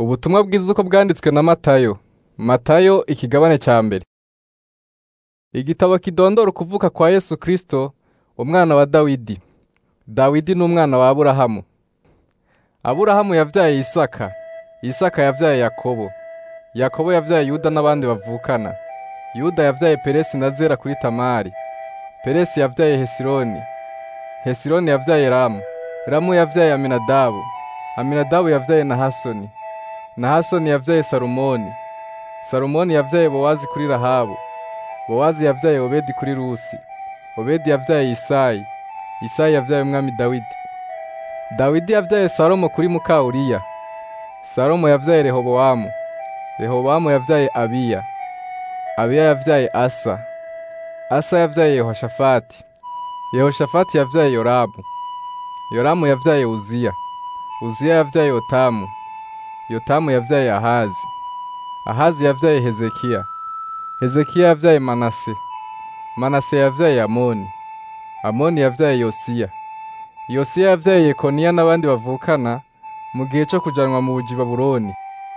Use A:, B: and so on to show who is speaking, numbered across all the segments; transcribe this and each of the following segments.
A: Ubutumwa bwiza uko bwanditswe na Matayo. Matayo ikigabane ca mbere. Igitabo kidondora ukuvuka kwa Yesu Kristo, umwana wa Dawidi. Dawidi ni umwana wa Aburahamu. Aburahamu yavyaye Isaka, Isaka yavyaye Yakobo, Yakobo yavyaye Yuda n'abandi bavukana. Yuda yavyaye Peresi na Zera kuri Tamari. Peresi yavyaye Hesironi, Hesironi yavyaye Ramu, Ramu yavyaye Aminadabu, Aminadabu yavyaye Nahasoni, Nahasoni yavyaye Salumoni, Salumoni yavyaye Bowazi kuri Rahabu, Bowazi yavyaye Obedi kuri Rusi, Obedi yavyaye Isayi, Isayi yavyaye umwami Dawidi. Dawidi yavyaye Salomo kuri muka Uriya, Salomo yavyaye Rehobowamu, Rehobowamu yavyaye Abiya, Abiya yavyaye Asa, Asa yavyaye Yehoshafati, Yehoshafati yavyaye Yoramu, Yoramu yavyaye Uziya, Uziya yavyaye Yotamu, Yotamu yavyaye Ahazi, Ahazi yavyaye Hezekiya, Hezekiya yavyaye Manase, Manase yavyaye Amoni, Amoni yavyaye Yosiya, Yosiya yavyaye Yekoniya n'abandi bavukana mu gihe co kujanwa mu buji Babuloni.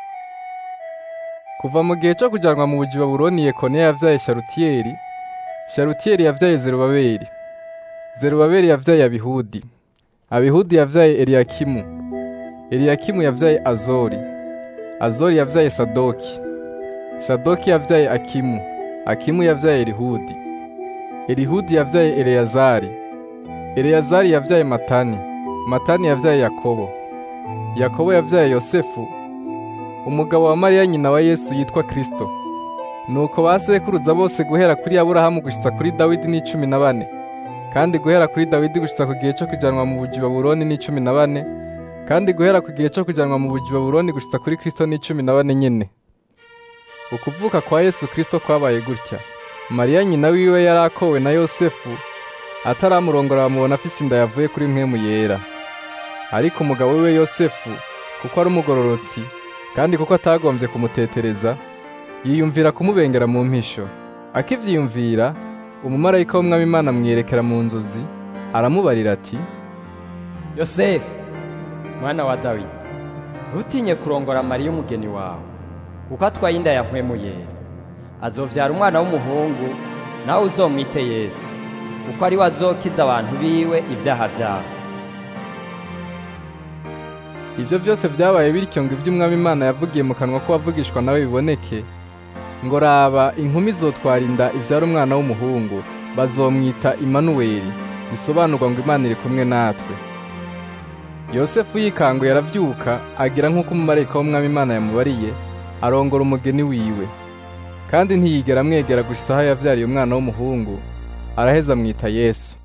A: Kuva mu gihe co kujanwa mu buji Babuloni Yekoniya yavyaye Sharutiyeli, Sharutiyeli yavyaye Zerubabeli, Zerubabeli yavyaye Abihudi, Abihudi yavyaye Eliyakimu, Eliyakimu yavyaye Azori, Azori yavyaye Sadoki, Sadoki yavyaye Akimu, Akimu yavyaye Elihudi, Elihudi yavyaye Eleyazari, Eleyazari yavyaye Matani, Matani yavyaye Yakobo, Yakobo yavyaye Yosefu, umugabo wa Mariya nyina wa Yesu yitwa Kristo. Nuko basekuruza bose guhera kuri Aburahamu gushitsa kuri Dawidi ni cumi na bane, kandi guhera kuri Dawidi gushitsa ku gihe co kujanwa mu buji Babuloni ni cumi na bane, kandi guhera ku gihe co kujanwa mu buji Babuloni gushitsa kuri Kristo ni cumi na bane nyene. Ukuvuka kwa Yesu Kristo kwabaye gutya. Mariya nyina wiwe yari akowe na Yosefu, ataramurongora bamubona afise inda yavuye kuri mpwemu yera. Ariko umugabo wiwe Yosefu, kuko ari umugororotsi, kandi kuko atagombye kumutetereza, yiyumvira kumubengera mu mpisho. Akivyiyumvira, umumarayika w'umwami Imana amwiyerekera mu nzozi, aramubarira ati,
B: Yosefu, mwana wa Dawidi, ntutinye kurongora Mariya umugeni wawe, kuko atwaye inda ya mpwemu yera. Azovyara umwana w'umuhungu, nawe uzomwite Yesu, kuko ari we azokiza abantu biwe ivyaha vyabo.
A: Ibyo byose byabaye bityo ngo ibyo umwami Imana yavugiye mu kanwa ko wavugishwa nawe biboneke, ngo raba inkumi izotwara inda ivyara umwana w'umuhungu, bazomwita Imanuweli, bisobanurwa ngo Imana iri kumwe natwe. Yosefu yikanguye aravyuka, agira nk'uko umumarayika w'umwami Imana yamubariye, arongora umugeni wiwe. Kandi ntiyigera amwegera gushitsa aho yavyariye umwana w'umuhungu, araheza amwita Yesu.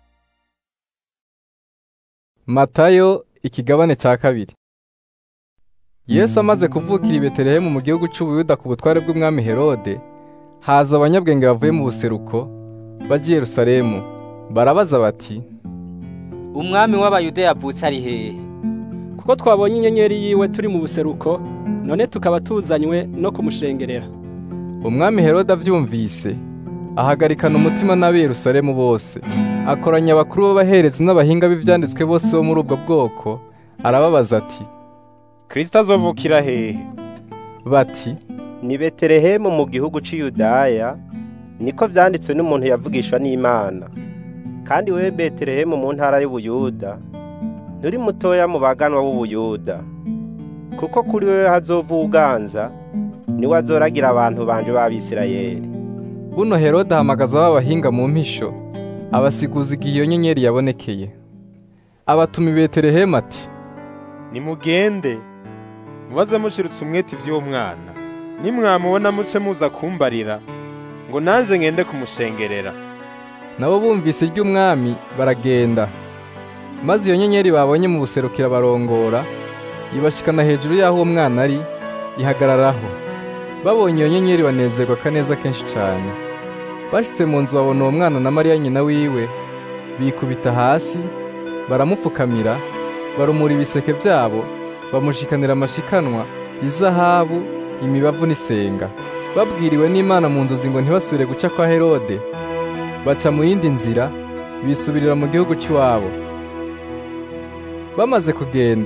A: Matayo ikigabane ca kabiri. Yesu amaze kuvukira i Betelehemu mu gihugu c'Ubuyuda ku butware bw'umwami Herode, haza abanyabwenge bavuye mu buseruko baje i Yerusalemu, barabaza bati,
C: umwami w'abayuda yavutse ari hehe
D: kuko twabonye inyenyeri yiwe turi mu buseruko none tukaba tuzanywe no kumushengerera
A: Umwami Herode avyumvise, ahagarikana umutima n'ab'i Yerusalemu bose, akoranya abakuru b'abaherezi n'abahinga b'ivyanditswe bose bo muri ubwo bwoko, arababaza ati,
E: Kristo azovukira hehe?
A: bati,
E: Ni Betelehemu mu gihugu c'i Yudaya, niko vyanditswe n'umuntu yavugishwa n'Imana. Kandi wewe Betelehemu mu ntara y'Ubuyuda, nturi mutoya mu baganwa b'Ubuyuda. Kuko kuri wewe hazova uganza, niwe azoragira abantu banje b'Abisirayeli.
A: buno Herode ahamagaza ba bahinga mu mpisho, abasiguza igihe iyo nyenyeri yabonekeye. Abatuma i Betelehemu ati,
F: nimugende mubaze mushirutse umwete ivy'uwo mwana nimwamubona muce muza kumbarira ngo nanje ngende kumushengerera
A: nabo bumvise iry'umwami baragenda. Maze iyo nyenyeri babonye mu buserukira barongora, ibashikana hejuru y'aho uwo mwana ari, ihagararaho. Babonye iyo nyenyeri banezerwa kaneza kenshi cane. Bashitse mu nzu babona uwo mwana na Mariya nyina wiwe, bikubita hasi, baramupfukamira, barumura ibiseke vyabo, bamushikanira amashikanwa, izahabu, imibavu n'isenga. Babwiriwe n'Imana mu nzozi ngo ntibasubire guca kwa Herode, baca mu yindi nzira, bisubirira mu gihugu cy'iwabo. Bamaze kugenda,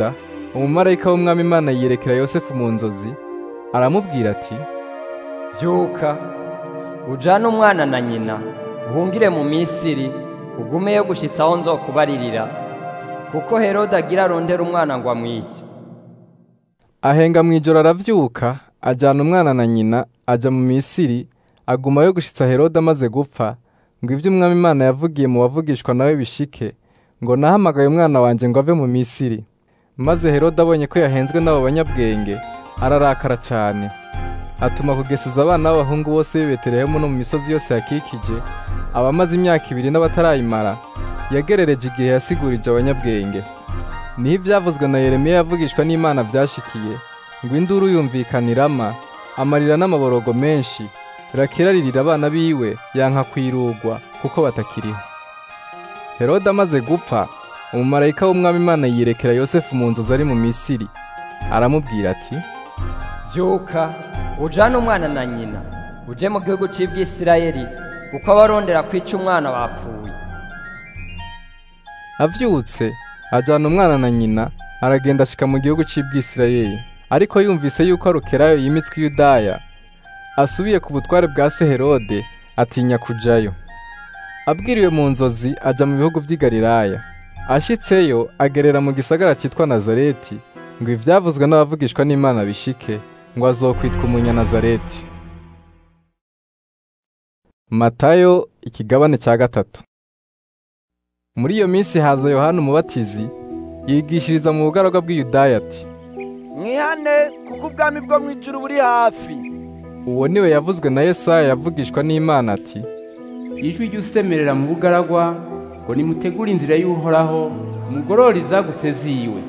A: umumarayika w'umwami imana yiyerekera yosefu mu nzozi aramubwira ati
B: byuka ujane umwana na nyina uhungire mu misiri ugumeyo gushyitsa aho nzokubaririra kuko herode agira arondera umwana ngo amwice
A: ahenga mu ijoro aravyuka ajyana umwana na nyina ajya mu misiri agumayo gushitsa herode amaze gupfa ngo ibyo umwami imana yavugiye mu bavugishwa nawe bishike ngo nahamagaye umwana wanjye ngo ave mu misiri maze herode abonye ko yahenzwe n'abo banyabwenge ararakara cyane atuma kugeseza abana b'abahungu bose b'i betelehemu no mu misozi yose yakikije abamaze imyaka ibiri n'abatarayimara yagerereje igihe yasigurije abanyabwenge niho ibyavuzwe na yeremiya yavugishwa n'imana byashikiye ngo induru yumvikanirama amarira n'amaborogo menshi rakira aririra abana biwe yanka kwirugwa kuko batakiriho herode amaze gupfa umumarayika w'umwami imana yirekera yosefu mu nzozi ari mu misiri aramubwira ati
B: byuka ujane umwana na nyina uje mu gihugu cy'ibwisirayeli kuko abarondera kwica umwana bapfuye
A: avyutse ajyana umwana na nyina aragenda ashika mu gihugu cy'ibwisirayeli ariko yumvise yuko arukerayo yimitswe i yudaya asubiye ku butware bwa se herode atinya kujayo abwiriwe mu nzozi ajya mu bihugu by'i galilaya ashitseyo agerera mu gisagara cyitwa nazareti ngo ibyavuzwe n'abavugishwa n'imana bishike ngo azokwitwa umunyanazareti matayo ikigabane cya gatatu muri iyo minsi haza yohana umubatizi yigishiriza mu bugaragwa bw'iyudaya ati
G: mwihane kuko ubwami bwo mu ijuru buri hafi
A: uwo niwe yavuzwe na yesaya yavugishwa n'imana ati
H: ijwi ry'usemerera mu bugaragwa ngo nimutegure inzira y'uhoraho mugorore izagutse ziwe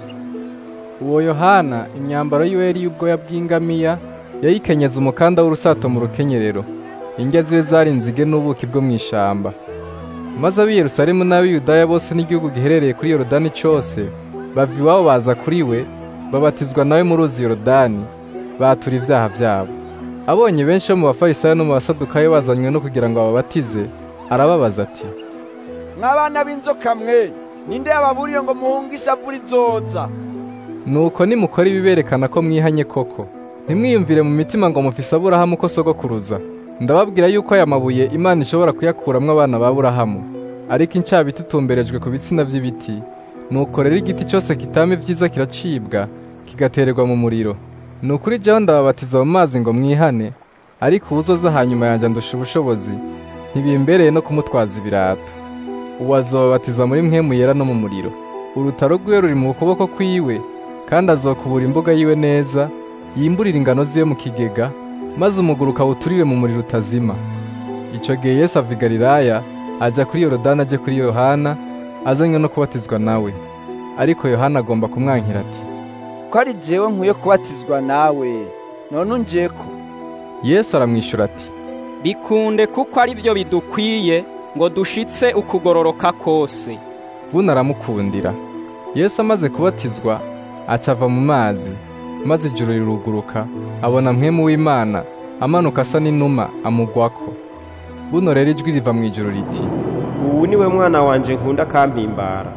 A: uwo yohana imyambaro yiwe yari y'ubwoya bw'ingamiya yayikenyeza umukanda w'urusato mu rukenyerero indya ziwe zari inzige n'ubuki bwo mu ishamba maze ab'i yerusalemu n'ab'i yudaya bose n'igihugu giherereye kuri yorodani cyose bava iwabo baza kuri we babatizwa nawe mu ruzi yorodani batura ibyaha byabo abonye benshi bo mu bafarisayo no mu basadukayo bazanywe no kugira ngo babatize arababaza ati
G: mw'abana b'inzoka mwe ninde yababuriye ngo muhunge ishavu rizoza
A: nuko nimukora ibiberekana ko mwihanye koko ntimwiyumvire mu mitima ngo mufise aburahamu ko sogokuruza ndababwira yuko aya mabuye imana ishobora kuyakuramwo abana ba burahamu ariko incabiti itumberejwe ku bitsina by'ibiti nuko rero igiti cyose kitama ibyiza kiracibwa kigatererwa mu muriro ni ukuri jyaho ndababatiza mu mazi ngo mwihane ariko uwuzoza hanyuma yanjye andusha ubushobozi ntibimbereye no kumutwaza ibirato uwo azobabatiza muri mwemu yera no mu muriro urutaro rwiwe ruri mu kuboko kwiwe kandi azokubura imbuga yiwe neza yimburira ingano ziwe mu kigega maze umuguru ukawuturire mu muriro utazima icyo gihe yesu ava i galilaya ajya kuri yorodani ajye kuri yohana azanywe no kubatizwa nawe ariko yohana agomba kumwankira ati
G: ko ari jewe nkwiye kubatizwa nawe none ungiye ko
A: yesu aramwishyura ati
I: bikunde kuko ari byo bidukwiye ngo dushitse ukugororoka kose
A: buno aramukundira yesu amaze kubatizwa aca ava mu mazi maze ijuru riruguruka abona mwemu w'imana amanuka asa n'inuma amugwako buno rero ijwi riva mu ijuru riti
E: ubu ni we mwana wanje nkunda kampimbara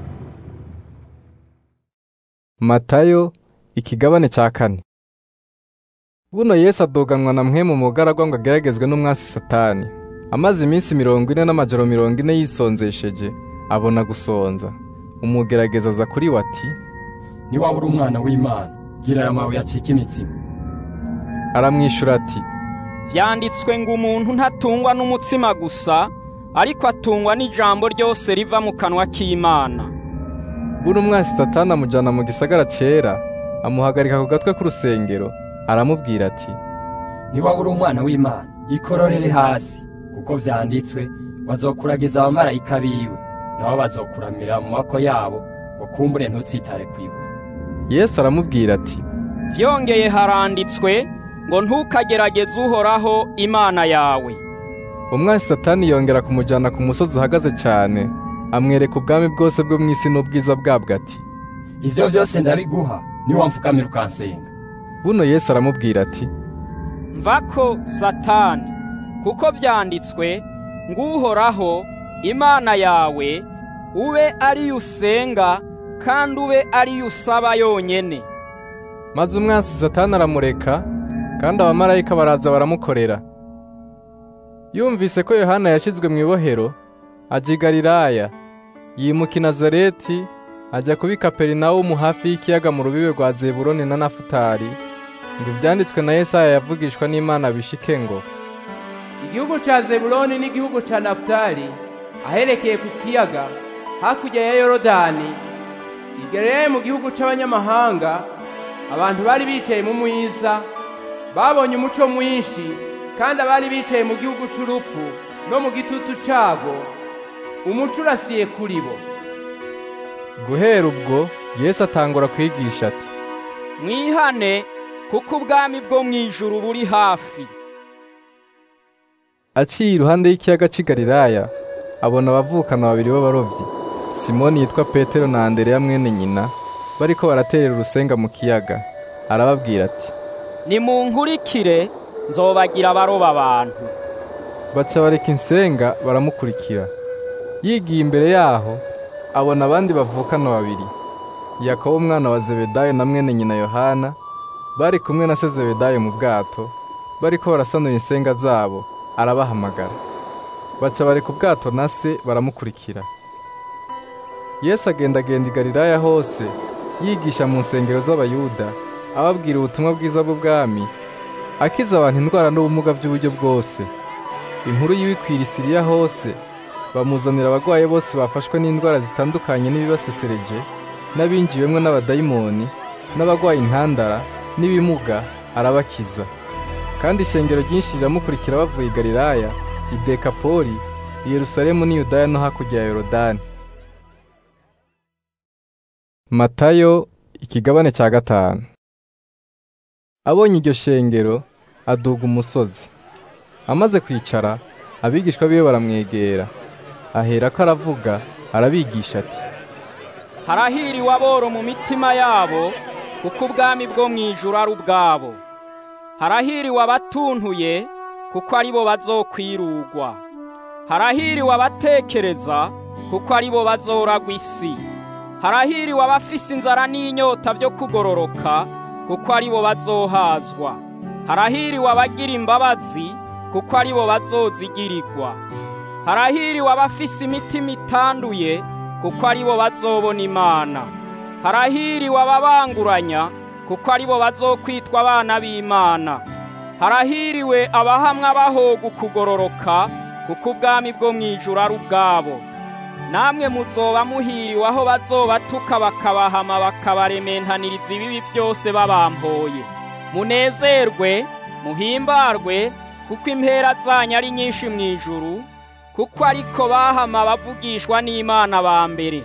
A: matayo ikigabane cya kane buno yesu adoganwa na mwemu mu bugaragwa ngo ageragezwe n'umwasi satani amaze iminsi mirongo ine n'amajoro mirongo ine yisonzesheje abona gusonza umugerageza aza kuri we ati
B: niba uri umwana w'imana gira aya mabuye acike imitsima
A: aramwishyura ati
I: byanditswe ngo umuntu ntatungwa n'umutsima gusa ariko atungwa n'ijambo ryose riva mu kanwa k'imana
A: buno umwasi satani amujyana mu gisagara cyera amuhagarika ku gatwe k'urusengero aramubwira ati
B: niba uri umwana w'imana ikororere hasi kuko byanditswe bazokuragiza abamarayika biwe nabo bazokuramira mu maboko yabo ngo kumbure ntutsitare ku ibuye
A: yesu aramubwira ati
I: byongeye haranditswe ngo ntukagerageze uhoraho imana yawe
A: umwasi satani yongera kumujyana ku musozi uhagaze cyane amwereka ubwami bwose bwo mu isi n'ubwiza bwabwo ati
B: ibyo byose ndabiguha niba mfukamira ukansenga
A: buno yesu aramubwira ati
I: mvako satani kuko byanditswe ngo uhoraho imana yawe ube ariyo usenga kandi ube ariyo usaba yonyene
A: maze umwansi satani aramureka kandi abamarayika baraza baramukorera yumvise ko yohana yashizwe mu ibohero aja i galilaya yimuka i nazareti ajya kuba i kaperinawumu hafi y'ikiyaga mu rubibe rwa zeburoni na nafutali ngo ibyanditswe na yesaya yavugishwa n'imana bishike ngo
H: igihugu ca zebuloni n'igihugu ca nafutali aherekeye ku kiyaga hakurya ya yorodani igereye mu gihugu c'abanyamahanga abantu bari bicaye mu mwiza babonye umuco mwinshi kandi abari bicaye mu gihugu c'urupfu no mu gitutu cago umuco urasiye kuri bo
A: guhera ubwo yesu atangura kwigisha ati
I: mwihane kuko ubwami bwo mu ijuru buri hafi
A: aciye iruhande y'ikiyaga cy'i Galilaya abona abavukana babiri b'abarovyi simoni yitwa petero na andereya mwene nyina bariko baraterera urusenga mu kiyaga arababwira ati
I: nimunkurikire nzobagira abaroba abantu
A: baca bareka insenga baramukurikira yigiye imbere yaho abona abandi bavukana babiri yakobo umwana wa zebedayo na mwene nyina yohana bari kumwe na se zebedayo mu bwato bariko barasanura insenga zabo arabahamagara baca bareka ubwato na se baramukurikira yesu agendagenda i galilaya hose yigisha mu nsengero z'abayuda ababwira ubutumwa bwiza bw'ubwami akiza abantu indwara n'ubumuga by'uburyo bwose inkuru yiwikwira isiriya hose bamuzanira abagwaye bose bafashwe n'indwara zitandukanye n'ibibasesereje n'abinjiwemwo n'abadayimoni n'abagwaye intandara n'ibimuga arabakiza kandi ishengero ryinshi riramukurikira bavuye i galilaya i dekapoli i yerusalemu n'i yudaya no hakurya ya yorodani matayo ikigabane cya gatanu abonye iryo shengero aduga umusozi amaze kwicara abigishwa biwe baramwegera ahera ko aravuga arabigisha ati
I: harahiriwe aboro mu mitima yabo kuko ubwami bwo mu ijuru ari ubwabo harahiriwe abatuntuye kuko ari bo bazokwirugwa harahiriwe abatekereza kuko ari bo bazoragwa isi harahiriwe abafise inzara n'inyota byo kugororoka kuko ari bo bazohazwa harahiriwe abagira imbabazi kuko ari bo bazozigirirwa harahiriwe abafise imitima itanduye kuko ari bo bazobona imana harahiriwe ababanguranya kuko ari bo bazokwitwa abana b'imana harahiriwe abahamwa bahoga ukugororoka kuko ubwami bwo mu ijuru ari ubwabo namwe muzoba muhiriwe aho bazobatuka bakabahama bakabarementaniriza ibibi byose babampoye munezerwe muhimbarwe kuko impera zanyu ari nyinshi mu ijuru kuko ariko bahama bavugishwa n'imana ba mbere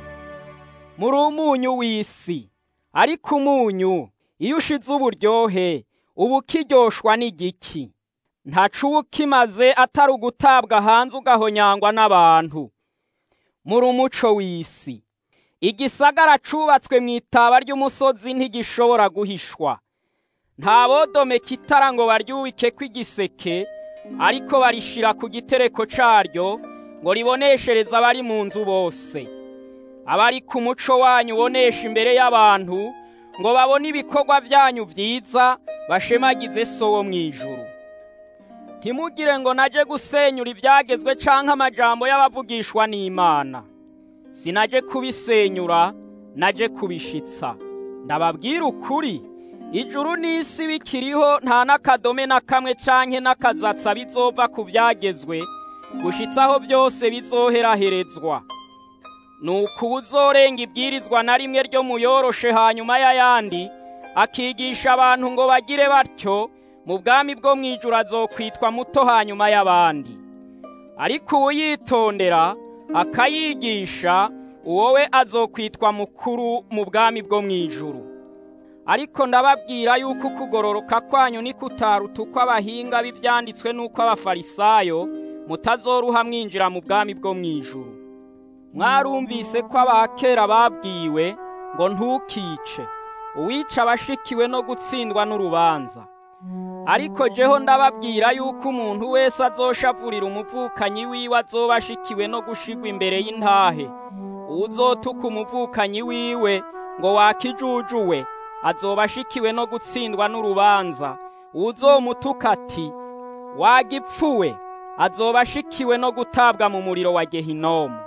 I: muri umunyu w'isi ariko umunyu iyo ushize uburyohe uba ukiryoshwa n'igiki ntacu uba ukimaze atari ugutabwa hanze ugahonyangwa n'abantu muri umuco w'isi igisagara cubatswe mu itaba ry'umusozi ntigishobora guhishwa nta bodomeka itara ngo baryubike kw'igiseke ariko barishira ku gitereko caryo ngo riboneshereze abari mu nzu bose abari ku muco wanyu ubonesha imbere y'abantu ngo babone ibikorwa byanyu byiza bashemagize so wo mu ijuru ntimugire ngo naje gusenyura ibyagezwe canke amajambo y'abavugishwa n'imana sinaje kubisenyura naje kubishitsa ndababwira ukuri ijuru n'isi bikiriho nta n'akadome na kamwe canke n'akazatsa bizova ku byagezwe gushitsaho byose bizoheraherezwa nuko uzorenga ibwirizwa na rimwe ryo muyoroshe hanyuma y'ayandi akigisha abantu ngo bagire batyo mu bwami bwo mu ijuru azokwitwa muto hanyuma y'abandi ariko uwuyitondera akayigisha uwo we azokwitwa mukuru mu bwami bwo mu ijuru ariko ndababwira yuko ukugororoka kwanyu nikutaruta uko abahinga b'ibyanditswe n'uko abafarisayo mutazoruha mwinjira mu bwami bwo mu ijuru mwarumvise ko abakera babwiwe ngo ntukice uwica abashikiwe no gutsindwa n'urubanza ariko jeho ndababwira yuko umuntu wese azoshavurira umuvukanyi wiwe azoba ashikiwe no gushigwa imbere y'intahe uwuzotuka umuvukanyi wiwe ngo wakijujuwe azoba ashikiwe no gutsindwa n'urubanza uwuzomutuka ati wagipfuwe azoba ashikiwe no gutabwa mu muriro wa gehinomu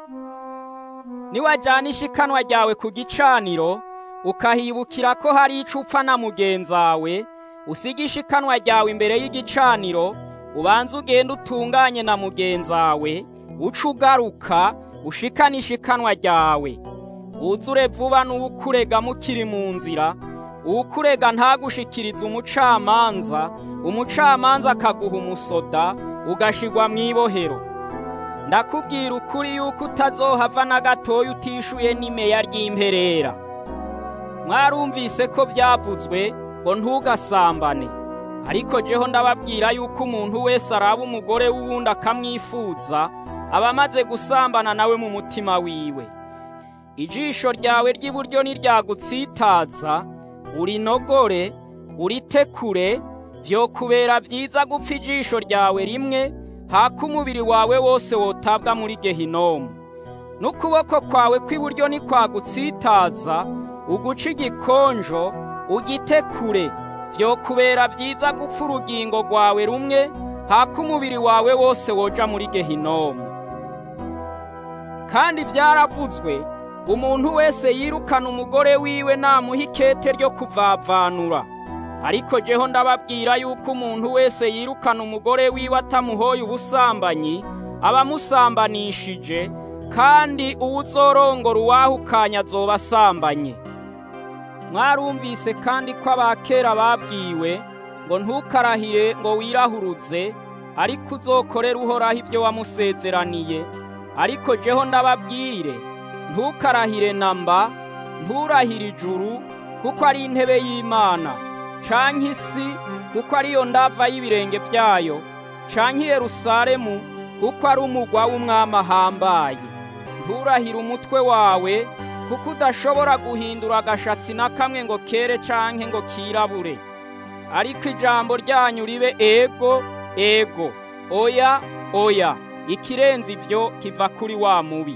I: niwajyana ishikanwa ryawe ku gicaniro ukahibukira ko hari ico upfa na mugenzawe usiga ishikanwa ryawe imbere y'igicaniro ubanza ugenda utunganye na mugenzawe uca ugaruka ushikane ishikanwa ryawe wuzure vuba n'uwukurega mukiri mu nzira uwukurega ntagushikirize umucamanza umucamanza akaguha umusoda ugashigwa mu ibohero ndakubwira ukuri yuko utazohava na gatoya utishuye n'imeya ry'imperera mwarumvise ko byavuzwe ngo ntugasambane ariko jeho ndababwira yuko umuntu wese araba umugore w'uwundi akamwifuza aba amaze gusambana nawe mu mutima wiwe ijisho ryawe ry'iburyo niryagutsitaza urinogore uritekure vyokubera vyiza gupfa ijisho ryawe rimwe haka umubiri wawe wose wotabwa muri gehinomu n'ukuboko kwawe kw'iburyo nikwagutsitaza uguca igikonjo ugitekure vyokubera vyiza gupfa urugingo rwawe rumwe haka umubiri wawe wose woja muri gehinomu kandi vyaravuzwe umuntu wese yirukana umugore wiwe namuha ikete ryo kuvavanura ariko jeho ndababwira yuko umuntu wese yirukana umugore wiwe atamuhoye ubusambanyi aba amusambanishije kandi uwuzorongora uwahukanya azoba asambanye mwarumvise kandi ko abakera babwiwe ngo ntukarahire ngo wirahuruze ariko uzokorere uhoraho ibyo wamusezeraniye ariko jeho ndababwire ntukarahire namba nturahire ijuru kuko ari intebe y'imana canke isi kuko ariyo ndava y'ibirenge vyayo canke Yerusalemu kuko ari umugwa w'umwami ahambaye nturahire umutwe wawe kuko udashobora guhindura agashatsi na kamwe ngo kere canke ngo kirabure ariko ijambo ryanyu ribe ego ego oya oya ikirenze ivyo kiva kuri wa mubi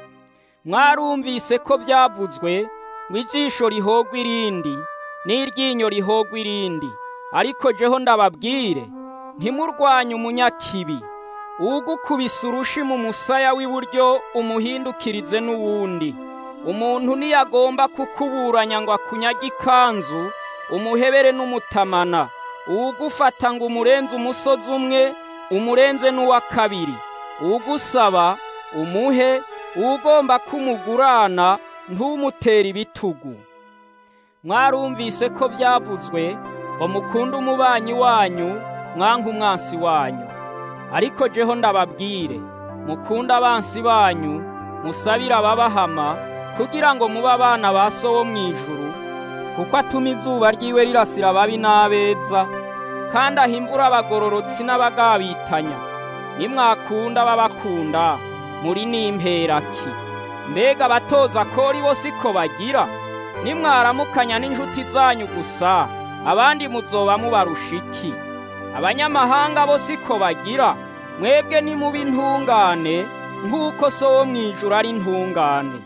I: mwarumvise ko byavuzwe ngo ijisho rihogwa irindi n'iryinyo rihogwa irindi ariko jeho ndababwire ntimurwanye umunyakibi uwugukubise urushi mu musaya w'iburyo umuhindukirize n'uwundi umuntu niyagomba kukuburanya ngo akunyage ikanzu umuhebere n'umutamana uwugufata ngo umurenze umusozi umwe umurenze n'uwa kabiri uwugusaba umuhe uwugomba kumugurana ntumutere ibitugu mwarumvise ko byavuzwe ngo mukunde umubanyi wanyu mwanka umwansi wanyu ariko jeho ndababwire mukunde abansi banyu musabire ababahama kugira ngo mube abana ba so wo mu ijuru kuko atuma izuba ryiwe rirasira ababi n'abeza kandi aha imvura abagororotsi n'abagabitanya nimwakunda babakunda muri n'imperaki mbega abatoza kori bo siko bagira nimwaramukanya n'inshuti zanyu gusa abandi muzoba mubarusha iki abanyamahanga bo siko bagira mwebwe nimuba intungane nk'uko so wo mu ijuru ari intungane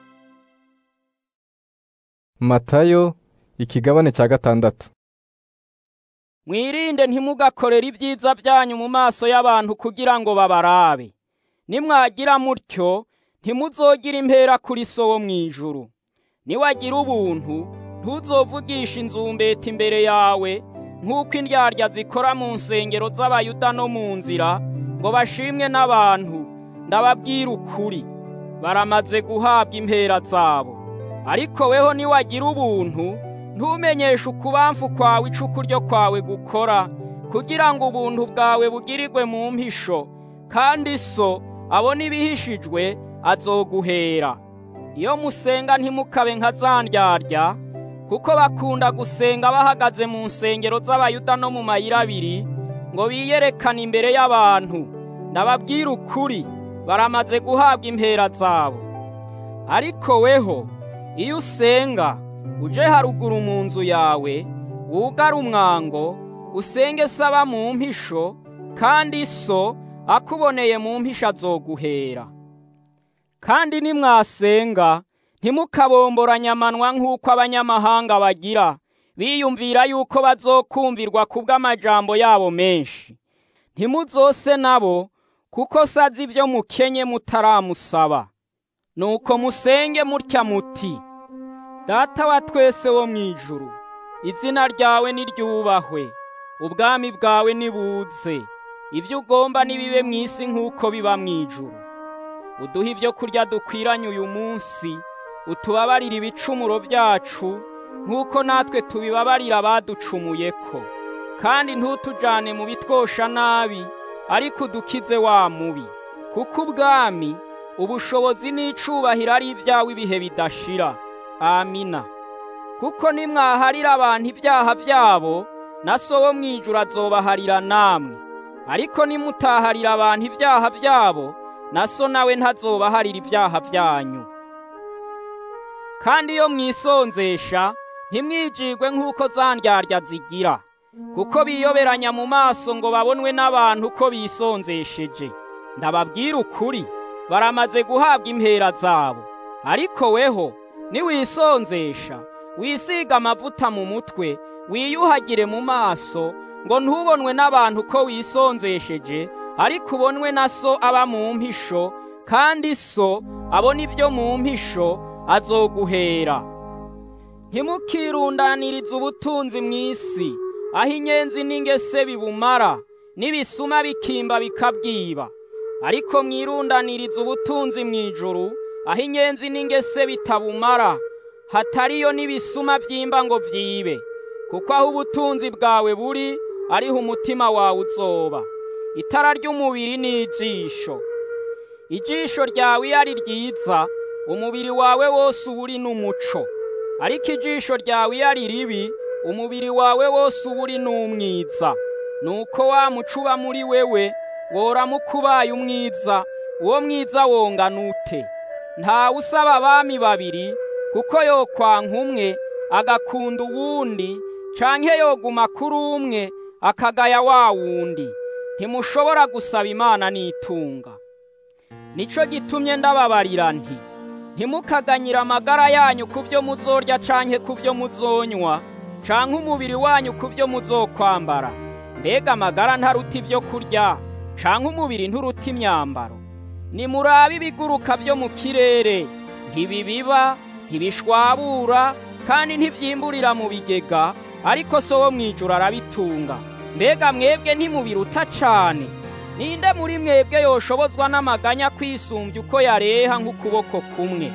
A: matayo ikigabane cya gatandatu
I: mwirinde ntimugakorere ibyiza byanyu mu maso y'abantu kugira ngo babarabe nimwagira mutyo ntimuzogira impera kuri so wo mu ijuru niwagira ubuntu ntuzovugisha inzumbeti imbere yawe nk'uko indyarya zikora mu nsengero z'abayuda no mu nzira ngo bashimwe n'abantu ndababwira ukuri baramaze guhabwa impera zabo ariko weho niwagira ubuntu ntumenyeshe ukubamfu kwawe icuku ryo kwawe gukora kugira ngo ubuntu bwawe bugirirwe mu mpisho kandi so abona ibihishijwe azoguhera iyo musenga ntimukabe nka za ndyarya kuko bakunda gusenga bahagaze mu nsengero z'abayuda no mu mayira abiri ngo biyerekane imbere y'abantu ndababwira ukuri baramaze guhabwa impera zabo ariko weho iyo usenga uje haruguru mu nzu yawe wugare umwango usenge saba mu mpisho kandi so akuboneye mu mpisho azoguhera kandi nimwasenga ntimukabomboranye amanwa nk'uko abanyamahanga bagira biyumvira yuko bazokumvirwa kubw'amajambo yabo menshi ntimuzose nabo kuko sazi ibyo mukenye mutaramusaba nuko musenge mutya muti data wa twese wo mu ijuru izina ryawe niryubahwe ubwami bwawe nibuze ibyo ugomba nibibe mu isi nk'uko biba mu ijuru uduhe ibyo kurya dukwiranye uyu munsi utubabarire ibicumuro byacu nk'uko natwe tubibabarira abaducumuye ko kandi ntutujane mu bitwosha nabi ariko udukize wa mubi kuko ubwami ubushobozi n'icubahiro ari ibyawe ibihe bidashira amina kuko nimwaharira abantu ibyaha byabo na so wo mu ijuru azobaharira namwe ariko nimutaharira abantu ibyaha byabo na so nawe ntazobaharira ibyaha byanyu kandi iyo mwisonzesha ntimwijigwe nk'uko za ndyarya zigira kuko biyoberanya mu maso ngo babonwe n'abantu ko bisonzesheje ndababwira ukuri baramaze guhabwa impera zabo ariko weho niwisonzesha wisiga amavuta mu mutwe wiyuhagire mu maso ngo ntubonwe n'abantu ko wisonzesheje ariko ubonwe na so aba mu mpisho kandi so abona ibyo mu mpisho azoguhera ntimukirundanirize ubutunzi mu isi aho inyenzi n'ingese bibumara n'ibisuma bikimba bikabwiba ariko mwirundanirize ubutunzi mu ijuru aho inyenzi n'ingese bitabumara hatariyo n'ibisuma byimba ngo byibe kuko aho ubutunzi bwawe buri ariho umutima wawe uzoba itara ry'umubiri ni ijisho ijisho ryawe iyo ari ryiza umubiri wawe wose uba uri n'umuco ariko ijisho ryawe iyo ari ribi umubiri wawe wose uba uri n'umwiza nuko wa muco uba muri wewe woramuka ubaye umwiza uwo mwiza wongana ute ntawe usaba abami babiri kuko yokwanka umwe agakunda uwundi canke yoguma kuri umwe akagaya wa wundi ntimushobora gusaba imana n'itunga nico gitumye ndababarira nti ntimukaganyire amagara yanyu ku byo muzorya canke ku byo muzonywa canke umubiri wanyu ku byo muzokwambara mbega amagara ntaruta ibyo kurya canke umubiri nturuta imyambaro nimurabe ibiguruka byo mu kirere ntibibiba ntibishwabura kandi ntivyimburira mu bigega ariko so wo mwijuru arabitunga mbega mwebwe ntimubiruta cane ninde muri mwebwe yoshobozwa n'amaganya kwisumbya uko yareha nk'ukuboko kumwe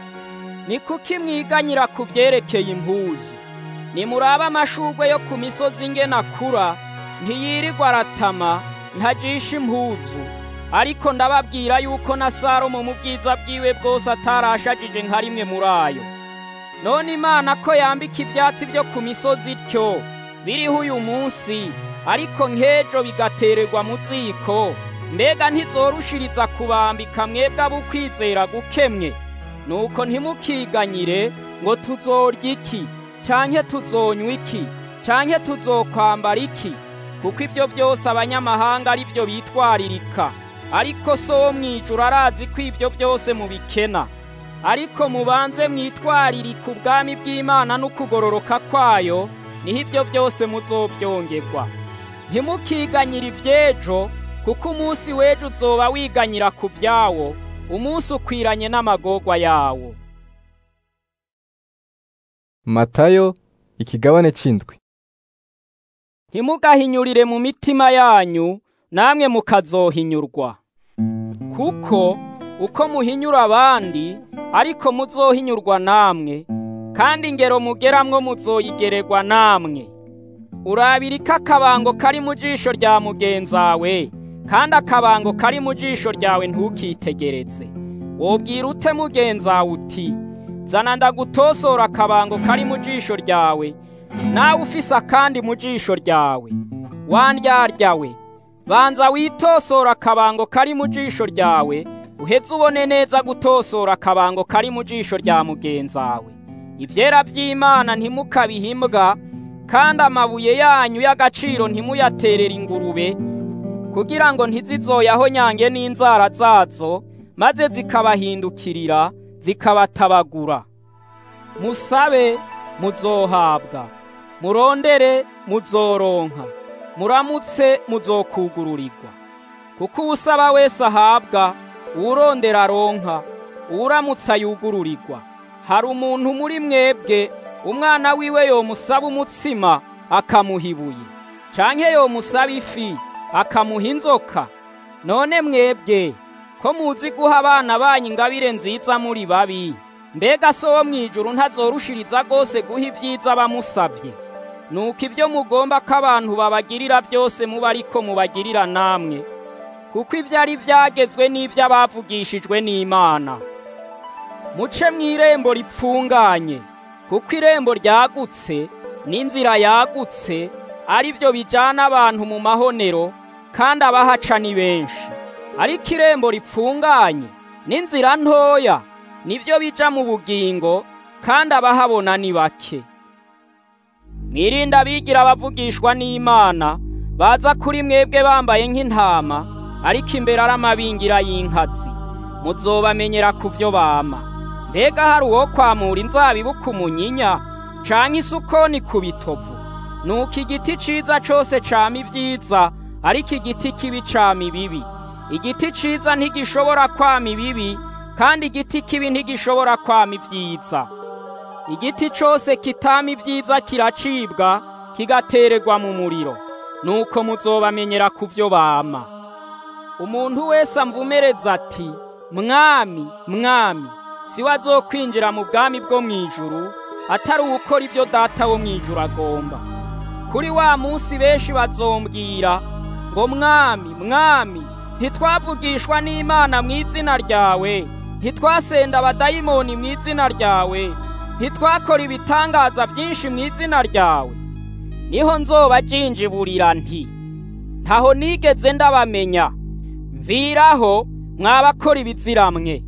I: ni kuki mwiganyira ku byerekeye impuzu nimurabe amashugwe yo ku misozi ingena akura ntiyirirwa aratama ntajisha impuzu ariko ndababwira yuko na salomo mu bwiza bwiwe bwose atarashagije nka rimwe muri ayo none imana ko yambika ibyatsi byo ku misozi ityo biriho uyu munsi ariko nk'ejo bigatererwa mu ziko mbega ntizorushiriza kubambika mwebwe abukwizera gukemwe nuko ntimukiganyire ngo tuzorya iki canke tuzonywa iki canke tuzokwambara iki kuko ibyo byose abanyamahanga ari byo bitwaririka ariko so wo mwijuru arazi ko ibyo byose mubikena ariko mubanze mwitwaririka ubwami bw'imana n'ukugororoka kwayo niho ibyo byose muzobyongerwa ntimukiganyire iby'ejo kuko umunsi w'ejo uzoba wiganyira ku byawo umunsi ukwiranye n'amagorwa yawo
A: matayo ikigabane c'indwi
I: ntimugahinyurire mu mitima yanyu namwe mukazohinyurwa kuko uko muhinyura abandi ariko muzohinyurwa namwe kandi ingero mugeramwo muzoyigererwa namwe urabirika akabango kari mu jisho rya mugenzawe kandi akabango kari mu jisho ryawe ntukitegereze wobwira ute mugenzawe uti zana ndagutosora akabango kari mu jisho ryawe nawe ufise akandi mu jisho ryawe wandyaryawe banza witosora akabango kari mu jisho ryawe uheze ubone neza gutosora akabango kari mu jisho rya mugenzawe ibyera by'imana ntimukabihimbwa kandi amabuye yanyu y'agaciro ntimuyaterere ingurube kugira ngo ntizizoyaho nyange n'inzara zazo maze zikabahindukirira zikabatabagura musabe muzohabwa murondere muzoronka muramutse muzokugururirwa kuko uwusaba wese ahabwa uwurondera aronka uwuramutse ayugururirwa hari umuntu muri mwebwe umwana wiwe yomusaba umutsima akamuha ibuye canke yomusaba ifi akamuha inzoka none mwebwe ko muzi guha abana banyu ingabire nziza muri babi mbega so wo mw'ijuru ntazorushiriza rwose guha ibyiza bamusabye nuko ibyo mugomba ko abantu babagirira byose muba ariko mubagirira namwe kuko ibyo ari byagezwe n'ibyo abavugishijwe n'imana muce mu irembo ripfunganye kuko irembo ryagutse n'inzira yagutse ari byo bijyana abantu mu mahonero kandi abahaca ni benshi ariko irembo ripfunganye n'inzira ntoya nibyo bija mu bugingo kandi abahabona ni bake mwirinde abigira abavugishwa n'imana baza kuri mwebwe bambaye nk'intama ariko imbere ari amabingira y'inkazi muzobamenyera ku byo bama mbega hari uwo kwamura inzabibu ku munyinya canke isukoni ku bitovu nuko igiti ciza cose cama ibyiza ariko igiti kibi cama ibibi igiti ciza ntigishobora kwama ibibi kandi igiti kibi ntigishobora kwama ibyiza igiti cose kitama ibyiza kiracibwa kigatererwa mu muriro nuko muzobamenyera ku byo bama umuntu wese amvumereza ati mwami mwami si we azokwinjira mu bwami bwo mu ijuru atari uwukora ibyo data wo mu ijuru agomba kuri wa munsi benshi bazombwira ngo mwami mwami ntitwavugishwa n'imana mu izina ryawe ntitwasenda abadayimoni mu izina ryawe ntitwakora ibitangaza byinshi mu izina ryawe niho nzoba jinjiburira nti ntaho nigeze ndabamenya mviraho mwabakora ibiziramwe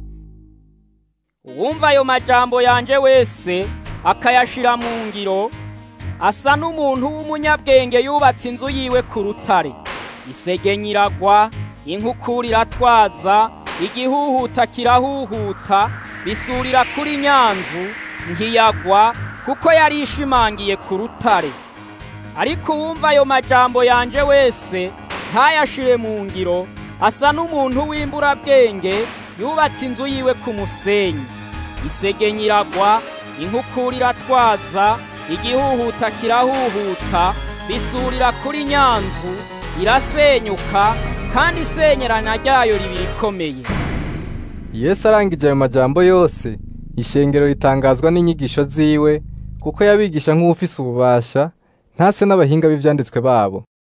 I: uwumva ayo majambo yanje wese akayashira mu ngiro asa n'umuntu w'umunyabwenge yubatse inzu yiwe ku rutare isegenya iragwa inkukura iratwaza igihuhuta kirahuhuta bisurira kuri nyanzu ntiyagwa kuko yari ishimangiye ku rutare ariko uwumva ayo majambo yanje wese ntayashire mu ngiro asa n'umuntu w'imburabwenge yubatse inzu yiwe ku musenyi isegenya iragwa inkukura iratwaza igihuhuta kirahuhuta bisurira kuri nyanzu irasenyuka kandi isenyerana ryayo riba rikomeye
A: yesu arangije ayo majambo yose ishengero ritangazwa n'inyigisho ziwe kuko yabigisha nk'ufise ububasha ntase n'abahinga b'ivyanditswe babo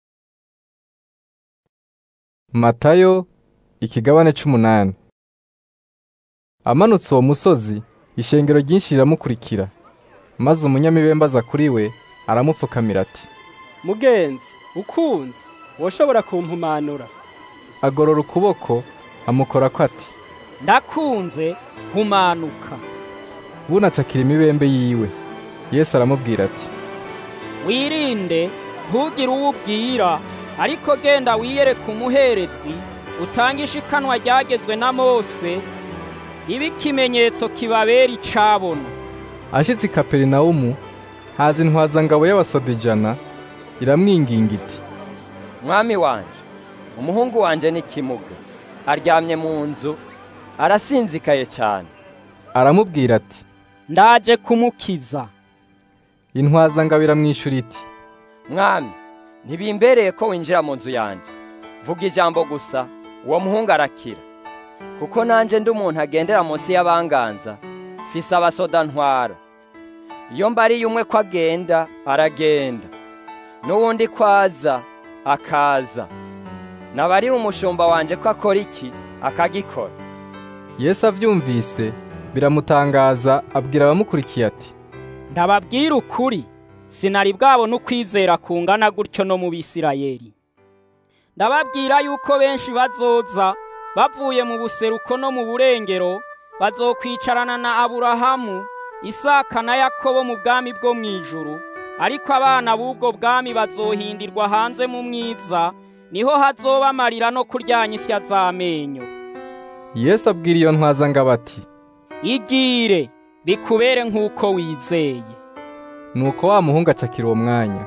A: matayo ikigabane c'umunani amanutse uwo musozi ishengero ryinshi riramukurikira maze umunyamibembe aza kuri we aramupfukamira ati
D: mugenzi ukunze woshobora kumpumanura
A: agorora ukuboko amukorako ati
I: ndakunze humanuka
A: bunacakira imibembe yiwe yesu aramubwira ati
I: wirinde ntugire uwo ubwira ariko genda wiyereke umuherezi utange ishikanwa ryagezwe na mose ibe ikimenyetso kibabera icabona
A: ashitse i kaperinawumu haza intwazangabo y'abasoda ijana iramwinginga iti
B: mwami wanje umuhungu wanje ni kimuga aryamye mu nzu arasinzikaye cyane
A: aramubwira ati
I: ndaje kumukiza
A: intwazangabo iramwishyura iti
B: mwami ntibimbereye ko winjira mu nzu yanjye vuga ijambo gusa uwo muhungu arakira kuko nanjye ndi umuntu agendera munsi y'abanganza fise abasoda ntwara iyo mbariye umwe ko agenda aragenda n'uwundi ko aza akaza nabarira umushumba wanje ko akora iki akagikora
A: yesu avyumvise biramutangaza abwira abamukurikiye ati
I: ndababwira ukuri sinari bwabona ukwizera kungana gutyo no mu bisirayeli ndababwira yuko benshi bazoza bavuye mu buseruko no mu burengero bazokwicarana na aburahamu isaka na yakobo mu bwami bwo mu ijuru ariko abana b'ubwo bwami bazohindirwa hanze mu mwiza niho hazoba amarira no kuryanya isya z'amenyo
A: yesu abwira iyo ntwazangabo ati
I: igire bikubere nk'uko wizeye
A: nuko wa muhungu acakira uwo mwanya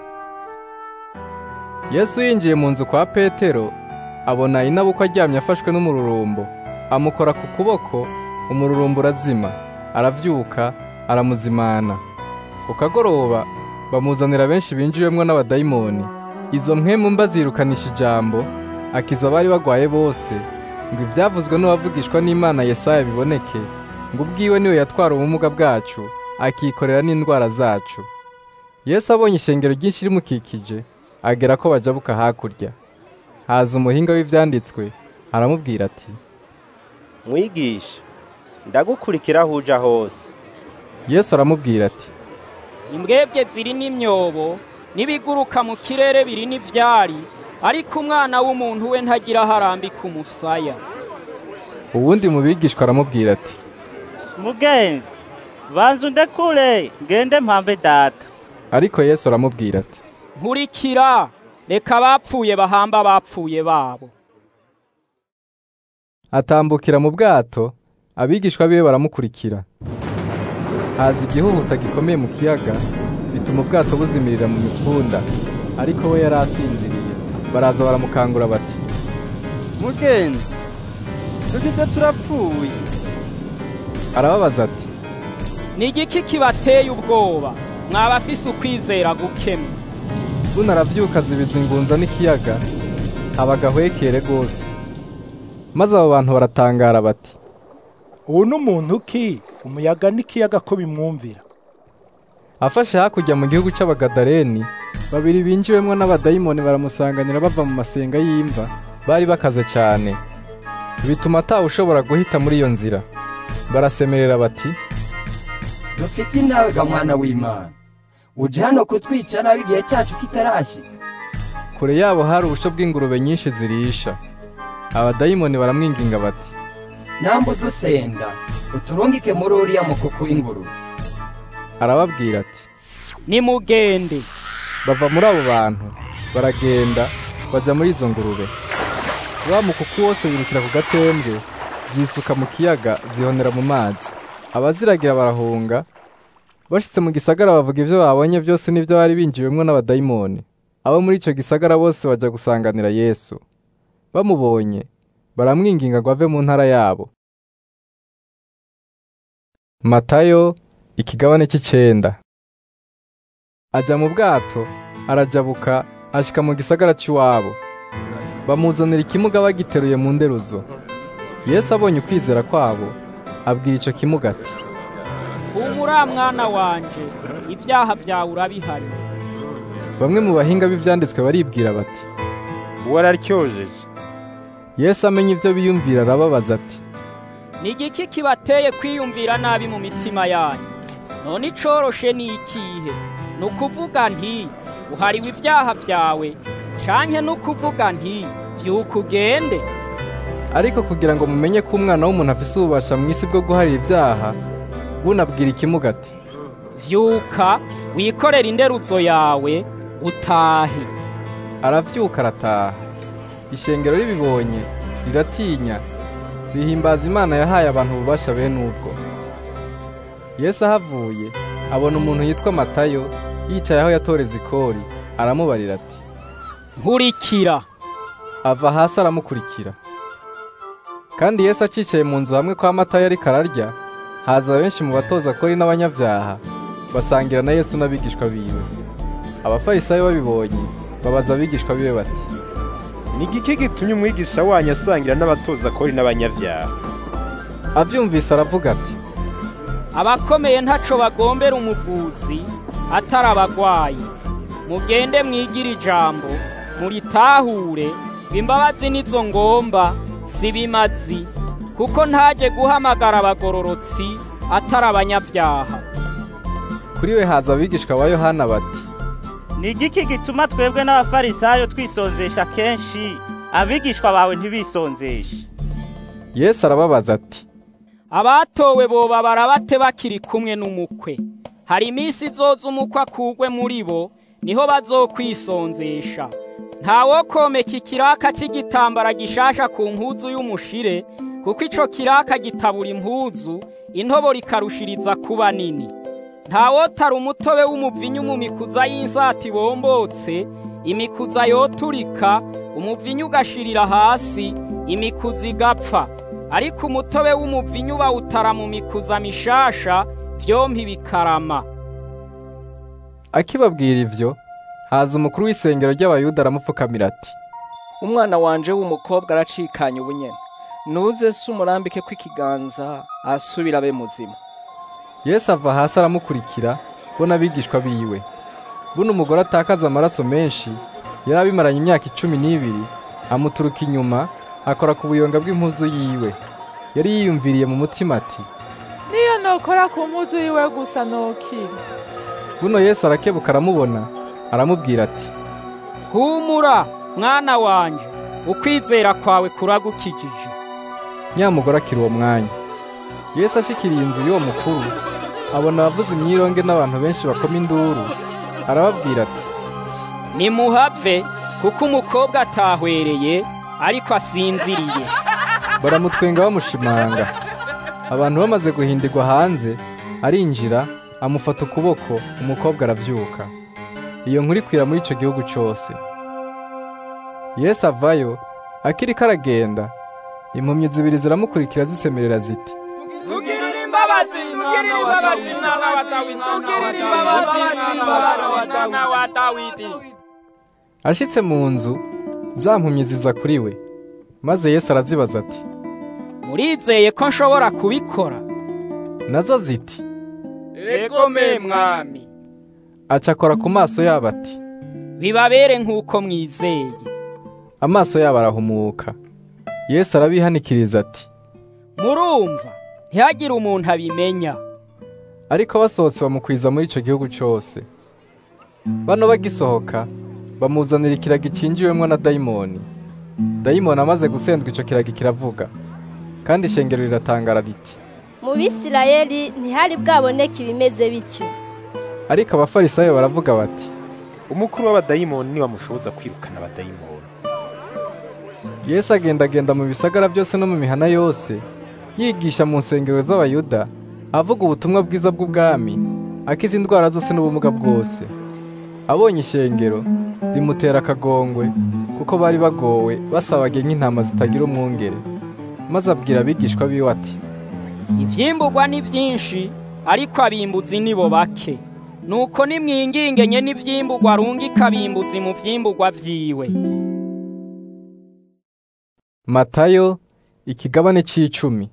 A: yesu yinjiye mu nzu kwa petero abona inabukwa aryamye afashwe n'umururumbo amukora ku kuboko umururumbo urazima aravyuka aramuzimana ku kagoroba bamuzanira benshi binjiwemwo n'abadayimoni izo mpwemu mba zirukanisha ijambo akiza abari bagwaye bose ngo ivyavuzwe n'uwavugishwa n'imana yesaya biboneke ngo ubwiwe niwe yatwara ubumuga bwacu akikorera n'indwara zacu yesu abonye ishengero ryinshi rimukikije agera ko bajabuka hakurya haza umuhinga w'ivyanditswe aramubwira ati
E: mwigisha ndagukurikira aho uja hose
A: yesu aramubwira ati
I: imbwebwe ziri n'imyobo n'ibiguruka mu kirere biri n'ivyari ariko umwana w'umuntu we ntagira aho arambika umusaya
A: uwundi mu bigishwa aramubwira ati
J: mugenzi banza undekure ngende mpambe data
A: ariko yesu aramubwira ati
I: nkurikira reka abapfuye bahamba abapfuye babo
A: atambukira mu bwato abigishwa biwe baramukurikira haza igihuhuta gikomeye mu kiyaga bituma ubwato buzimirira mu mipfunda ariko we yari asinziriye baraza baramukangura bati
J: mugenzi tugize turapfuye
A: arababaza ati
I: ni igiki kibateye ubwoba mwaba afise ukwizera gukemwe
A: buno aravyuka azibiza ingunza n'ikiyaga haba agahwekere rwose maze abo bantu baratangara bati
K: ubu n'umuntu ki umuyaga n'ikiyaga ko bimwumvira
A: afashe hakurya mu gihugu c'abagadareni babiri binjiwemwo n'abadayimoni baramusanganira bava mu masenga y'imva bari bakaze cane bituma atawe ushobora guhita muri iyo nzira barasemerera bati
B: dufite inawe ga mwana w'imana uje hano kutwica nabi igihe cyacu kitarashika
A: kure yabo hari ubusho bw'ingurube nyinshi zirisha abadayimoni baramwinginga bati
B: nambu dusenda uturungike muri uriya mukuku w'ingurube
A: arababwira ati
I: nimugende
A: bava muri abo bantu baragenda baja muri izo ngurube wa mukuku wose wirukira ku gatembwe zisuka mu kiyaga zihonera mu mazi abaziragira barahunga bashitse mu gisagara bavuga ivyo babonye byose n'ivyo bari binjiwemwo n'abadayimoni abo muri ico gisagara bose baja gusanganira yesu bamubonye baramwinginga ngo ave mu ntara yabo matayo ikigabane c'icenda aja mu bwato arajabuka ashika mu gisagara c'iwabo bamuzanira ikimuga bagiteruye mu nderuzo yesu abonye ukwizera kwabo abwira ico kimuga ati
I: humura mwana wanje ibyaha byawe urabihari
A: bamwe mu bahinga b'ivyanditswe baribwira bati
F: uwo araryojeje
A: yesu amenya ivyo biyumvira arababaza ati
I: ni igiki kibateye kwiyumvira nabi mu mitima yanyu none icoroshe ni ikihe ni ukuvuga nti uhariwe ibyaha byawe canke ni ukuvuga nti vyuka ugende
A: ariko kugira ngo mumenye ko umwana w'umuntu afise ububasha mu isi bwo guharira ibyaha bunabwira ikimuga ati
I: vyuka wikorere inderuzo yawe utahe
A: aravyuka arataha ishengero ribibonye riratinya rihimbaza imana yahaye abantu ububasha bene ubwo yesu ahavuye abona umuntu yitwa matayo yicaye aho yatoreza ikori aramubarira ati
I: nkurikira
A: ava hasi aramukurikira kandi yesu acicaye mu nzu hamwe kwa matayo ariko ararya haza benshi mu batoza kori n'abanyabyaha basangira na yesu n'abigishwa biwe abafarisayo babibonye babaza abigishwa biwe bati
F: ni igiki gitumye umwigisha wanyu asangira n'abatoza kori n'abanyabyaha
A: avyumvise aravuga ati
I: abakomeye ntaco bagombera umuvuzi atari abagwayi mugende mwigire ijambo muritahure imbabazi nizo ngomba si bimazi kuko ntaje guhamagara abagororotsi atari abanyabyaha
A: kuri we haza abigishwa ba yohana bati
J: ni igiki gituma twebwe n'abafarisayo twisonzesha kenshi abigishwa bawe ntibisonzeshe
A: yesu arababaza ati
I: abatowe boba barabate bakiri kumwe n'umukwe hari iminsi izoza umukwe akugwe muri bo niho bazokwisonzesha ntawokomeka ikiraka cy'igitambara gishasha ku mpuzu y'umushire kuko ico kiraka gitabura impuzu intobo rikarushiriza kuba nini ntawotara umutobe w'umuvinyu mu mikuza y'insati bombotse imikuza yoturika umuvinyu ugashirira hasi imikuza igapfa ariko umutobe w'umuvinyu bawutara mu mikuza mishasha vyompi bikarama
A: akibabwira ivyo haza umukuru w'isengero ry'abayuda aramupfukamira ati
L: umwana wanje w'umukobwa aracikanye ubunyene nuze se umurambike ko ikiganza asubira abe muzima
A: yesu ava hasi aramukurikira bo n'abigishwa biwe buno umugore atakaza amaraso menshi yari abimaranye imyaka icumi n'ibiri amuturuka inyuma akora ku buyonga bw'impuzu yiwe yari yiyumviriye mu mutima ati
M: niyo nokora ku mpuzu yiwe gusa nokira
A: buno yesu arakebuka aramubona aramubwira ati
I: humura mwana wanje ukwizera kwawe kuragukijije
A: nyamugore akiri uwo mwanya yesu ashikiriye inzu y'uwo mukuru abona abavuza imyironge n'abantu benshi bakoma induru arababwira ati
I: nimuhave kuko umukobwa atahwereye ariko asinziriye
A: baramutwenga bamushimanga abantu bamaze guhindirwa hanze arinjira amufata ukuboko umukobwa aravyuka iyo nkuru ikwira muri ico gihugu cose yesu avayo akiriko aragenda impumyi zibiri ziramukurikira zisemerera ziti
G: tugirire imbabazi tugirire imbabazi mwana wa dawidi tugirire imbabazi mwana wa dawidi
A: ashitse mu nzu za mpumyi ziza kuri we maze yesu arazibaza ati
I: murizeye ko nshobora kubikora
A: nazo ziti
I: egome mwami
A: aca akora ku maso yabo ati
I: bibabere nk'uko mwizeye
A: amaso yabo arahumuka yesu arabihanikiriza ati
I: murumva ntihagire umuntu abimenya
A: ariko basohotse bamukwiza muri ico gihugu cose bano bagisohoka bamuzanira ikiragi cinjiwemwo na dayimoni dayimoni amaze gusendwa ico kiragi kiravuga kandi ishengero riratangara riti
N: mu bisirayeli ntihari bwaboneke ibimeze bityo
A: ariko abafarisayo baravuga bati
F: umukuru w'abadayimoni niwe amushoboza kwirukana abadayimoni
A: yesu agendagenda mu bisagara byose no mu mihana yose yigisha mu nsengero z'abayuda avuga ubutumwa bwiza bw'ubwami akiza indwara zose n'ubumuga bwose abonye ishengero rimutera akagongwe kuko bari bagowe basabage nk'intama zitagira umwungere maze abwira abigishwa biwe ati
I: ivyimburwa ni vyinshi ariko abimbuzi nibo bake nuko nimwingingenye n'ivyimburwa rungika abimbuzi mu vyimburwa vyiwe
A: matayo ikigabane c'icumi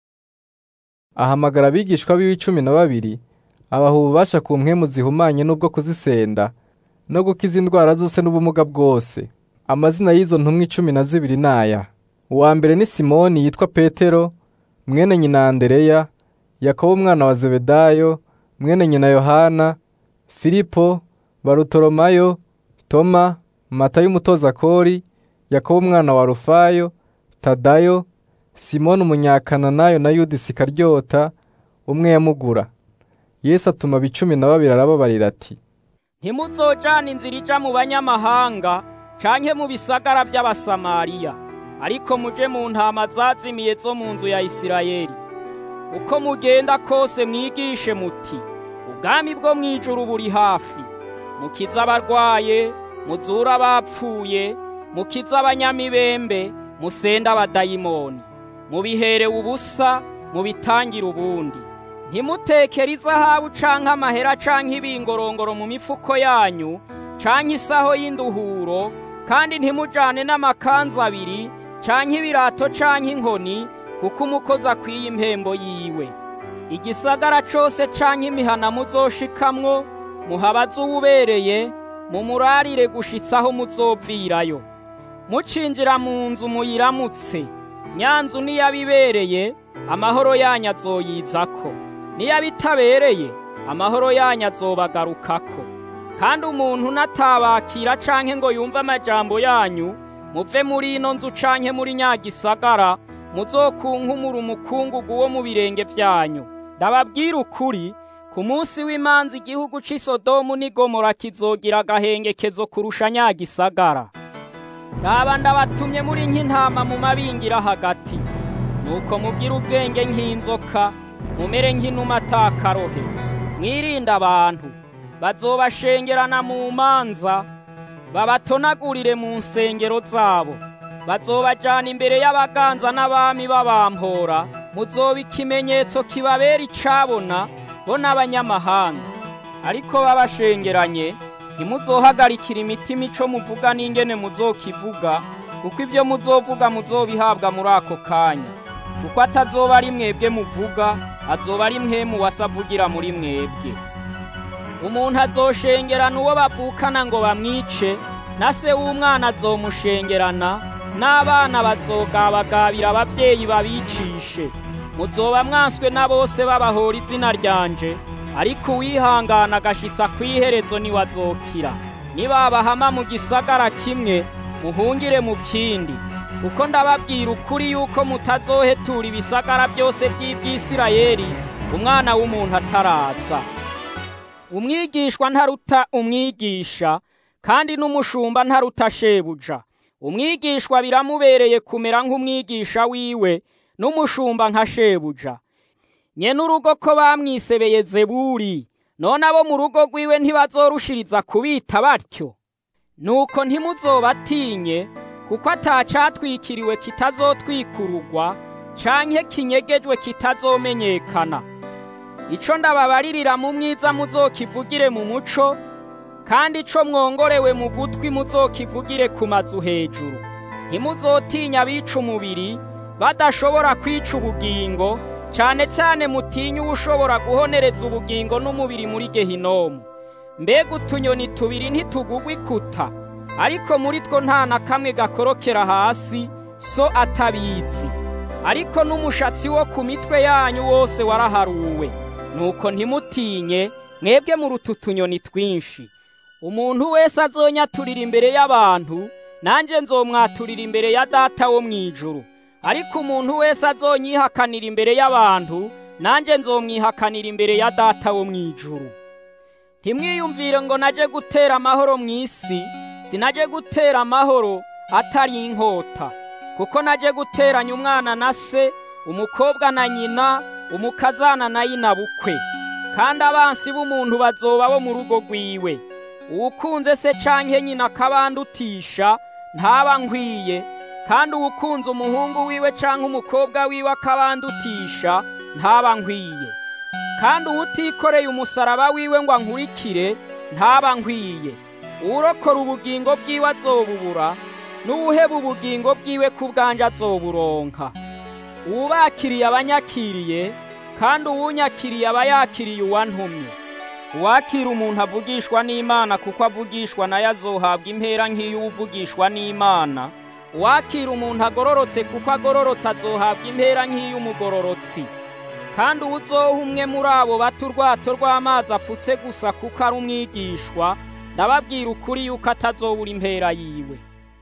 A: ahamagara abigishwa biwe icumi na babiri abaha ububasha ku mpwemu zihumanye n'ubwo kuzisenda no gukiza indwara zose n'ubumuga bwose amazina y'izo ntumwa icumi na zibiri naya uwa mbere ni simoni yitwa petero mwene nyina andereya yakobo umwana wa zebedayo mwene nyina yohana filipo barutoromayo toma matayo umutoza kori yakobo umwana wa rufayo tadayo simoni umunyakananayo na yuda isikaryota umwe yamugura yesu atuma abicumi na babiri arababarira ati
I: ntimuzojana inzira ija mu banyamahanga canke mu bisagara by'abasamariya ariko muje mu ntama zazimiye zo mu nzu ya isirayeli uko mugenda kose mwigishe muti ubwami bwo mw'ijuru buri hafi mukiza abarwaye muzura abapfuye mukiza abanyamibembe musenda abadayimoni mubiherewe ubusa mubitangire ubundi ntimutekere izahabu canke amahera canke ibingorongoro mu mifuko yanyu canke isaho y'induhuro kandi ntimujane n'amakanzu abiri canke ibirato canke inkoni kuko umukozi akwiye impembo yiwe igisagara cose canke imihana muzoshikamwo muhabaze uwubereye mumurarire gushitsaho muzovirayo mucinjira mu nzu muyiramutse nyanzu niyabibereye amahoro yanyu azoyizako niyabitabereye amahoro yanyu azobagarukako kandi umuntu natabakira canke ngo yumve amajambo yanyu muve muri ino nzu canke muri nyagisagara muzokunkumura umukungugu wo mu birenge vyanyu ndababwira ukuri ku munsi w'imanza igihugu c'i sodomu n'i gomora kizogira agahengekezo kurusha nyagisagara raba ndabatumye muri nk'intama mu mabingira hagati nuko mugire ubwenge nk'inzoka mumere nk'inuma atakarohe mwirinde abantu bazobashengerana mu manza babatonagurire mu nsengero zabo bazobajana imbere y'abaganza n'abami babampora muzoba ikimenyetso kibabera icabona bo n'abanyamahanga ariko babashengeranye ntimuzohagarikira imitima ico muvuga n'ingene muzokivuga kuko ibyo muzovuga muzobihabwa muri ako kanya kuko atazoba ari mwebwe muvuga azoba ari mwemu wasavugira muri mwebwe umuntu azoshengerana uwo bavukana ngo bamwice na se w'umwana azomushengerana n'abana bazogabagabira abavyeyi babicishe muzoba mwanswe na bose babahora izina ryanje ariko uwihangana agashitsa kw'iherezo niwe azokira nibabahama mu gisagara kimwe muhungire mu kindi kuko ndababwira ukuri yuko mutazohetura ibisagara byose by'ibyisirayeli umwana w'umuntu ataraza umwigishwa ntaruta umwigisha kandi n'umushumba ntaruta shebuja umwigishwa biramubereye kumera nk'umwigisha wiwe n'umushumba nka shebuja nyene urugo ko bamwisebeye zeburi none abo mu rugo rwiwe ntibazorushiriza kubita batyo nuko ntimuzobatinye kuko atacatwikiriwe kitazotwikururwa canke kinyegejwe kitazomenyekana ico ndababaririra mu mwiza muzokivugire mu muco kandi ico mwongorewe mu gutwi muzokivugire ku mazu hejuru ntimuzotinya abica umubiri badashobora kwica ubugingo cane cane mutinye uwushobora guhonereza ubugingo n'umubiri muri gehinomu mbega utunyoni tubiri ntitugugwa ikuta ariko muri two nta na kamwe gakorokera hasi so atabizi ariko n'umushatsi wo ku mitwe yanyu wose waraharuwe nuko ntimutinye mwebwe muruta utunyoni twinshi umuntu wese azonyaturira imbere y'abantu nanjye nzomwaturira imbere ya data wo mu ijuru ariko umuntu wese azonyihakanira imbere y'abantu nanjye nzomwihakanira imbere ya data wo mu ijuru ntimwiyumvire ngo naje gutera amahoro mu isi sinaje gutera amahoro atari inkota kuko naje guteranya umwana na se umukobwa na nyina umukazana na yina bukwe kandi abansi b'umuntu bazoba bo mu rugo rwiwe uwukunze se canke nyina akabandutisha ntaba nkwiye kandi uwukunze umuhungu wiwe canke umukobwa wiwe akabandutisha ntaba nkwiye kandi uwutikoreye umusaraba wiwe ngo ankurikire ntaba nkwiye uwurokora ubugingo bwiwe azobubura n'uwuheba ubugingo bwiwe ku bwanje azoburonka uwubakiriye abanyakiriye kandi uwunyakiriye aba yakiriye uwantumye uwakira umuntu avugishwa n'imana kuko avugishwa nayo azohabwa impera nk'iy'uwuvugishwa n'imana uwakira umuntu agororotse kuko agororotse azohabwa impera nk'iy'umugororotsi kandi uwuzoha umwe muri abo bato urwato rw'amazi afutse gusa kuko ari umwigishwa ndababwira ukuri yuko atazobura impera yiwe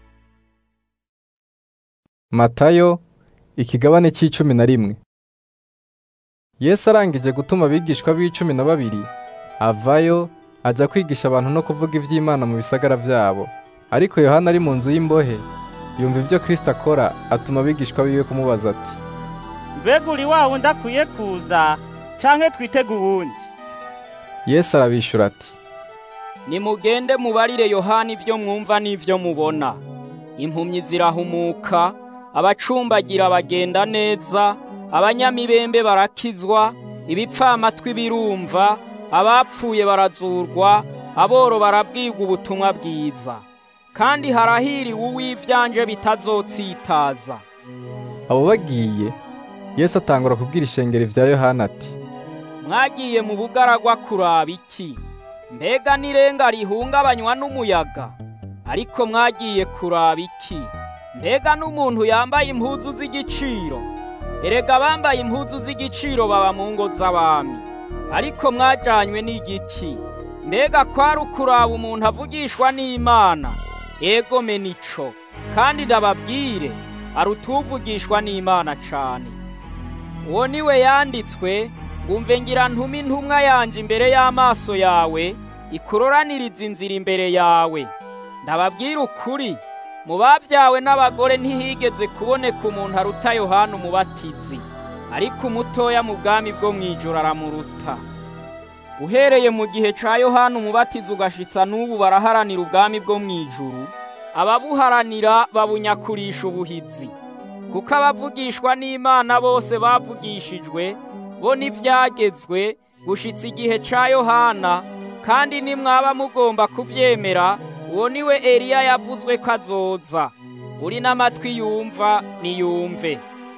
A: matayo ikigabane cy'icumi na rimwe yesu arangije gutuma abigishwa b'icumi na babiri avayo ajya kwigisha abantu no kuvuga iby'imana mu bisagara byabo ariko yohana ari mu nzu y'imbohe yumva ibyo kirisita akora atuma abigishwa biwe kumubaza ati
J: mbega uri wa wundi akwiye kuza canke twitega uwundi
A: yesu arabishyura ati
I: nimugende mubarire yohana ibyo mwumva n'ibyo mubona impumyi zirahumuka abacumbagira bagenda neza abanyamibembe barakizwa ibipfamatwi birumva abapfuye barazurwa aboro barabwirwa ubutumwa bwiza kandi harahiriwe uw'ivyanje bitazotsitaza
A: abo bagiye yesu atangura kubwira ishengero vya yohana ati
I: mwagiye mu bugaragwa kuraba iki mbega n'irenga rihungabanywa n'umuyaga ariko mwagiye kuraba iki mbega n'umuntu yambaye impuzu z'igiciro erega abambaye impuzu z'igiciro baba mu ngo z'abami ariko mwajanywe n'igiki mbega kwari ukuraba umuntu avugishwa n'imana ego menico kandi ndababwire arutuvugishwa n'imana cane uwo niwe yanditswe umve ngira ntume intumwa yanje imbere y'amaso yawe ikuroraniriza inzira imbere yawe ndababwira ukuri mu babyawe n'abagore ntihigeze kuboneka umuntu aruta yohana umubatizi ariko umutoya mu bwami bwo mu ijoro aramuruta uhereye mu gihe ca yohana umubatizi ugashitsa n'ubu baraharanira ubwami bwo mu ijuru ababuharanira babunyakurisha ubuhizi kuko abavugishwa n'imana bose bavugishijwe bo n'ibyagezwe gushitsa igihe ca yohana kandi nimwaba mugomba kuvyemera uwo niwe eliya yavuzwe ko azoza uri n'amatwi yumva niyumve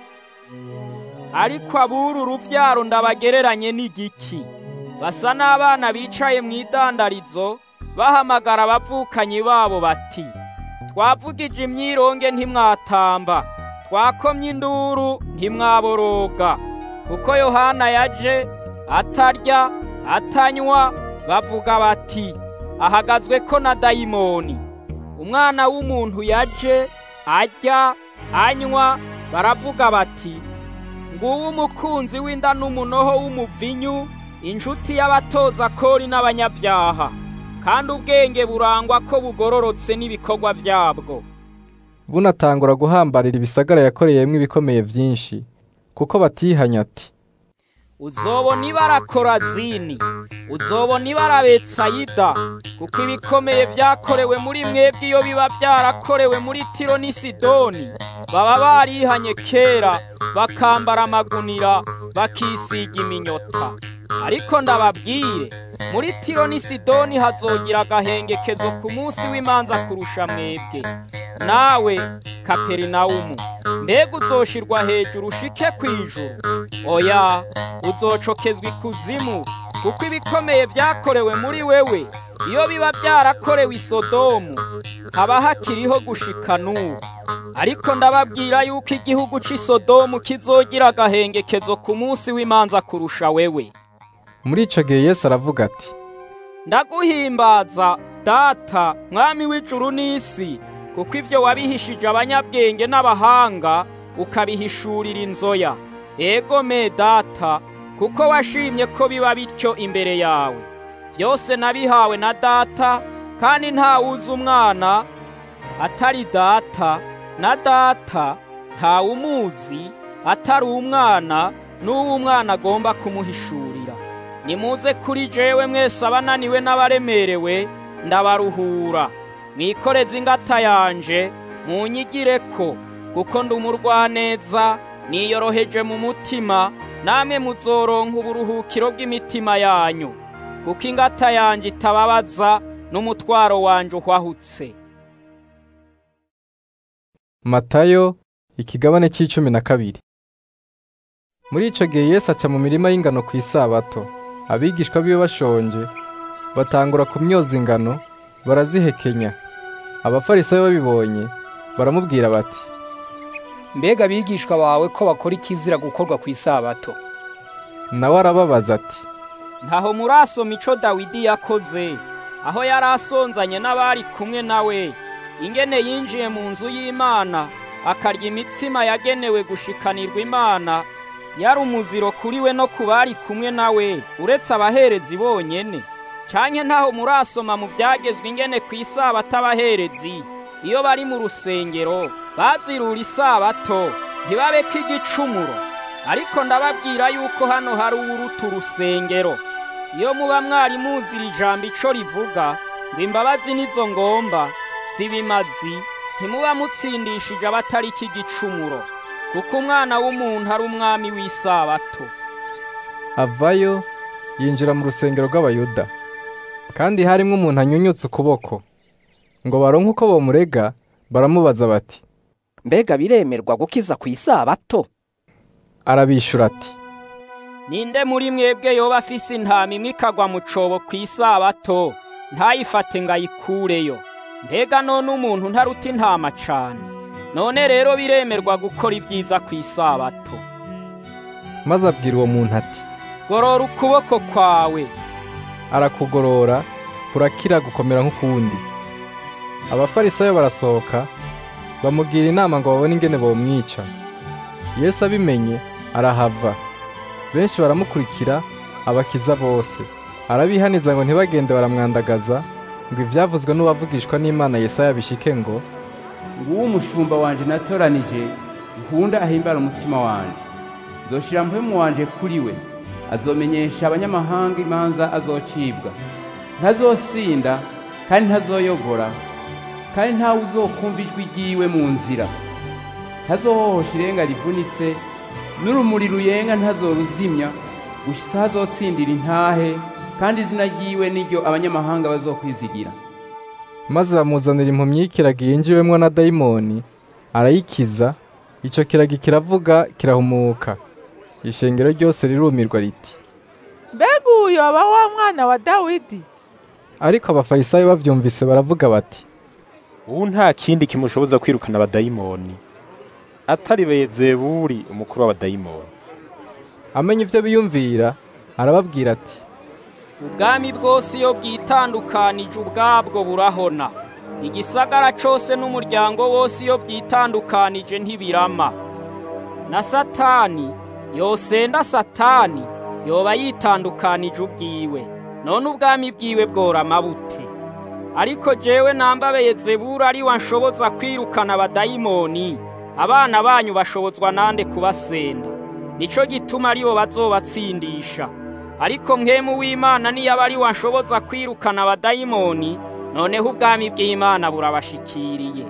I: ariko aburu uruvyaro ndabagereranye n'igiki basa n'abana bicaye mu idandarizo bahamagara abavukanyi babo bati twavugije imyironge ntimwatamba twakomye induru ntimwaboroga kuko yohana yaje atarya atanywa bavuga bati ahagazwe ko na dayimoni umwana w'umuntu yaje arya anywa baravuga bati nguwo umukunzi w'inda n'umunoho w'umuvinyu inshuti y'abatoza kori n'abanyabyaha kandi ubwenge burangwa ko bugororotse n'ibikorwa byabwo
A: bunatangura guhambarira ibisagara yakoreyemo ibikomeye byinshi kuko batihanya ati
I: uzobona ibara korazini uzobona ibara betsayida kuko ibikomeye byakorewe muri mwebwe iyo biba byarakorewe muri tiro n'i sidoni baba barihanye kera bakambara amagunira bakisiga iminyota ariko ndababwire muri tiro n'i sidoni hazogira agahengekezo ku munsi w'imanza kurusha mwebwe nawe kaperinawumu mbega uzoshirwa hejuru ushike ku ijuru oya uzocokezwa ikuzimu kuko ibikomeye byakorewe muri wewe iyo biba byarakorewe i sodomu haba hakiriho gushika n'ubu ariko ndababwira yuko igihugu cy'i sodomu kizogira agahengekezo ku munsi w'imanza kurusha wewe
A: muri ico gihe yesu aravuga ati
I: ndaguhimbaza data mwami w'ijuru n'isi kuko ivyo wabihishije abanyabwenge n'abahanga ukabihishurira inzoya ego me data kuko washimye ko biba bityo imbere yawe byose nabihawe na data kandi ntawuzi umwana atari data na data ntawumuzi atari umwana n'uwo umwana agomba kumuhishurira nimuze kuri jewe mwese abananiwe n'abaremerewe ndabaruhura mwikoreze ingata yanje munyigire ko kuko ndi umurwaneza niyoroheje mu mutima namwe muzoronka uburuhukiro bw'imitima yanyu kuko ingata yanje itababaza n'umutwaro wanje uhwahutse
A: matayo ikigabane c'icumi na kabiri muri ico gihe yesu aca mu mirima y'ingano ku isabato abigishwa biwe bashonje batangura kumyoza ingano barazihekenya abafarisayo babibonye baramubwira bati
L: mbega abigishwa bawe ko bakora ikizira gukorwa ku isabato
A: nawe arababaza ati
I: ntaho murasoma ico dawidi yakoze aho yari asonzanye n'abari kumwe nawe ingene yinjiye mu nzu y'imana akarya imitsima yagenewe gushikanirwa imana yari umuziro kuri we no ku bari kumwe nawe uretse abaherezi bonyene canke ntaho murasoma mu byagezwe ingene ku isabato abaherezi iyo bari mu rusengero bazirura isabato ntibabeko igicumuro ariko ndababwira yuko hano hari uwuruta urusengero iyo muba mwari muzira ijambo ico rivuga ngo imbabazi nizo ngomba si bimazi ntimuba mutsindishije abatari iki gicumuro kuko umwana w'umuntu ari umwami w'isabato
A: avayo yinjira mu rusengero rw'abayuda kandi harimo umuntu anyunyutse ukuboko ngo baronke uko bomurega baramubaza bati
L: mbega biremerwa gukiza ku isabato
A: arabishura ati
I: ninde muri mwebwe yoba afise intama imwe ikagwa mu cobo ku isabato ntayifate ngo ayikureyo mbega none umuntu ntaruta intama cane none rero biremerwa gukora ibyiza ku isabato
A: maze abwira uwo muntu ati
I: gorora ukuboko kwawe
A: arakugorora kurakira gukomera nk'ukundi abafarisayo barasohoka bamugira inama ngo babone ingene bomwica yesu abimenye arahava benshi baramukurikira abakiza bose arabihaniza ngo ntibagende baramwandagaza ngo ibyavuzwe n'uwavugishwa n'imana yesaya bishike ngo
H: nguwo umushumba wanje natoranije nkunda ahimbara umutima wanje nzoshira mpwemu wanje kuri we azomenyesha abanyamahanga imanza azocibwa ntazosinda kandi ntazoyogora kandi ntawe uzokumva ijwi ryiwe mu nzira ntazohohosha irenga rivunitse n'urumuri ruyenga ntazoruzimya gushitsa hazotsindira intahe kandi izina ryiwe niryo abanyamahanga bazokwizigira
A: maze bamuzanira impumyi y'ikiragi yinjiwemwo na dayimoni arayikiza ico kiragi kiravuga kirahumuka ishengero ryose rirumirwa riti
M: mbega uyu yoba wa mwana wa dawidi
A: ariko abafarisayo bavyumvise baravuga bati
F: ubu nta kindi kimushoboza kwirukana abadayimoni atari Bezebuli umukuru w'abadayimoni
A: amenya ivyo biyumvira arababwira ati
I: ubwami bwose iyo bwitandukanije ubwabwo burahona igisagara cose n'umuryango wose iyo byitandukanije ntibirama na satani yosenda satani yoba yitandukanije ubwiwe none ubwami bwiwe bworama bute ariko jewe nambaye zebura ari wanshoboza kwirukana abadayimoni abana banyu bashobozwa nande kubasenda nico gituma aribo bazobatsindisha ariko mwemu w'imana niyaba ari wanshoboza kwirukana abadayimoni noneho ubwami bw'imana burabashikiriye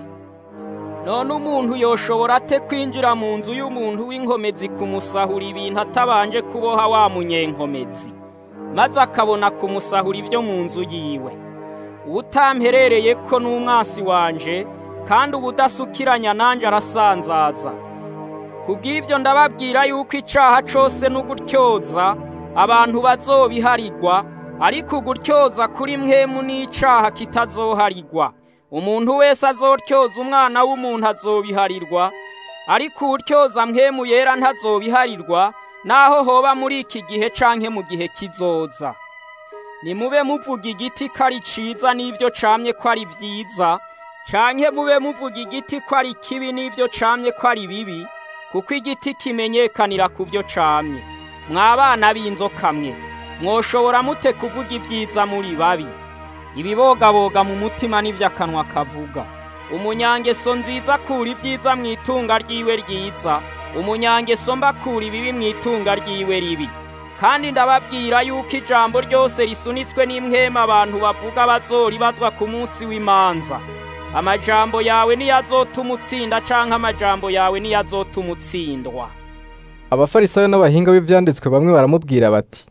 I: none umuntu yoshobora ate kwinjira mu nzu y'umuntu w'inkomezi kumusahura ibintu atabanje kuboha wa munyenkomezi maze akabona kumusahura ibyo mu nzu yiwe ubutamperereye ko n'umwasi wanje kandi ubudasukiranya nanjye arasanzaza kubw'ibyo ndababwira yuko icaha cose n'ugutyoza abantu bazobiharigwa ariko ugutyoza kuri mwemu n'icaha kitazoharigwa umuntu wese azotyoza umwana w'umuntu azobiharirwa ariko uwutyoza mwemu yera ntazobiharirwa naho hoba muri iki gihe canke mu gihe kizoza nimube muvuga igiti ko ari ciza n'ivyo camye ko ari vyiza canke mube muvuga igiti ko ari kibi n'ivyo camye ko ari bibi kuko igiti kimenyekanira ku byo camye mwabana b'inzoka mwe mwoshobora mute kuvuga ibyiza muri babi ibibogaboga mu mutima n'ivyo akanwa kavuga umunyangeso nziza akura ibyiza mu itunga ryiwe ryiza umunyangeso mba akura ibibi mu itunga ryiwe ribi kandi ndababwira yuko ijambo ryose risunitswe n'imwema abantu bavuga bazoribazwa ku munsi w'imanza amajambo yawe niyo azotuma utsinda canke amajambo yawe niyo azotuma utsindwa
A: abafarisayo n'abahinga b'ivyanditswe bamwe baramubwira bati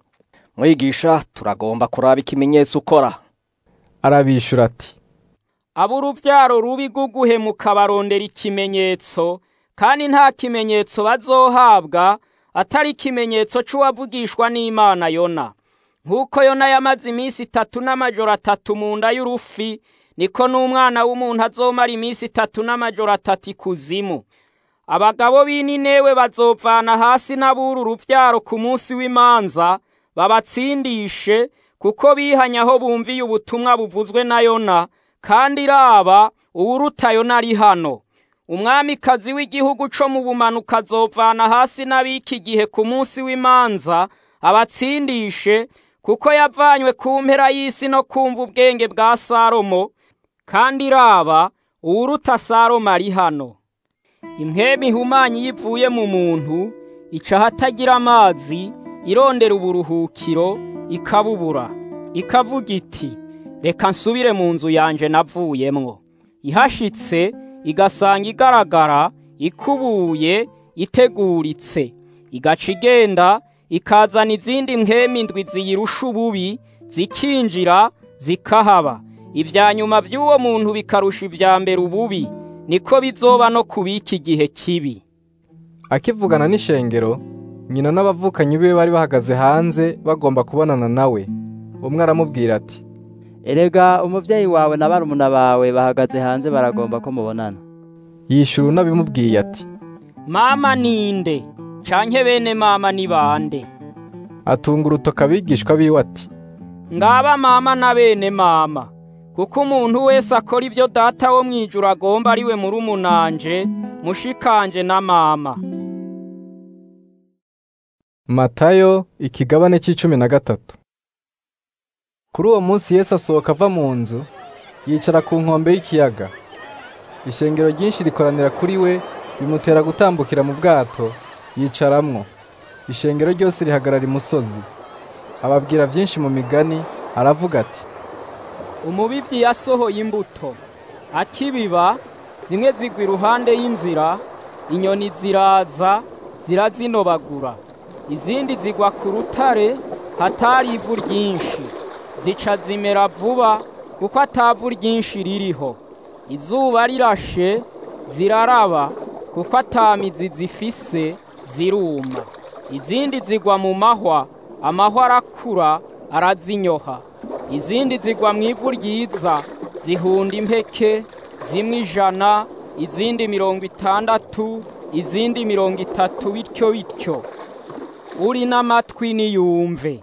L: mwigisha turagomba kuraba ikimenyetso ukora
A: arabishura ati
I: ab'uruvyaro rubi guguhemuka barondera ikimenyetso kandi nta kimenyetso bazohabwa atari ikimenyetso c'uwavugishwa n'imana yona nk'uko yona yamaze iminsi itatu n'amajoro atatu mu nda y'urufi niko n'umwana w'umuntu azomara iminsi itatu n'amajoro atatu ikuzimu abagabo b'ininewe bazovana hasi n'abura uruvyaro ku munsi w'imanza babatsindishe kuko bihanye aho bumviye ubutumwa buvuzwe na yona kandi iraba uwuruta yona ari hano umwamikazi w'igihugu co mu bumanuka azovana hasi n'abiki gihe ku munsi w'imanza abatsindishe kuko yavanywe ku mpera y'isi no kumva ubwenge bwa salomo kandi iraba uwuruta salomo ari hano impwemu ihumanye iyo ivuye mu muntu ica ahatagira amazi irondera uburuhukiro ikabubura ikavuga iti reka nsubire mu nzu yanje navuyemwo ihashitse igasanga igaragara ikubuye iteguritse igaca igenda ikazana izindi mpwemu indwi ziyirusha ububi zikinjira zikahaba ibya nyuma by'uwo muntu bikarusha ibya mbere ububi niko bizoba no kubika igihe kibi
A: akivugana n'ishengero nyina n'abavukanyi biwe bari bahagaze hanze bagomba kubonana nawe umwe aramubwira ati
O: erega umubyeyi wawe na barumuna bawe bahagaze hanze baragomba ko mubonana
A: yishura unabimubwiye ati
I: mama ninde canke bene mama ni bande
A: atunga urutoka abigishwa biwe ati
I: ngaba mama na bene mama kuko umuntu wese akora ibyo data wo mu ijuru agomba ari we muri umunanje mushikanje na mama
A: matayo ikigabane cy'icumi na gatatu kuri uwo munsi yesu asohoka ava mu nzu yicara ku nkombe y'ikiyaga ishengero ryinshi rikoranira kuri we bimutera gutambukira mu bwato yicaramwo ishengero ryose rihagarara imusozi ababwira byinshi mu migani aravuga ati
I: umubibyi yasohoye imbuto akibiba zimwe zigwa iruhande y'inzira inyoni ziraza zirazinobagura izindi zigwa ku rutare hatari ivu ryinshi zica zimera vuba kuko atavu ryinshi ririho izuba rirashe ziraraba kuko atamizi zifise ziruma izindi zigwa mu mahwa amahwa arakura arazinyoha izindi zigwa mu ivu ryiza zihunda impeke zimwe ijana izindi mirongo itandatu izindi mirongo itatu bityo bityo uri n'amatwi niyumve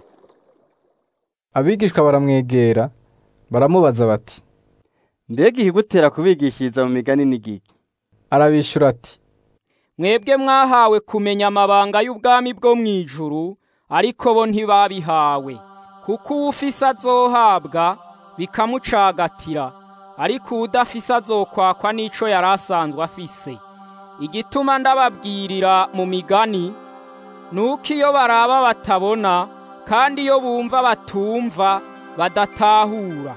A: abigishwa baramwegera baramubaza bati
P: mbega ihigutera kubigishiriza mu migani n'igiki
A: arabishura ati
I: mwebwe mwahawe kumenya amabanga y'ubwami bwo mu ijuru ariko bo ntibabihawe kuko uwufise azohabwa bikamucagatira ariko uwudafise azokwakwa n'ico yari asanzwe afise igituma ndababwirira mu migani nuko iyo baraba batabona kandi iyo bumva batumva badatahura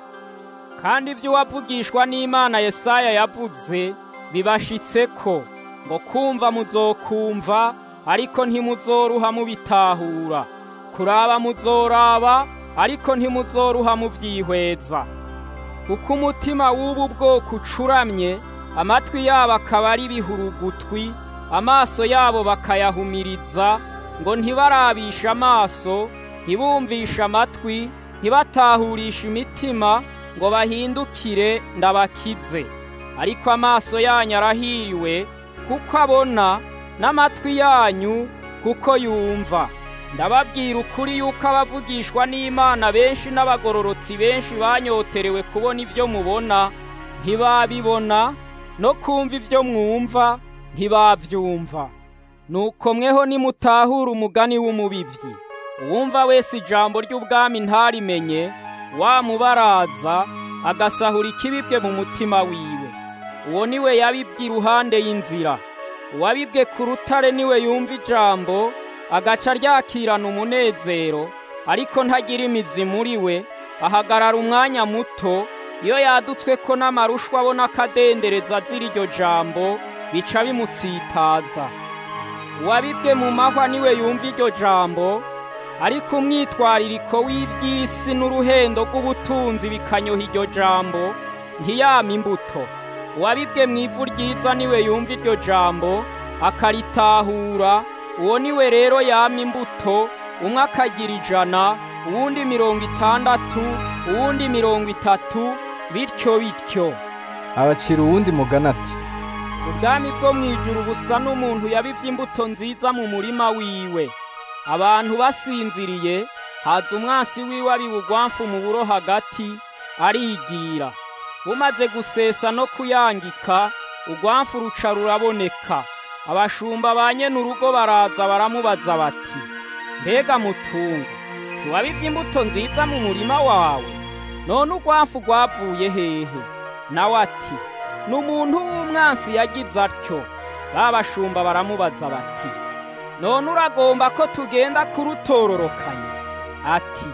I: kandi ibyo uwavugishwa n'imana yesaya yavuze bibashitseko ngo kumva muzokumva ariko ntimuzoruha mubitahura kuraba muzoraba ariko ntimuzoruha muvyihweza kuko umutima w'ubu bwoko ucuramye amatwi yabo akaba ari ibihurugutwi amaso yabo bakayahumiriza ngo ntibarabishe amaso ntibumvishe amatwi ntibatahurishe imitima ngo bahindukire ndabakize ariko amaso yanyu arahiriwe kuko abona n'amatwi yanyu kuko yumva ndababwira ukuri yuko abavugishwa n'imana benshi n'abagororotsi benshi banyoterewe kubona ibyo mubona ntibabibona no kumva ibyo mwumva ntibabyumva nuko mweho nimutahura umugani w'umubibyi uwumva wese ijambo ry'ubwami ntarimenye wamubaraza agasahura ikibibwe mu mutima wiwe uwo niwe yabibwe iruhande y'inzira uwabibwe ku rutare niwe yumva ijambo agaca ryakirana umunezero ariko ntagira imizi muri we ahagarara umwanya muto iyo yadutswe ko n'amarushwa abona akadendereza azira iryo jambo bica bimutsitaza uwabibwe mu mahwa niwe yumva iryo jambo ariko umwitwaririko w'iby'isi n'uruhendo rw'ubutunzi bikanyoha iryo jambo ntiyama imbuto uwabibwe mu ivu ryiza niwe yumva iryo jambo akaritahura uwo niwe rero yama imbuto umwe akagira ijana uwundi mirongo itandatu uwundi mirongo itatu bityo bityo
A: abacira uwundi mugana ati
I: ubwami bwo mu ijuru busa n'umuntu yabivye imbuto nziza mu murima wiwe abantu basinziriye haza umwansi wiwe abibugwamfu mu buro hagati arigira bumaze gusesa no kuyangika urwamfu ruca ruraboneka abashumba ba nyene urugo baraza baramubaza bati mbega mutungo ntiwabivye imbuto nziza mu murima wawe none urwamfu rwavuye hehe nawe ati ni umuntu w'umwansi yagize atyo ba bashumba baramubaza bati none uragomba ko tugenda kurutororokanya ati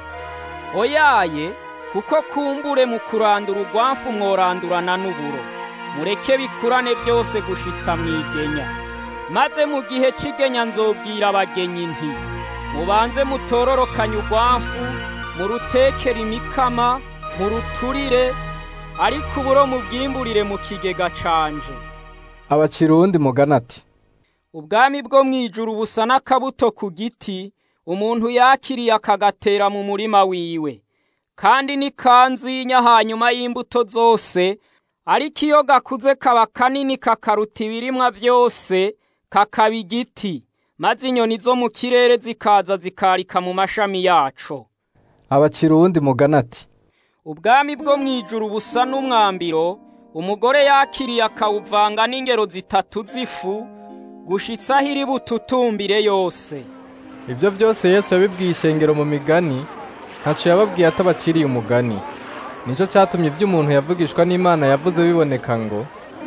I: oyaye kuko kumbure mu kurandura urwamfu mworandurana n'uburo mureke bikurane byose gushitsa mwigenya maze mu gihe c'igenya nzobwira abagenyi nti mubanze mutororokanye urwamfu murutekere imikama muruturire ariko uburo mubwimburire mu kigega canje
A: abacira uwundi mugana ati
I: ubwami bwo mu ijuru busa n'akabuto ku giti umuntu yakiriye akagatera mu murima wiwe kandi ni kanzinya hanyuma y'imbuto zose ariko iyo gakuze kaba kanini kakaruta ibirimwa byose kakaba igiti maze inyoni zo mu kirere zikaza zikarika mu mashami yaco
A: abacira uwundi mugana ati
I: ubwami bwo mu ijuru busa n'umwambiro umugore yakiriye akawuvanga n'ingero zitatu z'ifu gushitsa aho iri bututumbire yose
A: ibyo byose yesu yabibwiye ishengero mu migani ntaco yababwiye atabaciriye umugani nicyo cyatumye ibyo umuntu yavugishwa n'imana yavuze biboneka ngo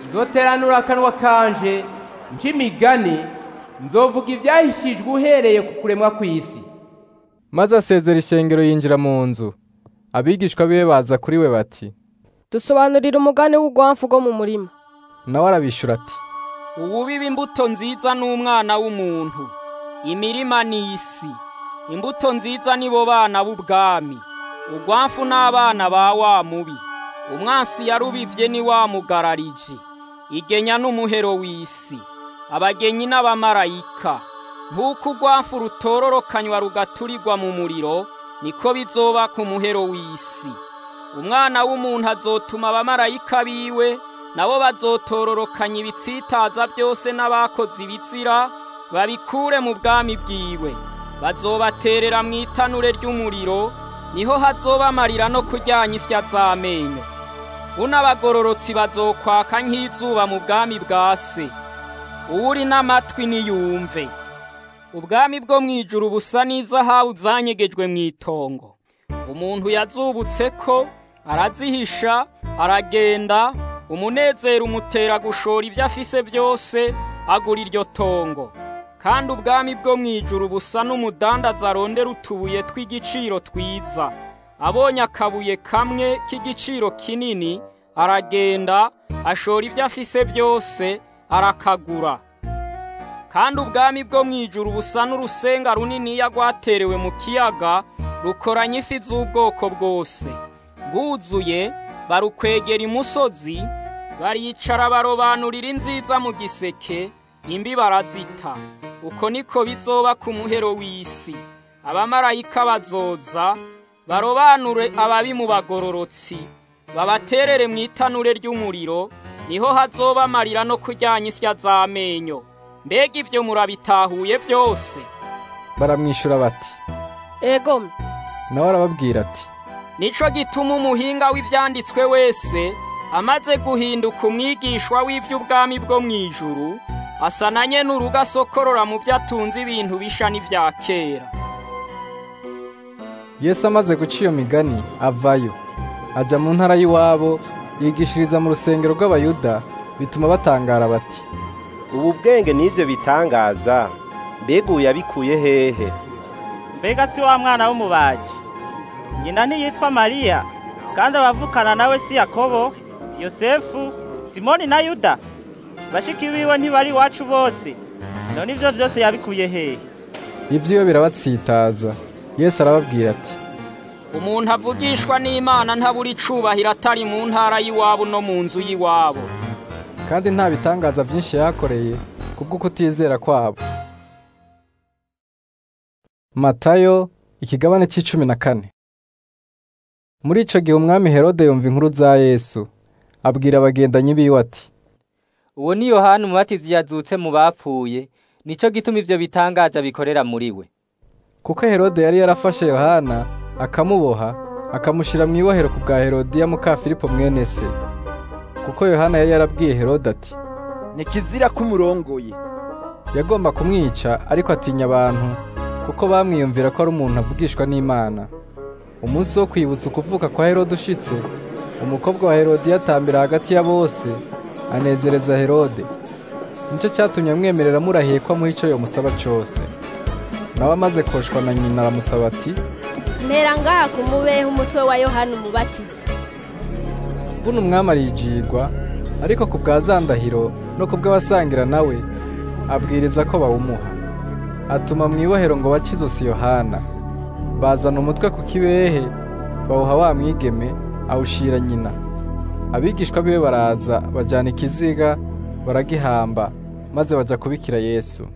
H: nzoteranura akanwa kanje nc'imigani nzovuga ivyahishijwe uhereye ku kuremwa kw'isi
A: maze asezera ishengero yinjira mu nzu abigishwa biwe baza kuri we bati
Q: dusobanurira umugani w'urwamfu rwo mu murima
A: nawe arabishura ati
I: uwubiba imbuto nziza n'umwana w'umuntu imirima ni isi imbuto nziza nibo bana b'ubwami urwamfu n'abana ba wa mubi umwansi yarubivye ni wa mugarariji igenya n'umuhero w'isi abagenyi n'abamarayika nk'uko urwamfu rutororokanywa rugaturirwa mu muriro niko bizoba ku muhero w'isi umwana w'umuntu azotuma abamarayika biwe nabo bazotororokanya ibitsitaza byose n'abakoze ibizira babikure mu bwami bwiwe bazobaterera mu itanure ry'umuriro niho hazoba amarira no kuryanya isya z'amenyo unabagororotsi bazokwaka nk'izuba mu bwami bwa se uwuri n'amatwi niyumve ubwami bwo mu ijuru busa n'izahabu zanyegejwe mu itongo umuntu yazubutse ko arazihisha aragenda umunezero umutera gushora ibyo afise byose agura iryo tongo kandi ubwami bwo mu ijuru busa n'umudandaza arondera utubuye tw'igiciro twiza abonye akabuye kamwe k'igiciro kinini aragenda ashora ibyo afise byose arakagura kandi ubwami bwo mu ijuru busa n'urusenga runiniya rwaterewe mu kiyaga rukoranya ifi z'ubwoko bwose bwuzuye barukwegera imusozi baricara barobanurira inziza mu giseke imbi barazita uko niko bizoba ku muhero w'isi abamarayika bazoza barobanure ababi mu bagororotsi babaterere mu itanure ry'umuriro niho hazoba amarira no kuryanya isya z'amenyo mbega ibyo murabitahuye byose
A: baramwishyura bati
Q: ego
A: nawe arababwira ati
I: nico gituma umuhinga w'ivyanditswe wese amaze guhinduka umwigishwa w'ivy'ubwami bwo mu ijuru asa na nyene urugo asokorora mu vyo atunze ibintu bisha n'ivya kera
A: yesu amaze guca iyo migani avayo aja mu ntara y'iwabo yigishiriza mu rusengero rw'abayuda bituma batangara bati
E: ubu bwenge n'ivyo bitangaza mbega uyu yabikuye hehe
J: mbega si wa mwana w'umubaji nyina ntiyitwa mariya kandi abavukana nawe si yakobo yosefu simoni na yuda bashiki biwe ntibari iwacu bose none ivyo vyose yabikuye hehe
A: ivy'iwe birabatsitaza yesu arababwira ati
I: umuntu avugishwa n'imana ntabura icubahiro atari mu ntara y'iwabo no mu nzu y'iwabo
A: kandi nta bitangaza vyinshi yakoreye kubwo kutizera kwabo matayo ikigabane c'icumi na kane muri ico gihe umwami herode yumva inkuru za yesu abwira abagendanyi biwe ati
C: uwo ni yohani umubatizi yazutse mu bapfuye nico gituma ivyo bitangaza bikorera muri we
A: kuko herode yari yarafashe yohana akamuboha akamushyira mu ibohero ku bwa herodiya muka filipo mwene se kuko yohana yari yarabwiye herode ati
R: ni kizira kumurongoye
A: yagomba kumwica ariko atinya abantu kuko bamwiyumvira ko ari umuntu avugishwa n'imana umunsi wo kwibutsa ukuvuka kwa herode ushitse umukobwa wa herodiya atambira hagati ya bose anezereza herode nicyo cyatumye amwemerera amurahiye ko amuha icyo yomusaba cyose nawe amaze koshwa na nyina aramusaba ati
N: mpera ngaha kumubeho umutwe wa yohani umubatizi
A: mvuna umwami arijigwa ariko ku bwa zandahiro no ku bw'abasangira nawe abwiriza ko bawumuha atuma mu ibohero ngo bace izosi yohana bazana umutwe ku kibehe bawuha wa mwigeme awushira nyina abigishwa biwe baraza bajyana ikiziga baragihamba maze bajya kubikira yesu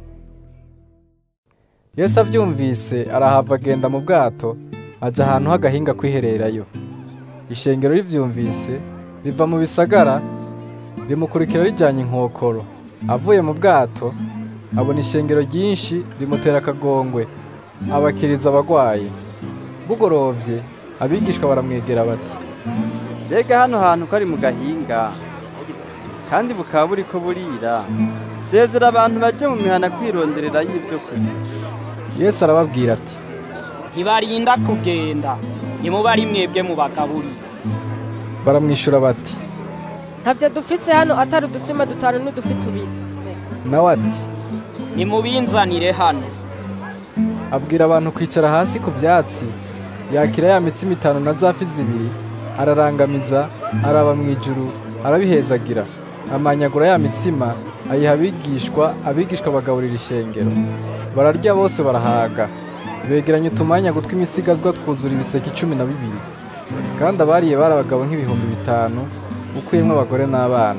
A: yesu abyumvise arahava agenda mu bwato ajya ahantu h'agahinga kwihererayo ishengero ribyumvise riva mu bisagara rimukurikira rijyanye inkokoro avuye mu bwato abona ishengero ryinshi rimutera akagongwe abakiriza abagwayi bugorovye abigishwa baramwegera bati
P: mbega hano hantu ko ari mu gahinga kandi bukaba buri ko burira sezera abantu baje mu mihana kwironderera y'ibyo kurya
A: yesu arababwira ati
I: ntibarinda kugenda nimuba ari mwebwe mubagaburira
A: baramwishyura bati
Q: ntavyo dufise hano atari udutsima dutanu n'udufi tubiri
A: nawe ati
I: nimubinzanire hano
A: abwira abantu kwicara hasi ku vyatsi yakira ya mitsima itanu na za fi zibiri ararangamiza araba mu ijuru arabihezagira amanyagura ya mitsima ayiha abigishwa abigishwa bagaburira ishengero bararya bose barahaga begeranya utumanya gutwi imisigazwa twuzura ibiseke icumi na bibiri kandi abariye bari abagabo nk'ibihumbi bitanu ukuyemwo abagore n'abana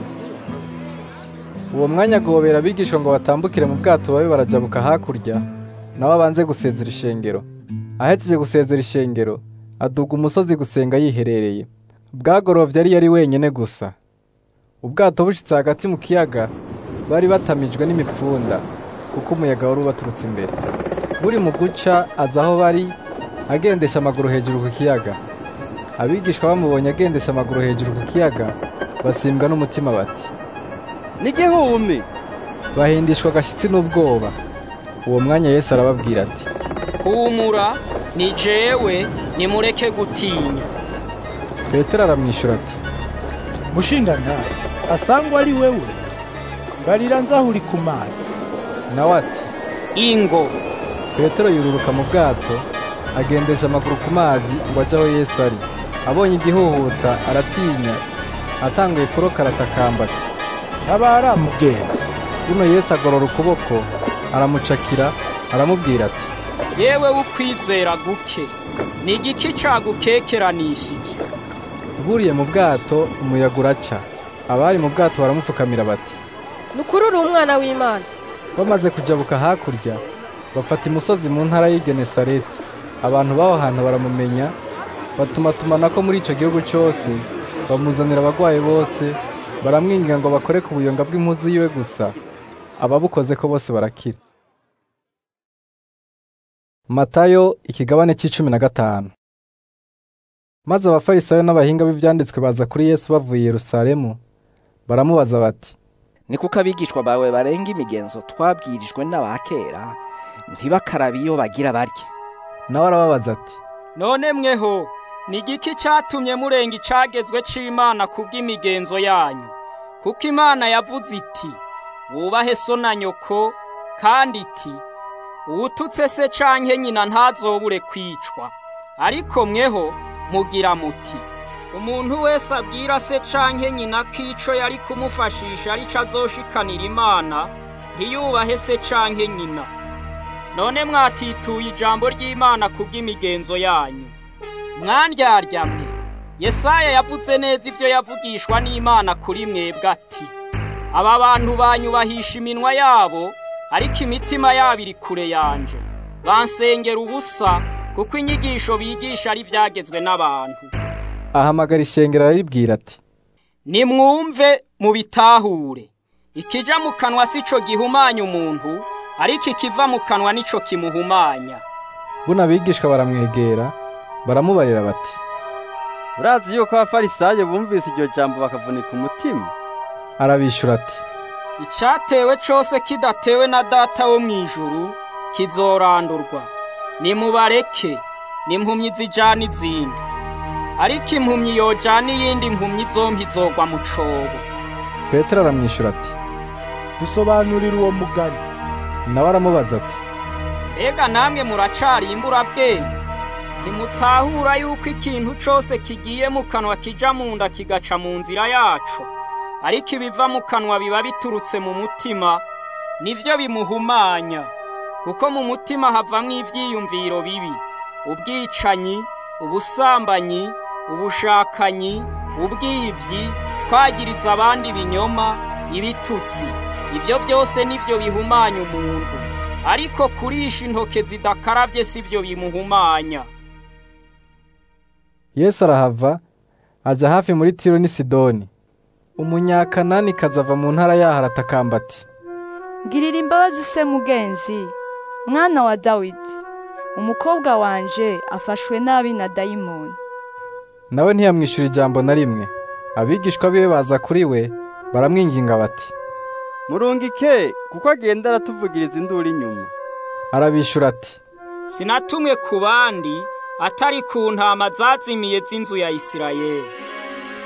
A: uwo mwanya agobera abigishwa ngo batambukire mu bwato babe barajabuka hakurya nawe abanze gusezera ishengero ahejeje gusezera ishengero aduga umusozi gusenga yiherereye bwagorovye ari yari wenyene gusa ubwato bushitse hagati mu kiyaga bari batamijwe n'imipfunda kuko umuyaga wari ubaturutse imbere buri mu guca aza aho bari agendesha amaguru hejuru ku kiyaga abigishwa bamubonye agendesha amaguru hejuru ku kiyaga basimbwa n'umutima bati
P: n'igihumi
A: bahindishwa agashyitsi n'ubwoba uwo mwanya yesu arababwira ati
I: humura ni jewe nimureke gutinya
A: petero aramwishyura ati
K: mushingana asangwa ari wewe barira nzaho uri ku mazi
A: nawe ati
I: ingo
A: petero yururuka mu bwato agendesha amaguru ku mazi ngo ajye aho yesu ari abonye igihuhuta aratinya atanguye kuroka aratakamba ati
K: ntabara mugenzi
A: buno yesu agorora ukuboko aramucakira aramubwira ati
I: yewe ukwizera guke ni igiki cagukekeranishije
A: buriye mu bwato umuyaga uraca abari mu bwato baramupfukamira bati
Q: nukuri uri umwana w'imana
A: bamaze kujabuka hakurya bafata imusozi mu ntara y'igenesareti abantu b'aho hantu baramumenya batumatumana ko muri icyo gihugu cyose bamuzanira abagwayi bose baramwinginga ngo bakore ku buyonga bw'impuzu yiwe gusa ababukoze ko bose barakira matayo ikigabane cy'icumi na gatanu maze abafarisayo n'abahinga b'ibyanditswe baza kuri yesu bavuye i yerusalemu baramubaza bati
L: ni kuko abigishwa bawe barenga imigenzo twabwirijwe n'abakera ntibakarabe iyo bagira barye
A: nawe arababaza ati
I: none mweho ni igiki cyatumye murenga icagezwe c'imana kubw'imigenzo yanyu kuko imana yavuze iti wubahe so na nyoko kandi iti uwututse se canke nyina ntazobure kwicwa ariko mweho mugira muti umuntu wese abwira se canke nyina ko ico yari kumufashisha arico azoshikanira imana ntiyubahe se canke nyina none mwatituye ijambo ry'imana kubw'imigenzo yanyu mwandyarya yesaya yavuze neza ibyo yavugishwa n'imana kuri mwebwe ati aba bantu banyubahisha iminwa yabo ariko imitima yabo iri kure yanje bansengera ubusa kuko inyigisho bigisha ari ibyagezwe n'abantu
A: ahamagara ishengero araribwira ati
I: nimwumve mubitahure ikija mu kanwa si cyo gihumanya umuntu ariko ikiva mu kanwa nico kimuhumanya
A: buno abigishwa baramwegera baramubarira bati
P: urazi yuko abafarisayo bumvise iryo jambo bakavunika umutima
A: arabishyura ati
I: icyatewe cyose kidatewe na data wo mu ijuru kizorandurwa nimubareke n'impumyi zijana izindi ariko impumyi yojana iyindi mpumyi zombi zogwa mu cobo
A: petero aramwishyura ati
K: dusobanurire uwo mugani
A: nawe aramubaza ati
I: mbega namwe muracari imburabwenge ntimutahura yuko ikintu cose kigiye mu kanwa kija mu nda kigaca mu nzira yaco ariko ibiva mu kanwa biba biturutse mu mutima nivyo bimuhumanya kuko mu mutima havamwo ivyiyumviro bibi ubwicanyi ubusambanyi ubushakanyi ubwivyi kwagiriza abandi ibinyoma ibitutsi ibyo byose nivyo bihumanya umuntu ariko kurisha intoke zidakaravye sivyo bimuhumanya
A: yesu arahava aja hafi muri tiro n'i sidoni umunyakanani kazava mu ntara yaho aratakamba ati
S: ngirira imbabazi se mugenzi mwana wa dawidi umukobwa wanje afashwe nabi na dayimoni
A: nawe ntiyamwishyura ijambo na rimwe abigishwa biwe baza kuri we baramwinginga bati
P: murungike kuko agenda aratuvugiriza induru inyuma
A: arabishyura ati
I: sinatumwe ku bandi atari ku ntama zazimiye z'inzu ya isirayeli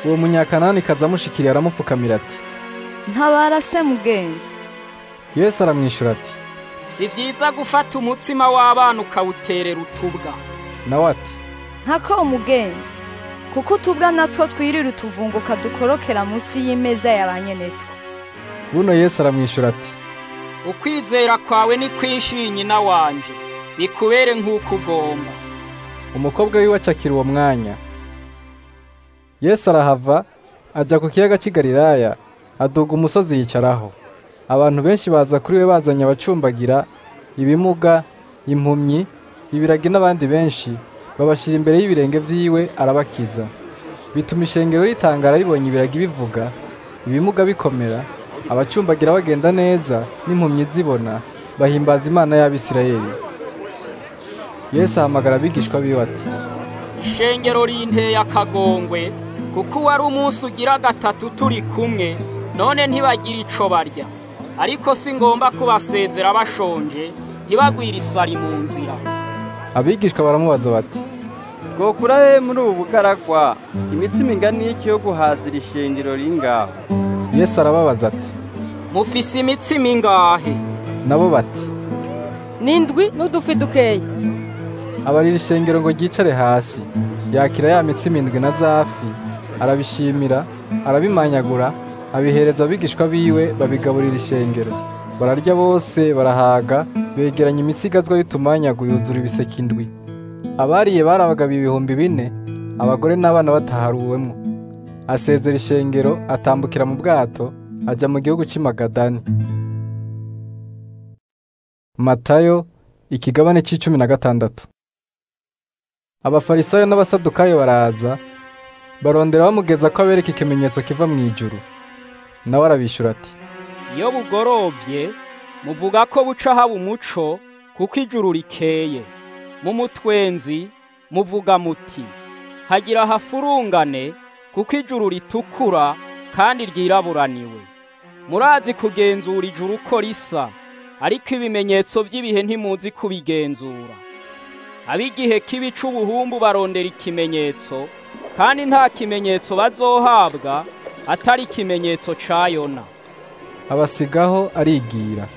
A: uwo munyakanani kaza amushikiriye aramupfukamira ati
S: ntabara se mugenzi
A: yesu aramwishyura ati
I: si byiza gufata umutsima w'abana ukawuterera utubwa
A: nawe ati
S: ntako umugenzi kuko utubwa natwo twirira utuvunguka dukorokera munsi y'imeza ya ba nyenetwo
A: buno yesu aramwishyura ati
I: ukwizera kwawe ni kwinshi nyina wanje bikubere nk'uko ugomba
A: umukobwa wiwe acakira uwo mwanya yesu arahava ajya ku kiyaga cy'i galilaya aduga umusozi yicaraho abantu benshi baza kuri we bazanye abacumbagira ibimuga impumyi ibiragi n'abandi benshi babashyira imbere y'ibirenge by'iwe arabakiza bituma ishengero ritangara ribonye ibiragi bivuga ibimuga bikomera abacumbagira bagenda neza n'impumyi zibona bahimbaza imana y'abisirayeli yesu ahamagara abigishwa biwe ati
I: ishengero rinteye akagongwe kuko uwari umunsi ugira gatatu turi kumwe none ntibagire ico barya ariko si ngomba kubasezera bashonje ntibagwire isari mu nzira
A: abigishwa baramubaza bati
P: twokura he muri ubu bugaragwa imitsima ingana iki yo guhazira ishengero ringaho
A: yesu arababaza ati
I: mufise imitsima ingahe
A: nabo bati
Q: n'indwi n'udufi dukeya
A: abarira ishengero ngo ryicare hasi yakira ya mitsima indwi na zafi arabishimira arabimanyagura abihereza abigishwa biwe babigaburira ishengero bararya bose barahaga begeranya imisigazwa y'utumanyagu yuzura ibiseke indwi abariye bari abagabo ibihumbi bine abagore n'abana bataharuwemo asezera ishengero atambukira mu bwato ajya mu gihugu cy'imagadani matayo ikigabane cy'icumi na gatandatu abafarisayo n'abasadukayo baraza barondera bamugeza ko abereka ikimenyetso kiva mu ijuru nawe arabishyura ati
I: iyo bugorovye muvuga ko buca haba umuco kuko ijuru rikeye mu mutwenzi muvuga muti hagira hafurungane kuko ijuru ritukura kandi ryiraburaniwe murazi kugenzura ijuru uko risa ariko ibimenyetso by'ibihe ntimuzi kubigenzura ab'igihe kibi c'ubuhumbu barondera ikimenyetso kandi nta kimenyetso bazohabwa atari ikimenyetso ca yona
A: abasigaho arigira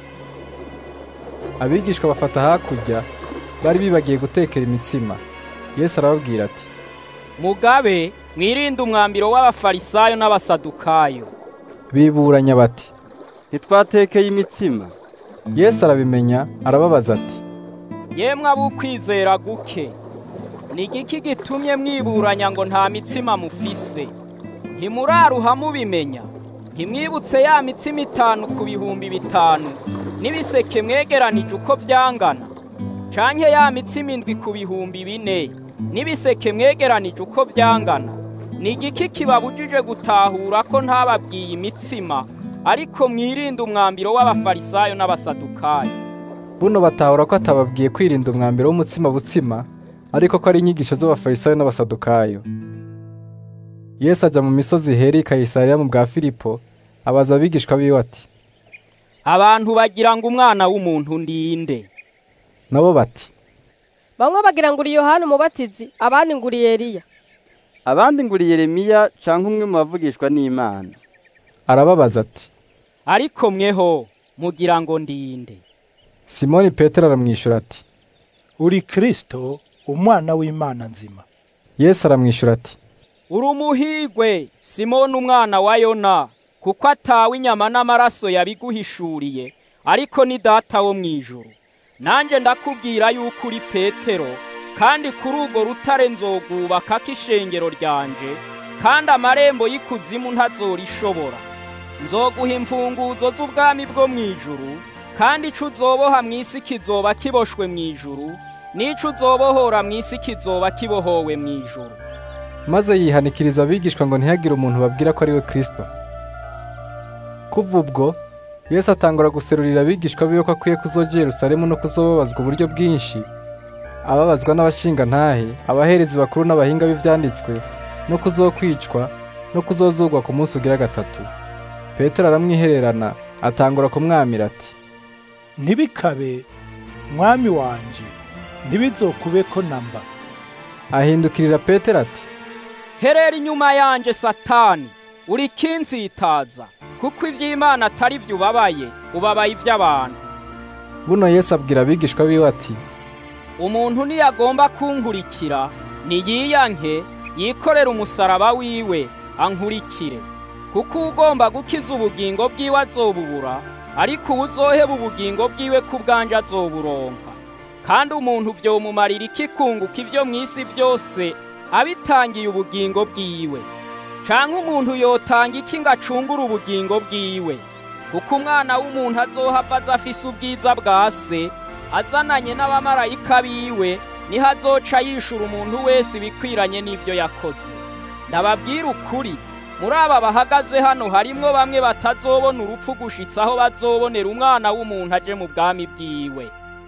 A: abigishwa bafata hakurya bari bibagiye gutekera imitsima yesu arababwira ati
I: mugabe mwirinde umwambiro w'abafarisayo n'abasadukayo
A: biburanya bati
P: ntitwatekeye imitsima
A: yesu arabimenya arababaza ati
I: yemwe ab'ukwizera guke ni igiki gitumye mwiburanya ngo nta mitsima mufise ntimuraruha mubimenya ntimwibutse ya mitsima itanu ku bihumbi bitanu n'ibiseke mwegeranije uko byangana canke ya mitsima indwi ku bihumbi bine n'ibiseke mwegeranije uko byangana ni igiki kibabujije gutahura ko ntababwiye imitsima ariko mwirinde umwambiro w'abafarisayo n'abasadukayo
A: buno batahura ko atababwiye kwirinda umwambiro w'umutsima butsima ariko ko ari inyigisho z'abafarisayo n'abasadukayo yesu ajya mu misozi heri kayisariya mu bwa filipo abaza abigishwa biwe ati
I: abantu bagira ngo umwana w'umuntu ndinde
A: nabo bati
Q: bamwe bagira ngo uri yohani umubatizi abandi ngo uri eliya
P: abandi ngo uri yeremiya canke umwe mu bavugishwa n'imana
A: arababaza ati
I: ariko mweho mugira ngo ndinde
A: simoni petero aramwishyura ati
K: uri kristo umwana w'imana nzima
A: yesu aramwishyura ati
I: uri umuhigwe simoni umwana wa yona kuko atawe inyama n'amaraso yabiguhishuriye ariko ni data wo mu ijuru nanjye ndakubwira yuko uri petero kandi kuri urwo rutare nzogubaka k'ishengero ryanje kandi amarembo y'ikuzimu ntazorishobora nzoguha imfunguzo z'ubwami bwo mu ijuru kandi ico uzoboha mu isi kizoba kiboshwe mu ijuru n'ico uzobohora mu isi kizoba kibohowe mu ijuru
A: maze yihanikiriza abigishwa ngo ntihagire umuntu babwira ko ari we kristo kuva ubwo yesu atangura guserurira abigishwa biwe ko akwiye kuzoja yerusalemu no kuzobabazwa uburyo bwinshi ababazwa n'abashingantahe abaherezi bakuru n'abahinga b'ivyanditswe no kuzokwicwa no kuzozurwa ku munsi ugira gatatu petero aramwihererana atangura kumwamira ati
K: ntibikabe mwami wanje ntibizokube ko namba
A: ahindukirira petero ati
I: herera inyuma yanje satani uri kinsitaza kuko ivy'imana atari vyo ubabaye ubabaye ivy'abantu
A: buno yesu abwira abigishwa biwe ati
I: umuntu niyagomba kunkurikira niyiyanke yikorera umusaraba wiwe ankurikire kuko ugomba gukiza ubugingo bwiwe azobubura ariko uwuzoheba ubugingo bwiwe ku bwanje azoburonka kandi umuntu vyomumarira iki kunguka ivyo mw'isi vyose abitangiye ubugingo bwiwe canke umuntu yotanga iki ngo acungure ubugingo bwiwe kuko umwana w'umuntu azohava aza afise ubwiza bwa se azananye n'abamarayika biwe niho azoca yishura umuntu wese ibikwiranye n'ivyo yakoze ndababwira ukuri muri aba bahagaze hano harimwo bamwe batazobona urupfu gushitsa aho bazobonera umwana w'umuntu aje mu bwami bwiwe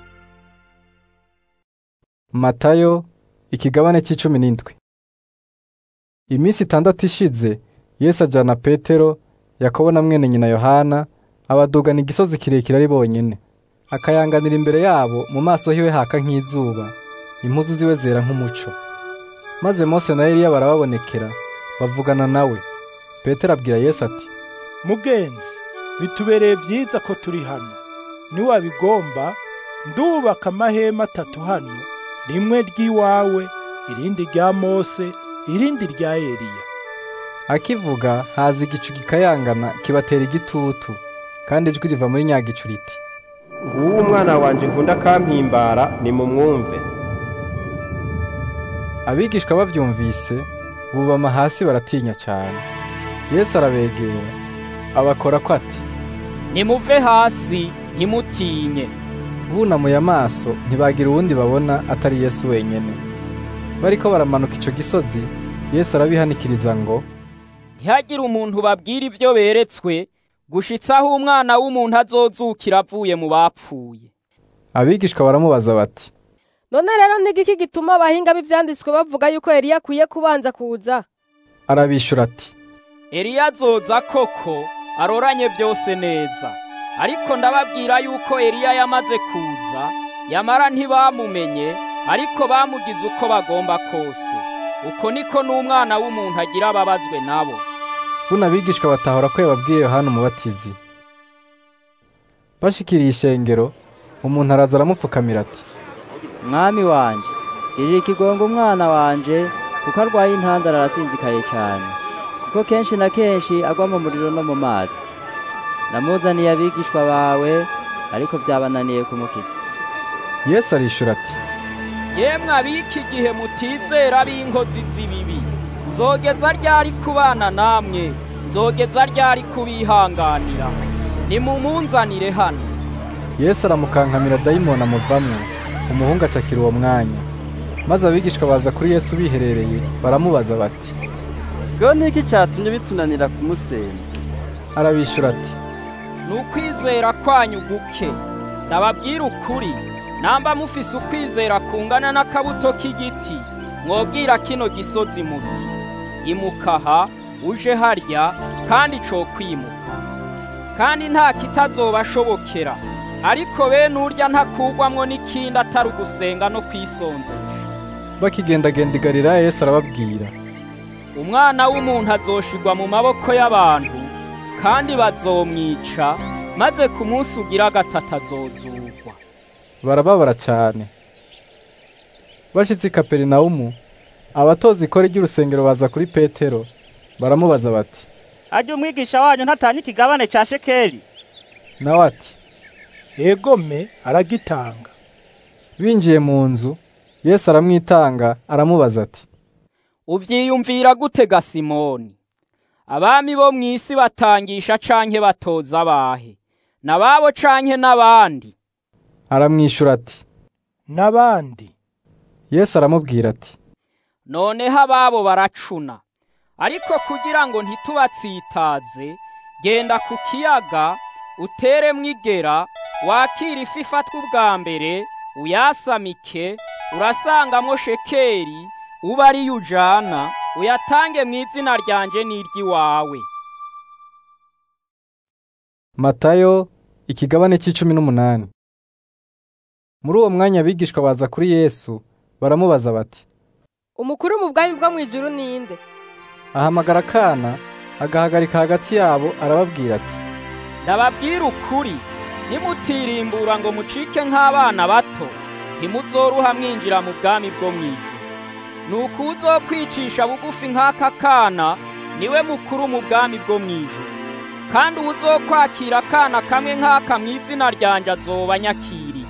A: matayo ikigabane c'icumi n'indwi iminsi itandatu ishize yesu ajana petero yakobo na mwene nyina yohana abadugana igisozi kirekire ari bonyene akayanganira imbere yabo mu maso hiwe haka nk'izuba impuzu ziwe zera nk'umuco maze mose na eliya barababonekera bavugana nawe petero abwira yesu ati
K: mugenzi bitubereye byiza ko turi hano niwabigomba ndubaka amahema atatu hano rimwe ry'iwawe irindi rya mose irindi rya eliya
A: akivuga haza igicu gikayangana kibatera igitutu kandi ijwi riva muri nyagicu riti
E: nguwo umwana wanje nkunda kampimbara nimumwumve
A: abigishwa bavyumvise bubama hasi baratinya cyane yesu arabegera abakora ko ati
I: nimuve hasi ntimutinye
A: bunamuye amaso ntibagira uwundi babona atari yesu wenyene bariko baramanuka ico gisozi yesu arabihanikiriza ngo
I: ntihagire umuntu babwira ivyo beretswe gushitsa aho umwana w'umuntu azozukira avuye mu bapfuye
A: abigishwa baramubaza bati
Q: none rero n'igiki gituma abahinga b'ivyanditswe bavuga yuko Eliya akwiye kubanza kuza
A: arabishura ati
I: Eliya azoza koko aroranye vyose neza ariko ndababwira yuko Eliya yamaze kuza yamara ntibamumenye ariko bamugize uko bagomba kose uko niko n'umwana w'umuntu agira ababazwe nabo
A: buno abigishwa batahora ko yababwiye yohana umubatizi bashikiriye ishengero umuntu araza aramupfukamira ati
O: mwami wanje girira ikigongo umwana wanje kuko arwaye intandara arasinzikaye cyane kuko kenshi na kenshi agwa mu muriro no mu mazi namuzaniye abigishwa bawe ariko byabananiye kumukiza
A: yesu arishura ati
I: yemwe abiki igihe mutizera b'inkozi z'ibibi nzogeza ryari kubana namwe nzogeza ryari kubihanganira nimumunzanire hano
A: yesu aramukankamira dayimoni amuvamwo umuhungu acakira uwo mwanya maze abigishwa baza kuri yesu biherereye baramubaza bati
P: bwo niki cyatumye bitunanira kumusenga
A: arabishura ati
I: ni ukwizera kwanyu guke ndababwira ukuri namba mufise ukwizera kungana n'akabuto k'igiti mwobwira kino gisozi muti imukaha uje harya kandi co kwimuka kandi nta kitazobashobokera ariko bene urya ntakugwamwo n'ikindi atari ugusenga no kwisonzesha
A: bakigendagenda i galilaya yesu arababwira
I: umwana w'umuntu azoshigwa mu maboko y'abantu kandi bazomwica maze ku munsi ugira gatatu azozurwa
A: barababara cyane bashitse i kaperinawumu abatoza ikora ry'urusengero baza kuri petero baramubaza bati
J: ajya umwigisha wanyu ntatanye ikigabane cya shekeli
A: nawe ati
K: egome aragitanga
A: binjiye mu nzu yesu aramwitanga aramubaza ati
I: uvyiyumvira gute ga simoni abami bo mu isi batangisha canke batoza abahe nababo canke n'abandi
A: aramwishura ati
K: n'abandi
A: yesu aramubwira ati
I: noneho ababo baracuna ariko kugira ngo ntitubatsitaze genda ku kiyaga uteremwo igera wakira ifi ifatwa ubwa mbere uyasamike urasangamwo shekeri uba ariyo ujana uyatange mu izina ryanje n'iry'iwawe
A: matayo ikigabane cy'icumi n'umunani muri uwo mwanya abigishwa baza kuri yesu baramubaza bati
Q: umukuru mu bwami bwo mu ijuru ninde
A: ahamagara akana agahagarika hagati yabo arababwira ati
I: ndababwira ukuri nimutirimbura ngo mucike nk'abana bato ntimuzoruha mwinjira mu bwami bwo mu ijuru nuko uzokwicisha bugufi nk'aka kana niwe mukuru mu bwami bwo mu ijuru kandi uwuzokwakira akana kamwe nk'aka mu izina ryanje azoba nyakiriye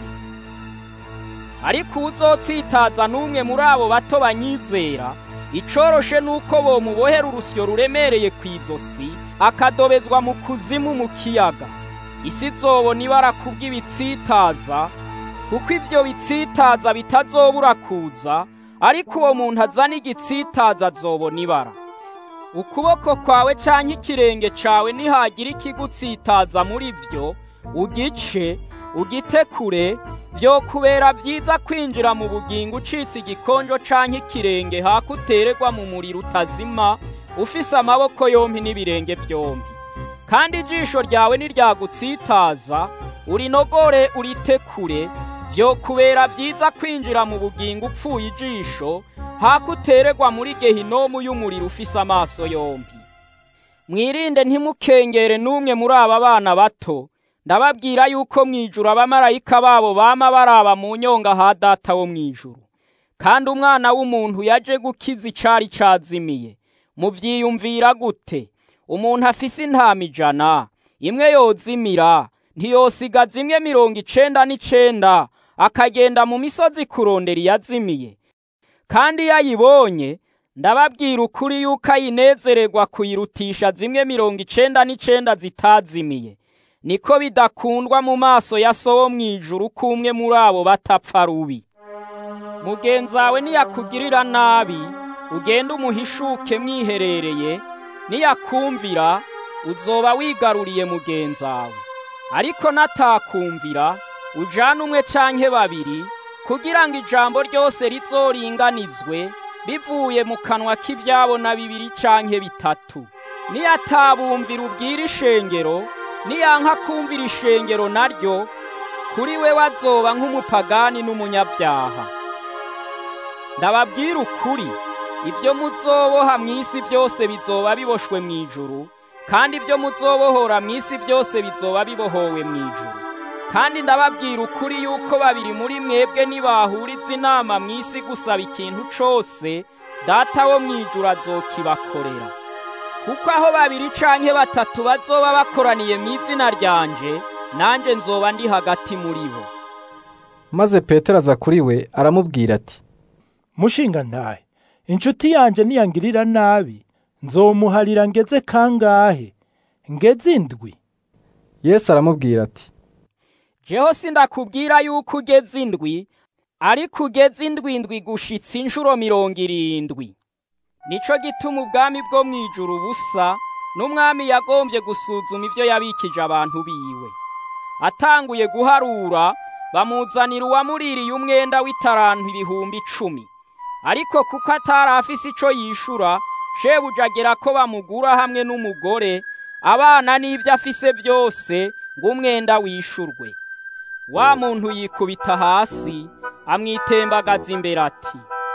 I: ariko uwuzotsitaza n'umwe muri abo bato banyizera icoroshe nuko bomubohera urusyo ruremereye ku izosi akadobezwa mu kuzimu mu kiyaga isi izobona ibara kubw'ibitsitaza kuko ivyo bitsitaza bitazobura kuza ariko uwo muntu azana igitsitaza azobona ibara ukuboko kwawe canke ikirenge cawe nihagira ikigutsitaza muri vyo ugice ugitekure vyokubera vyiza kwinjira mu bugingo ucitse igikonjo canke ikirenge haka utererwa mu muriro utazima ufise amaboko yompi n'ibirenge vyompi kandi ijisho ryawe niryagutsitaza urinogore uritekure vyokubera vyiza kwinjira mu bugingo upfuye ijisho haka utererwa muri gehinomu y'umuriro ufise amaso yompi mwirinde ntimukengere n'umwe muri aba bana bato ndababwira yuko mwijuru abamarayika babo bama baraba mu nyonga ha data wo mwijuru kandi umwana w'umuntu yaje gukiza icari cazimiye muvyiyumvira gute umuntu afise intama ijana imwe yozimira ntiyosigaza imwe mirongo icenda n'icenda akagenda mu misozi kurondera iyazimiye kandi iyo ayibonye ndababwira ukuri yuko ayinezererwa kuyirutisha zimwe mirongo icenda n'icenda zitazimiye niko bidakundwa mu maso ya so wo mw'ijuru k'umwe muri abo batapfa rubi mugenzi wawe niyakugirira nabi ugende umuhishuke mwiherereye niyakumvira uzoba wigaruriye mugenzi wawe ariko natakumvira ujane umwe canke babiri kugira ngo ijambo ryose rizoringanizwe bivuye mu kanwa k'ivyabo na bibiri canke bitatu niyatabumvira ubwira ishengero niyanka kumvira ishengero naryo kuri we wazoba nk'umupagani n'umunyabyaha ndababwira ukuri ibyo muzoboha mu isi byose bizoba biboshwe mu ijuru kandi ibyo muzobohora mu isi byose bizoba bibohowe mu ijuru kandi ndababwira ukuri yuko babiri muri mwebwe nibahuriza inama mu isi gusaba ikintu cose data wo mu ijuru azokibakorera kuko aho babiri canke batatu bazoba bakoraniye mu izina ryanje nanje nzoba ndi hagati muri bo
A: maze petero aza kuri we aramubwira ati
K: mushinga ntahe inshuti yanje niyangirira nabi nzomuharira ngeze kangahe ngeze indwi
A: yesu aramubwira ati
I: jeho sindakubwira yuko ugeze indwi ariko ugeze indwi indwi gushitsa inshuro mirongo irindwi nico gituma ubwami bwo mu ijuru busa n'umwami yagombye gusuzuma ibyo yabikije abantu biwe atanguye guharura bamuzanira uwamuririye umwenda w'itarantu ibihumbi icumi ariko kuko atari afise ico yishura shebuja agera ko bamugura hamwe n'umugore abana n'ivyo afise byose ngo umwenda wishurwe wa muntu yikubita hasi amwitembagaza imbere ati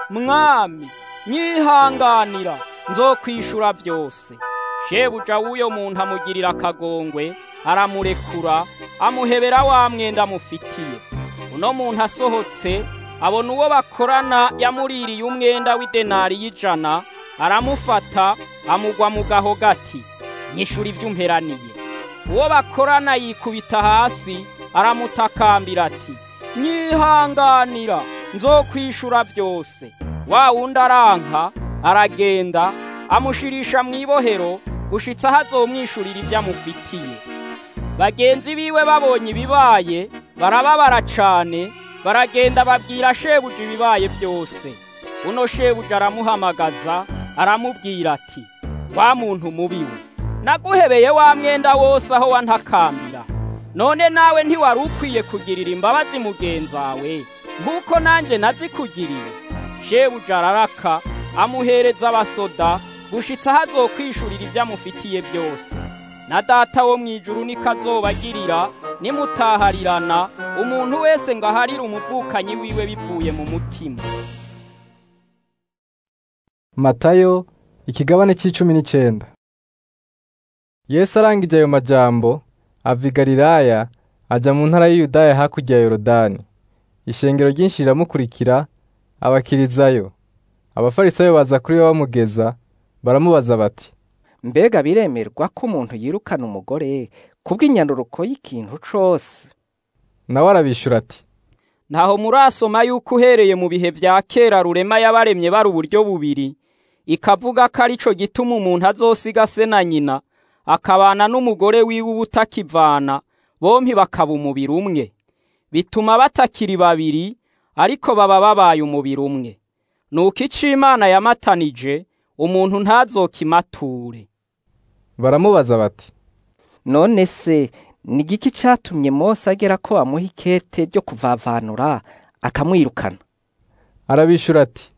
I: mwami nyihanganira nzokwishura byose shebuja w'uyo muntu amugirira akagongwe aramurekura amuhebera wa mwenda amufitiye uno muntu asohotse abona uwo bakorana yamuririye umwenda w'idenari y'ijana aramufata amugwa mu gaho gati nyishura ibyo umperaniye uwo bakorana yikubita hasi aramutakambira ati nyihanganira nzokwishura byose wa wundi aranka aragenda amushirisha mu ibohero gushitsa aho azomwishurira ibyo amufitiye bagenzi biwe babonye ibibaye barababara cane baragenda babwira shebuja ibibaye byose uno shebuja aramuhamagaza aramubwira ati wa muntu mubiwe naguhebeye wa mwenda wose aho wantakambira none nawe ntiwari ukwiye kugirira imbabazi mugenzi wawe nk'uko nanjye nazikugiriye shebuja araraka amuhereza abasoda gushitsa aho azokwishurira ibyo amufitiye byose na data wo mu ijuru niko azobagirira nimutaharirana umuntu wese ngo aharire umuvukanyi wiwe bivuye mu mutima
A: matayo Ikigabane c'icumi n'icenda. Yesu arangije ayo majambo ava i Galilaya aja mu ntara y'Iyudaya hakurya ya Yorodani. Ishengero ryinshi riramukurikira abakirizayo. Abafarisayo baza kuri we bamugeza baramubaza bati:
L: Mbega biremerwa ko umuntu yirukana umugore kubw'inyanduruko y'ikintu cose?
A: Nawe arabishura ati:
I: Ntaho murasoma yuko uhereye mu bihe vya kera rurema yabaremye bari uburyo bubiri, ikavuga ko arico gituma umuntu azosiga se na nyina, akabana n'umugore wiwe ubutakivana, bompi bakaba umubiri umwe. Bituma batakiri babiri, ariko baba babaye umubiri umwe. Nuko ico Imana yamatanije, umuntu ntazokimature.
A: Baramubaza bati:
L: None se ni igiki catumye Mose agera ko amuha ikete ryo kuvavanura akamwirukana?
A: Arabishura ati: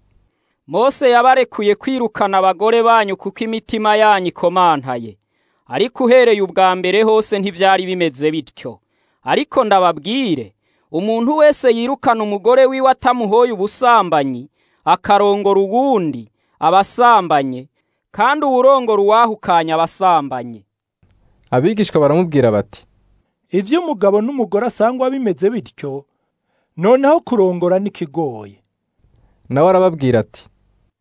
I: Mose yabarekuye kwirukana abagore banyu kuko imitima yanyu ikomantaye. Ariko uhereye ubwa mbere hose ntivyari bimeze bityo. Ariko ndababwire, umuntu wese yirukana umugore wiwe atamuhoye ubusambanyi, akarongora uwundi, abasambanye, kandi uwurongora uwahukanye abasambanye.
A: Abigishwa baramubwira bati:
K: Ivyo umugabo n'umugore asangwa bimeze bityo, noneho kurongora n'ikigoye.
A: Nawe arababwira ati: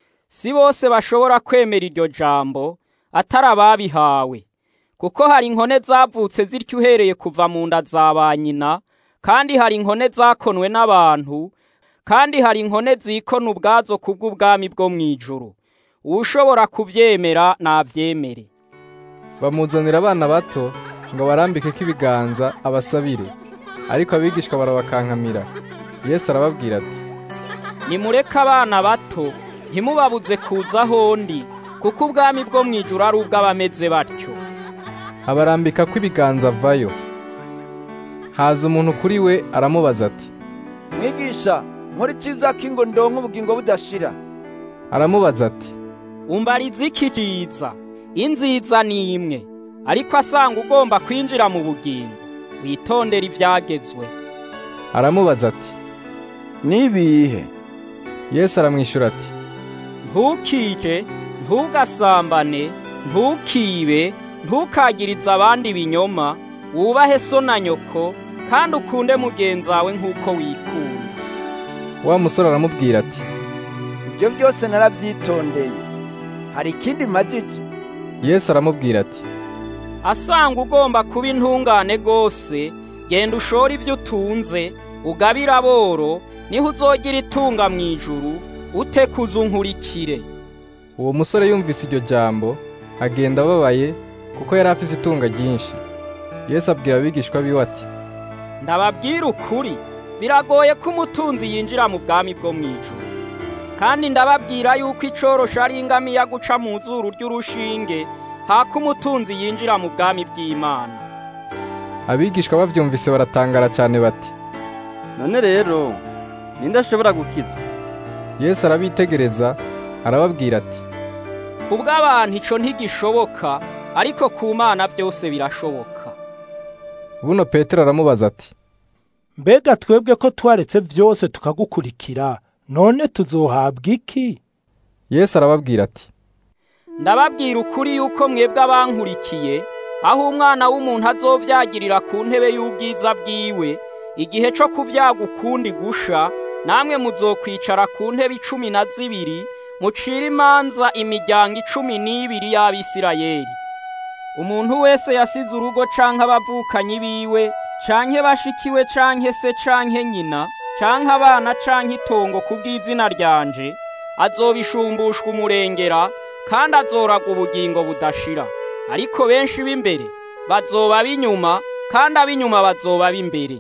I: Si bose bashobora kwemera iryo jambo, atari ababihawe. Kuko hari inkone zavutse zityo uhereye kuva mu nda za ba nyina, kandi hari inkone zakonwe n'abantu, kandi hari inkone zikona ubwazo kubw'ubwami bwo mw'ijuru. Uwushobora kuvyemera navyemere.
A: Bamuzanira abana bato ngo barambikeko ibiganza abasabire. Ariko abigishwa barabakankamira. Yesu arababwira ati:
I: Nimureke abana bato, ntimubabuze kuza ahondi, kuko ubwami bwo mw'ijuru ari ubw'abameze batyo.
A: Abarambikako ibiganza avayo. Haza umuntu kuri we aramubaza ati:
R: Mwigisha, nkora iciza ki ngo ndonke ubugingo budashira?
A: Aramubaza ati:
I: Umbariza iki ciza? Inziza ni imwe, ariko asanga ugomba kwinjira mu bugingo, witondera ivyagezwe.
A: Aramubaza ati:
R: Nibihe?
A: Yesu aramwishura ati:
I: Ntukije, ntugasambane, ntukibe, ntukagirize abandi ibinyoma, wubahe so na nyoko, kandi ukunde mugenzi wawe nk'uko wikunda.
A: Wa musore aramubwira ati:
R: Ibyo byose narabyitondeye. Hari ikindi majije?
A: Yesu aramubwira ati:
I: Asanga ugomba kuba intungane gose, genda ushore ivyo utunze, ugabire aboro, niho uzogira itunga mw'ijuru, utekuza unkurikire.
A: Uwo musore yumvise iryo jambo, agenda ababaye, kuko yari afise itunga ryinshi. Yesu abwira abigishwa biwe ati:
I: Ndababwira ukuri, biragoye ko umutunzi yinjira mu bwami bwo mw'ijuru. Kandi ndababwira yuko icorosha ari ingamiya guca mu zuru ry'urushinge, hako umutunzi yinjira mu bwami bw'Imana.
A: Abigishwa bavyumvise baratangara cane bati:
P: None rero ninde ashobora gukizwa?
A: Yesu arabitegereza arababwira ati:
I: Kubw'abantu ico ntigishoboka, ariko ku Mana vyose birashoboka.
A: Buno Petero aramubaza ati:
K: Mbega twebwe ko twaretse vyose tukagukurikira, none tuzohabwa iki?
A: Yesu arababwira ati:
I: Ndababwira ukuri yuko mwebwe abankurikiye, aho umwana w'umuntu azovyagirira ku ntebe y'ubwiza bwiwe, igihe co kuvyaga ukundi gusha, namwe muzokwicara ku ntebe icumi na zibiri, mucira imanza imiryango icumi n'ibiri y'Abisirayeli. Umuntu wese yasize urugo canke abavukanyi biwe, canke bashikiwe canke se canke nyina, canke abana canke itongo kubw'izina ryanje, azobishumbushwa umurengera, kandi azoraga ubugingo budashira. Ariko benshi b'imbere bazoba b'inyuma, kandi ab'inyuma bazoba b'imbere.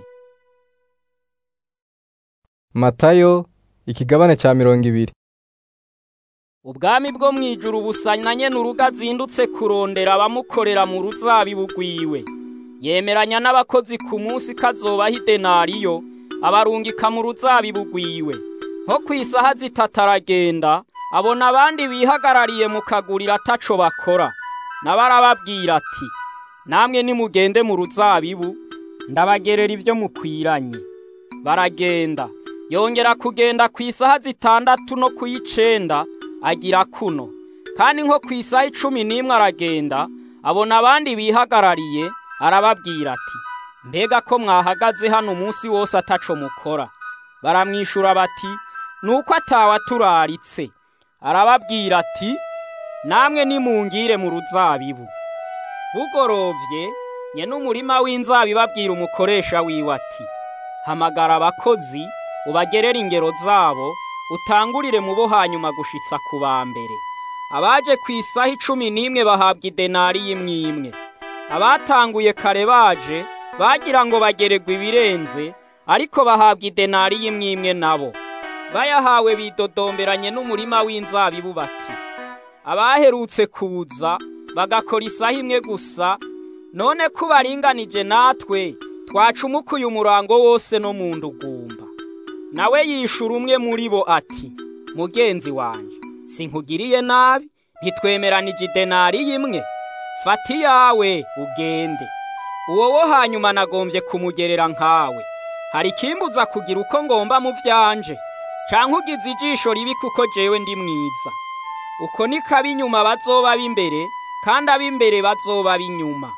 A: Matayo ikigabane ca mirongo ibiri.
I: Ubwami bwo mw'ijuru busanyanye n'urugo azindutse kurondera abamukorera mu ruzabibu rwiwe. Yemeranya n'abakozi ku munsi kazobaho idenariyo, abarungika mu ruzabibu rwiwe. Nko kw'isaha zitatu aragenda, abona abandi bihagarariye mu kaguriro ataco bakora. Nawe arababwira ati, namwe nimugende mu ruzabibu, ndabagerera ivyo mukwiranye. Baragenda. Yongera kugenda ku isaha zitandatu no kuyicenda, agira kuno kandi nko ku isaha icumi n'imwe aragenda abona abandi bihagarariye arababwira ati mbega ko mwahagaze hano umunsi wose ataco mukora baramwishura bati nuko atawaturaritse arababwira ati namwe nimungire mu ruzabibu bugorovye nyene umurima w'inzabibu abwira umukoresha wiwe ati hamagara abakozi ubagerere ingero zabo utangurire mu bo hanyuma gushitsa ku ba mbere abaje ku isaha icumi n'imwe bahabwa idenari y'imwe imwe abatanguye kare baje bagira ngo bageregwe ibirenze ariko bahabwa idenari y'imwe imwe nabo bayahawe bidodomberanye n'umurima w'inzabibu bati abaherutse kuza bagakora isaha imwe gusa none ko baringanije natwe twacumukuye umurango wose no mu ndugumba nawe yishura umwe muri bo ati mugenzi wanje sinkugiriye nabi ntitwemeranije idenari y'imwe fata iyawe ugende uwo wo hanyuma nagombye kumugerera nkawe hari ikimbuza kugira uko ngomba mu byanje canke ugize ijisho ribi kuko jewe ndi mwiza uko niko ab'inyuma bazoba b'imbere kandi ab'imbere bazoba b'inyuma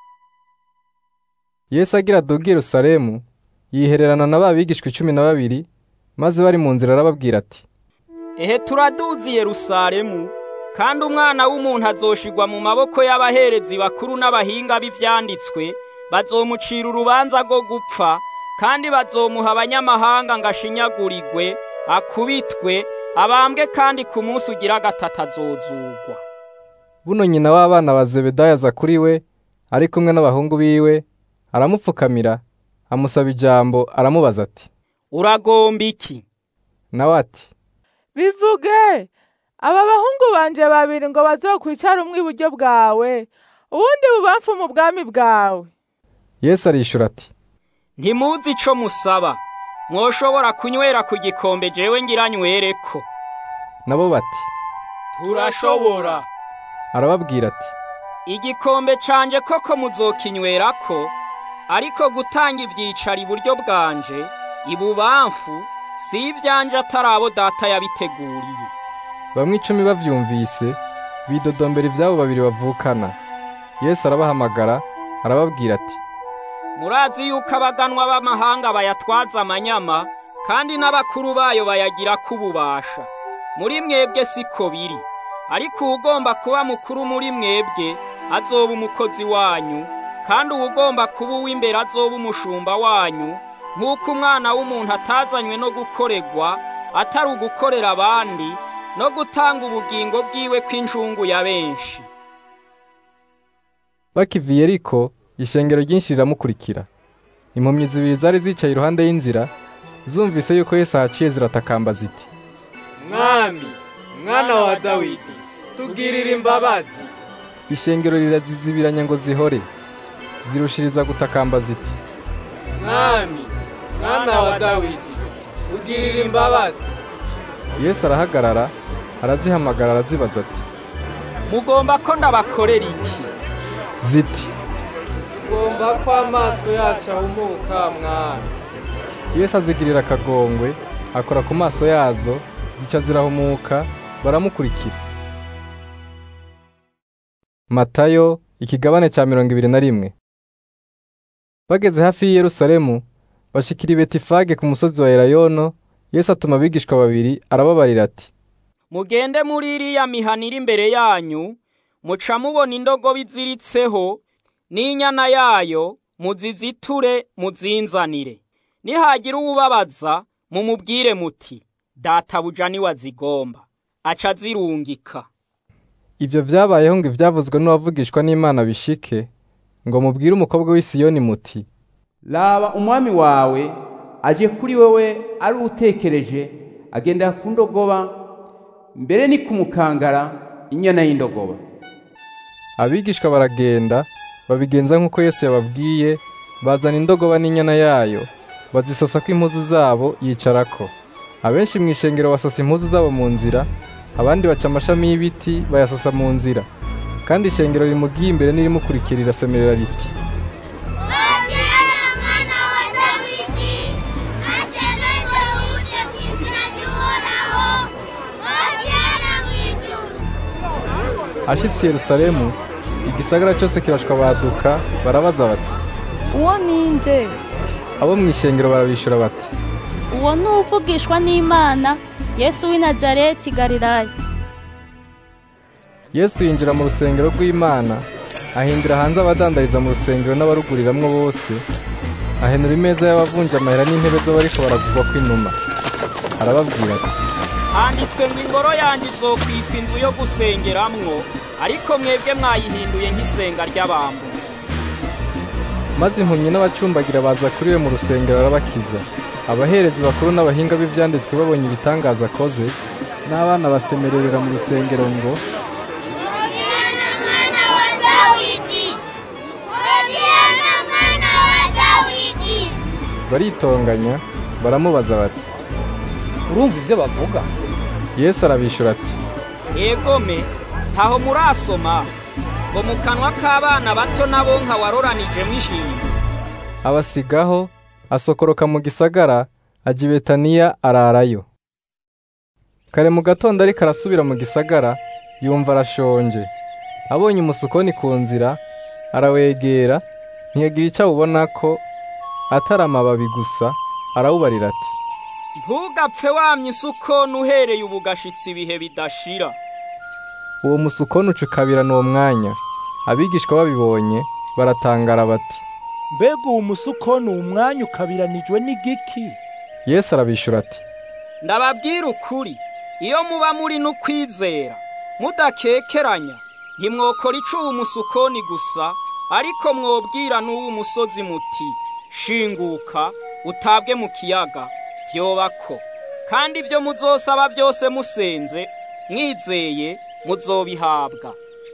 A: yesu agira aduga i yerusalemu yihererana na ba bigishwa icumi na babiri maze bari mu nzira arababwira ati
I: ehe turaduzi yerusalemu kandi umwana w'umuntu azoshigwa mu maboko y'abaherezi bakuru n'abahinga b'ivyanditswe bazomucira urubanza rwo gupfa kandi bazomuha abanyamahanga ngo ashinyagurirwe akubitwe abambwe kandi ku munsi ugira gatatu azozugwa
A: buno nyina w'abana ba zebedayo aza kuri we ari kumwe n'abahungu biwe aramupfukamira amusaba ijambo aramubaza ati
I: uragomba iki
A: nawe ati
M: bivuge aba bahungu banje babiri ngo bazokwicara umwe iburyo bwawe uwundi bubamfu mu bwami bwawe
A: yesu arishura ati
I: ntimuzi ico musaba mwoshobora kunywera ku gikombe jewe ngira nywereko
A: nabo bati
I: turashobora
A: arababwira ati
I: igikombe canje koko muzokinywerako ariko gutanga ivyicaro iburyo bwanje ibubamfu si ivyanje atari abo data yabiteguriye
A: bamwe icumi bavyumvise bidodombera ivyabo babiri bavukana yesu arabahamagara arababwira ati
I: murazi yuko abaganwa b'amahanga bayatwaza amanyama kandi n'abakuru bayo bayagira kububasha muri mwebwe siko biri ariko uwugomba kuba mukuru muri mwebwe azoba umukozi wanyu kandi uwugomba kuba uw'imbere azoba umushumba wanyu nk'uko umwana w'umuntu atazanywe no gukoregwa atari ugukorera abandi no gutanga ubugingo bwiwe kw'injungu ya benshi
A: bakiva i yeriko ishengero ryinshi riramukurikira impumyi zibiri zari zicaye iruhande y'inzira zumvise yuko yesu ahaciye ziratakamba ziti
T: mwami mwana wa dawidi tugirire imbabazi
A: ishengero rirazizibiranya ngo zihore zirushiriza gutakamba ziti
T: mwami mwana wa dawidi tugirire imbabazi
A: yesu arahagarara arazihamagara arazibaza ati
I: mugomba ko ndabakorera iki
A: ziti
T: tugomba ko amaso yacu ahumuka mwami
A: yesu azigirira akagongwe akora ku maso yazo zica zirahumuka baramukurikira matayo ikigabane cya mirongo ibiri na rimwe bageze hafi y'i yerusalemu bashikira i betifage ku musozi wa elayono yesu atuma abigishwa babiri arababarira ati
I: mugende muri iriya mihana iri imbere yanyu muca mubona indogobe iziritseho n'inyana yayo muziziture muzinzanire nihagira uwubabaza mumubwire muti databuja niwe azigomba aca azirungika
A: ibyo byabayeho ngo ibyavuzwe n'uwavugishwa n'imana bishike ngo mubwire umukobwa w'i Siyoni muti
H: raba umwami wawe aje kuri wewe ari utekereje agenda ku ndogoba mbere ni kumukangara inyana y'indogoba
A: abigishwa baragenda babigenza nk'uko yesu yababwiye bazana indogoba n'inyana yayo bazisosa ko impuzu zabo yicarako abenshi mu ishengero basasa impuzu zabo mu nzira abandi baca amashami y'ibiti bayasasa mu nzira kandi ishengero rimugiye imbere n'irimukurikira rirasemerera riti ashitse i yerusalemu igisagara cyose kirashwabaduka barabaza bati
S: uwo ninde
A: abo mu ishengero barabishura bati
U: uwo ni uvugishwa n'imana yesu w'i nazareti galilaya
A: yesu yinjira mu rusengero rw'imana ahindura hanze abadandariza mu rusengero n'abaruguriramwo bose ahenura imeza y'abavunja amahera n'intebe z'abariko baragurwa kw'inuma arababwira ati
I: handitswe ngo ingoro yanjye izokwitwa inzu yo gusengeramwo ariko mwebwe mwayihinduye nk'isenga ry'abambuzi
A: maze impumyi n'abacumbagira baza kuri we mu rusengero arabakiza abaherezi bakuru n'abahinga b'ivyanditswe babonye ibitangaza akoze n'abana basemererera mu rusengero ngo baritonganya baramubaza bati
B: urumva ivyo bavuga
A: yesu arabishura ati
I: egome ntaho murasoma ngo mu kanwa k'abana bato nabo nka waroranijemo ishinga
A: abasigaho asokoroka mu gisagara ajya i betaniya ararayo kare mu gatondo ariko arasubira mu gisagara yumva arashonje abonye umusukoni ku nzira arawegera ntiyagira icyo awubona ko atari amababi gusa arawubarira ati
I: ntugapfe wamye isukoni uhereye ubu gashitsi ibihe bidashira
A: uwo musukoni ucukabirana uwo mwanya abigishwa babibonye baratangara bati
K: mbega uwo musukoni uwo mwanya ukabiranijwe n'igiki
A: yesu arabishura ati
I: ndababwira ukuri iyo muba muri n'ukwizera mudakekeranya ntimwokora icuba umusukoni gusa ariko mwobwira n'uwo musozi muti shinguka utabwe mu kiyaga vyobako kandi ibyo muzosaba byose musenze mwizeye muzobihabwa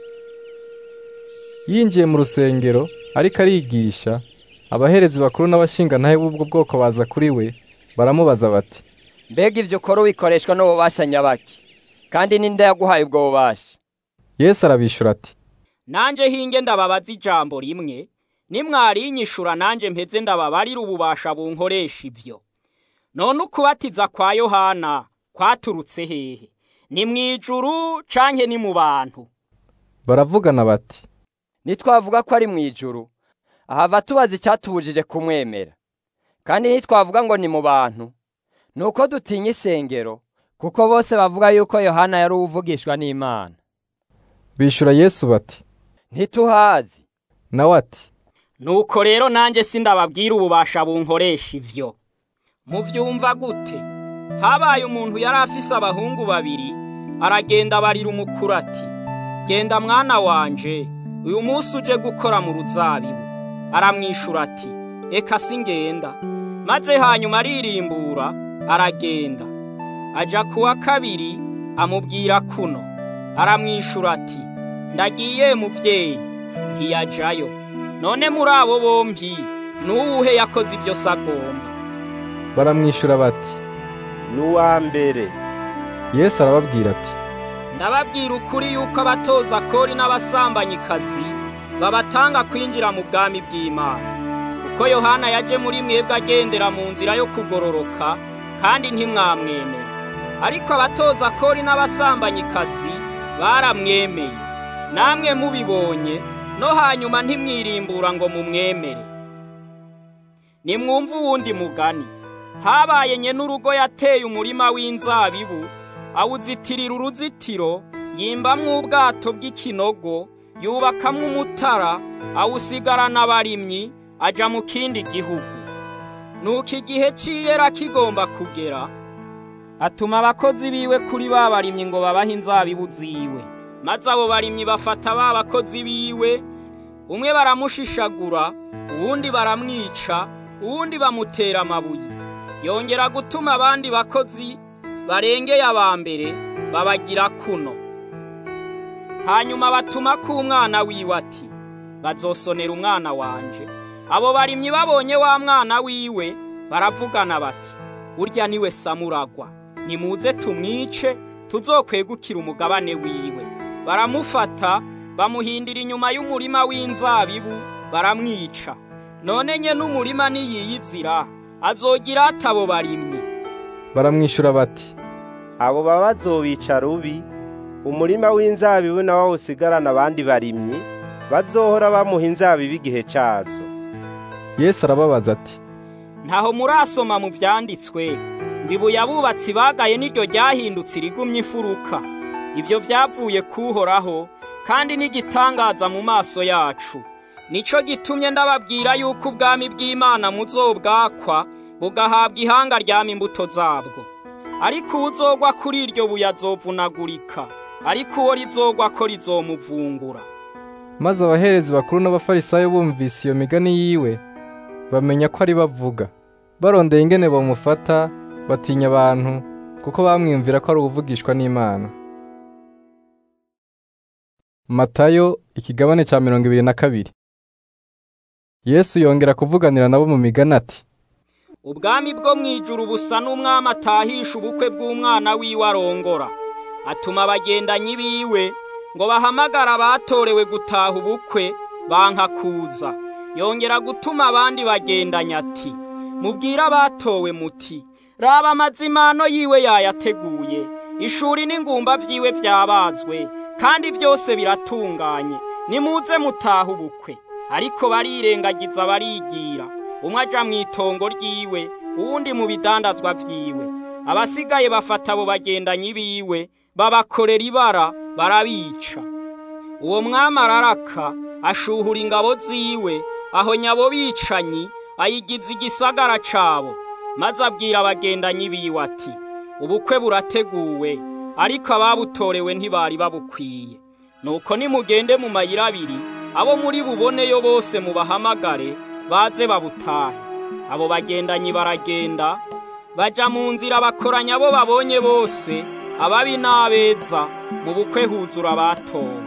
A: yinjiye mu rusengero ariko arigisha abaherezi bakuru n'abashingantahe b'ubwo bwoko baza kuri we baramubaza bati
B: mbega ibyo ukora wikoreshwa n'ububasha nyabaki kandi ninde yaguhaye ubwo bubasha
A: yesu arabishura ati
I: nanje hinge ndababaza ijambo rimwe nimwarinyishura nanje mpeze ndababarira ububasha bunkoresha ivyo none ukubatiza kwa yohana kwaturutse hehe ni mw'ijuru canke ni mu bantu
A: baravugana bati
B: nitwavuga ko ari mu ijuru ahava tubaza icyatubujije kumwemera kandi nitwavuga ngo ni mu bantu ni uko dutinya isengero kuko bose bavuga yuko yohana yari uwuvugishwa n'imana
A: bishura yesu bati
B: ntituhazi
A: nawe ati
I: nuko rero nanjye sindababwira ububasha bunkoresha ivyo muvyumva gute habaye umuntu yari afise abahungu babiri aragenda barira umukuru ati genda mwana wanje uyu munsi uje gukora mu ruzabibu aramwishura ati eka singenda maze hanyuma aririmbura aragenda aja kuwa kabiri amubwira kuno aramwishura ati ndagiye muvyeyi ntiyajayo none muri abo bombi n'uwuhe yakoze ibyo sagomba
A: baramwishura bati
E: n'uwa mbere
A: yesu arababwira ati
I: ndababwira ukuri yuko abatoza kori n'abasambanyikazi babatanga kwinjira mu bwami bw'imana kuko yohana yaje muri mwebwe agendera mu nzira yo kugororoka kandi ntimwamwemera ariko abatoza kori n'abasambanyikazi baramwemeye namwe mubibonye no hanyuma ntimwirimbura ngo mumwemere nimwumve uwundi mugani habaye nye n'urugo yateye umurima w'inzabibu awuzitirira uruzitiro yimbamwo ubwato bw'ikinogo yubakamwo umutara awusigarana abarimyi aja mu kindi gihugu nuko igihe c'iyera kigomba kugera atuma abakozi biwe kuri ba barimyi ngo babahe inzabibu ziwe maze abo barimyi bafata ba bakozi biwe umwe baramushishagura uwundi baramwica uwundi bamutera amabuye yongera gutuma abandi bakozi barengeye aba mbere babagira kuno hanyuma batuma k'umwana wiwe ati bazosonera umwana wanje abo barimyi babonye wa mwana wiwe baravugana bati urya niwe samuragwa nimuze tumwice tuzokwegukira umugabane wiwe baramufata bamuhindira inyuma y'umurima w'inzabibu baramwica none nye n'umurima niyiyizira azogira atabo barimyi
A: baramwishura bati
E: abo baba bazobica rubi umurima w'inzabibu nawo usigarana abandi barimyi bazohora bamuha inzabibu igihe cazo
A: yesu arababaza ati
I: ntaho murasoma mu vyanditswe ngo ibuye abubatsi bagaye niryo ryahindutse irigumye imfuruka ivyo vyavuye kuhoraho kandi n'igitangaza mu maso yacu nico gitumye ndababwira yuko ubwami bw'imana muzobwakwa bugahabwa ihanga ryama imbuto zabwo ariko uwuzogwa kuri iryo buye azovunagurika ariko uwo rizogwa ko rizomuvungura
A: maze abaherezi bakuru n'abafarisayo bumvise iyo migani yiwe bamenya ko ari bavuga barondeye ingene bamufata batinya abantu kuko bamwiyumvira ko ari uwuvugishwa n'imana matayo ikigabane cya mirongo ibiri na kabiri yesu yongera kuvuganira nabo mu migani ati
I: ubwami bwo mu ijuru busa n'umwami atahisha ubukwe bw'umwana wiwe arongora atuma abagendanyi biwe ngo bahamagare abatorewe gutaha ubukwe banka kuza yongera gutuma abandi bagendanya ati mubwire abatowe muti raba amazimano yiwe yayateguye ishuri n'ingumba vyiwe vyabazwe kandi byose biratunganye nimuze mutaha ubukwe ariko barirengagiza barigira umwe aja mu itongo ryiwe uwundi mu bidandazwa vyiwe abasigaye bafata abo bagendanyi biwe babakorera ibara barabica uwo mwami araraka ashuhura ingabo ziwe aho nyabo bicanyi ayigiza igisagara cabo maze abwira abagendanyi biwe ati ubukwe burateguwe ariko ababutorewe ntibari babukwiye nuko nimugende mu mayira abiri abo muri buboneyo bose mubahamagare baze babutahe abo bagendanyi baragenda baja mu nzira bakoranya abo babonye bose ababi n'abeza mu bukwe huzura abatowe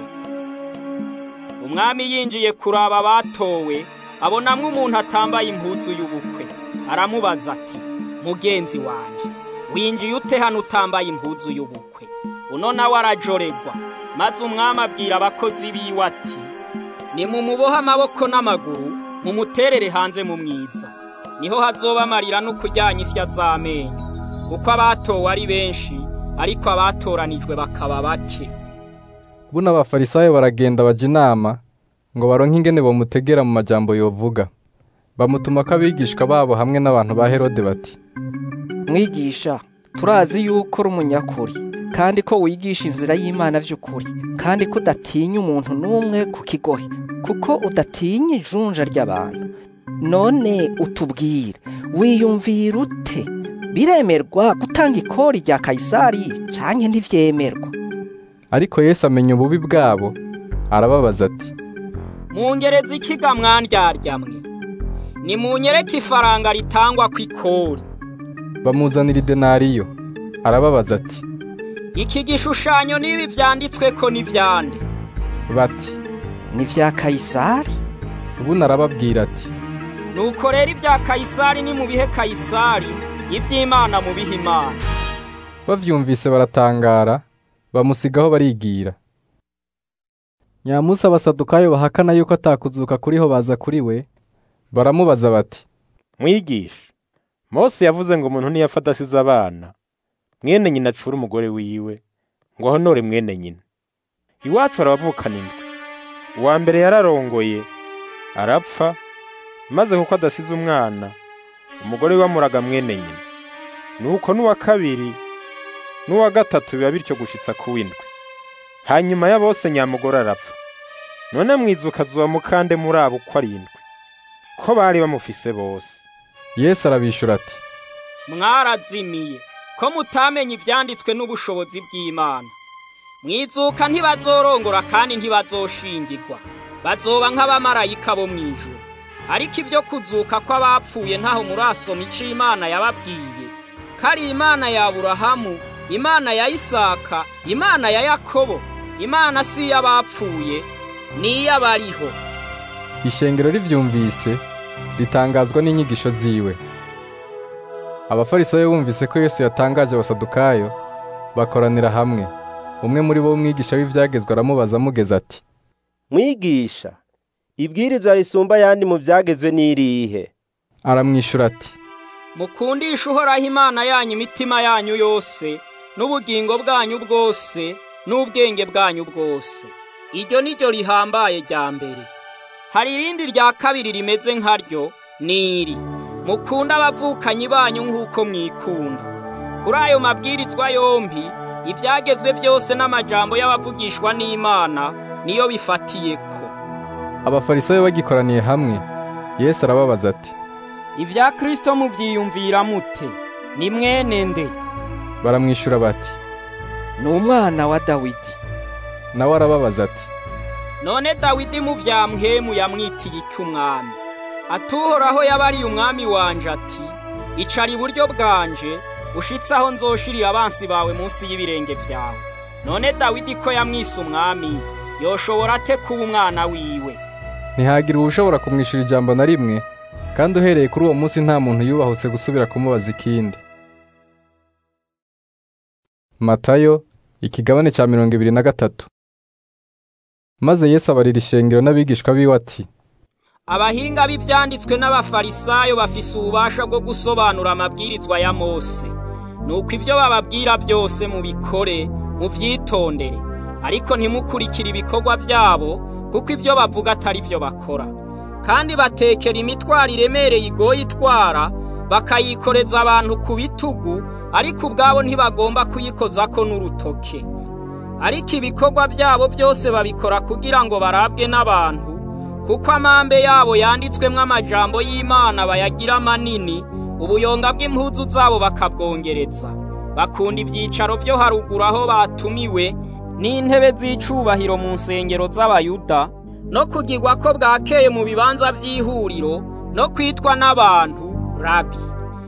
I: umwami yinjiye kuraba abatowe abonamwo umuntu atambaye impuzu y'ubukwe aramubaza ati mugenzi wanjye winjiye ute hano utambaye impuzu y'ubukwe uno nawe arajoregwa maze umwami abwira abakozi biwe ati nimumubohe amaboko n'amaguru mumuterere hanze mu mwiza niho hazoba amarira no kuryanya isya z'amenyo kuko abatowe ari benshi ariko abatoranijwe bakaba bake
A: buno abafarisayo baragenda baja inama ngo baronke ingene bamutegera mu majambo yovuga bamutuma ko abigishwa babo hamwe n'abantu ba herode bati
L: mwigisha turazi yuko uri umunyakuri kandi ko wigisha inzira y'imana by'ukuri kandi ko udatinya umuntu n'umwe ku kigohe kuko udatinya ijunja ry'abantu none utubwire wiyumvira ute biremerwa gutanga ikori rya kayisari canke ntivyemerwa
A: ariko yesu amenya ububi bwabo arababaza ati
I: mungereza ikiga mwandyarya-mwe nimunyereke ifaranga ritangwa ku ikori
A: bamuzanira idenariyo arababaza ati
I: iki gishushanyo n'ibi vyanditswe ko n'ivyande
A: bati
L: ni vya kayisari
A: ubundi arababwira ati
I: nuko rero ibya kayisari ni mu bihe kayisari ivy'imana mu bihe imana
A: bavyumvise baratangara bamusigaho barigira nyamusi abasadukayo bahakana yuko atakuzuka kuriho baza kuri we baramubaza bati
F: mwigisha mose yavuze ngo umuntu ntiyafata asize abana mwene nyina acura umugore wiwe ngo ahonore mwene nyina iwacu harabavukana indwi uwa mbere yararongoye arapfa maze kuko adasize umwana umugore we amuraga mwene nyina nuko n'uwa kabiri n'uwa gatatu biba bityo gushitsa ku w'indwi hanyuma ya bose nyamugore arapfa none mwizuka zuba mukande muri abo uko arindwi ko bari bamufise bose
A: yesu arabishura ati
I: mwarazimiye ko mutamenye ivyanditswe n'ubushobozi bw'imana mwizuka ntibazorongora kandi ntibazoshingirwa bazoba nk'abamarayika bo mw'ijuru ariko ibyo kuzuka kw'abapfuye ntaho murasoma ico imana yababwiye ko ari imana ya aburahamu imana ya isaka imana ya yakobo imana si iy'abapfuye ni iy'abariho
A: ishengero rivyumvise ritangazwa n'inyigisho ziwe abafarisayo bumvise ko yesu yatangaje abasadukayo bakoranira hamwe umwe muri bo umwigisha w'ivyagezwe aramubaza amugeze ati
E: mwigisha ibwirizwa risumba ayandi mu vyagezwe n'irihe
A: aramwishura ati
I: mukundisha uhoraho imana yanyu imitima yanyu yose n'ubugingo bwanyu bwose n'ubwenge bwanyu bwose iryo ni ryo rihambaye rya mbere hari irindi rya kabiri rimeze nkaryo niri mukunda abavukanyi banyu nk'uko mwikunda kuri ayo mabwirizwa yombi ibyagezwe byose n'amajambo y'abavugishwa n'imana niyo bifatiye ko
A: abafarisayo bagikoraniye hamwe yesu arababaza ati
I: ibya kirisito mubyiyumvira mute ni mwene nde
A: baramwishyura bati
L: ni umwana wa dawidi
A: nawe arababaza ati
I: none dawidi mu bya mpemu yamwitiye icy'umwami atuhoraho yabariye umwami wanje ati icara iburyo bwanje ushitse aho nzoshirira abansi bawe munsi y'ibirenge byawe none dawidi ko yamwise umwami yoshobora ate kuba umwana wiwe
A: ntihagira uwushobora kumwishyura ijambo na rimwe kandi uhereye kuri uwo munsi nta muntu yubahutse gusubira kumubaza ikindi matayo ikigabane cya mirongo ibiri na gatatu maze yesu abarira ishengero n'abigishwa biwe ati
I: abahinga b'ibyanditswe n'abafarisayo bafise ububasha bwo gusobanura amabwirizwa ya mose nuko ibyo bababwira byose mubikore mubyitondere ariko ntimukurikire ibikorwa byabo kuko ibyo bavuga atari byo bakora kandi batekera imitwaro iremereye igoye itwara bakayikoreza abantu ku bitugu ariko ubwabo ntibagomba kuyikozako n'urutoke ariko ibikorwa byabo byose babikora kugira ngo barabwe n'abantu kuko amambe yabo yanditswemo amajambo y'imana bayagira manini ubuyonga bw'impuzu zabo bakabwongereza bakunda ibyicaro byo haruguru aho batumiwe n'intebe z'icubahiro mu nsengero z'abayuda no kugirwa ko bwakeye mu bibanza by'ihuriro no kwitwa n'abantu rabi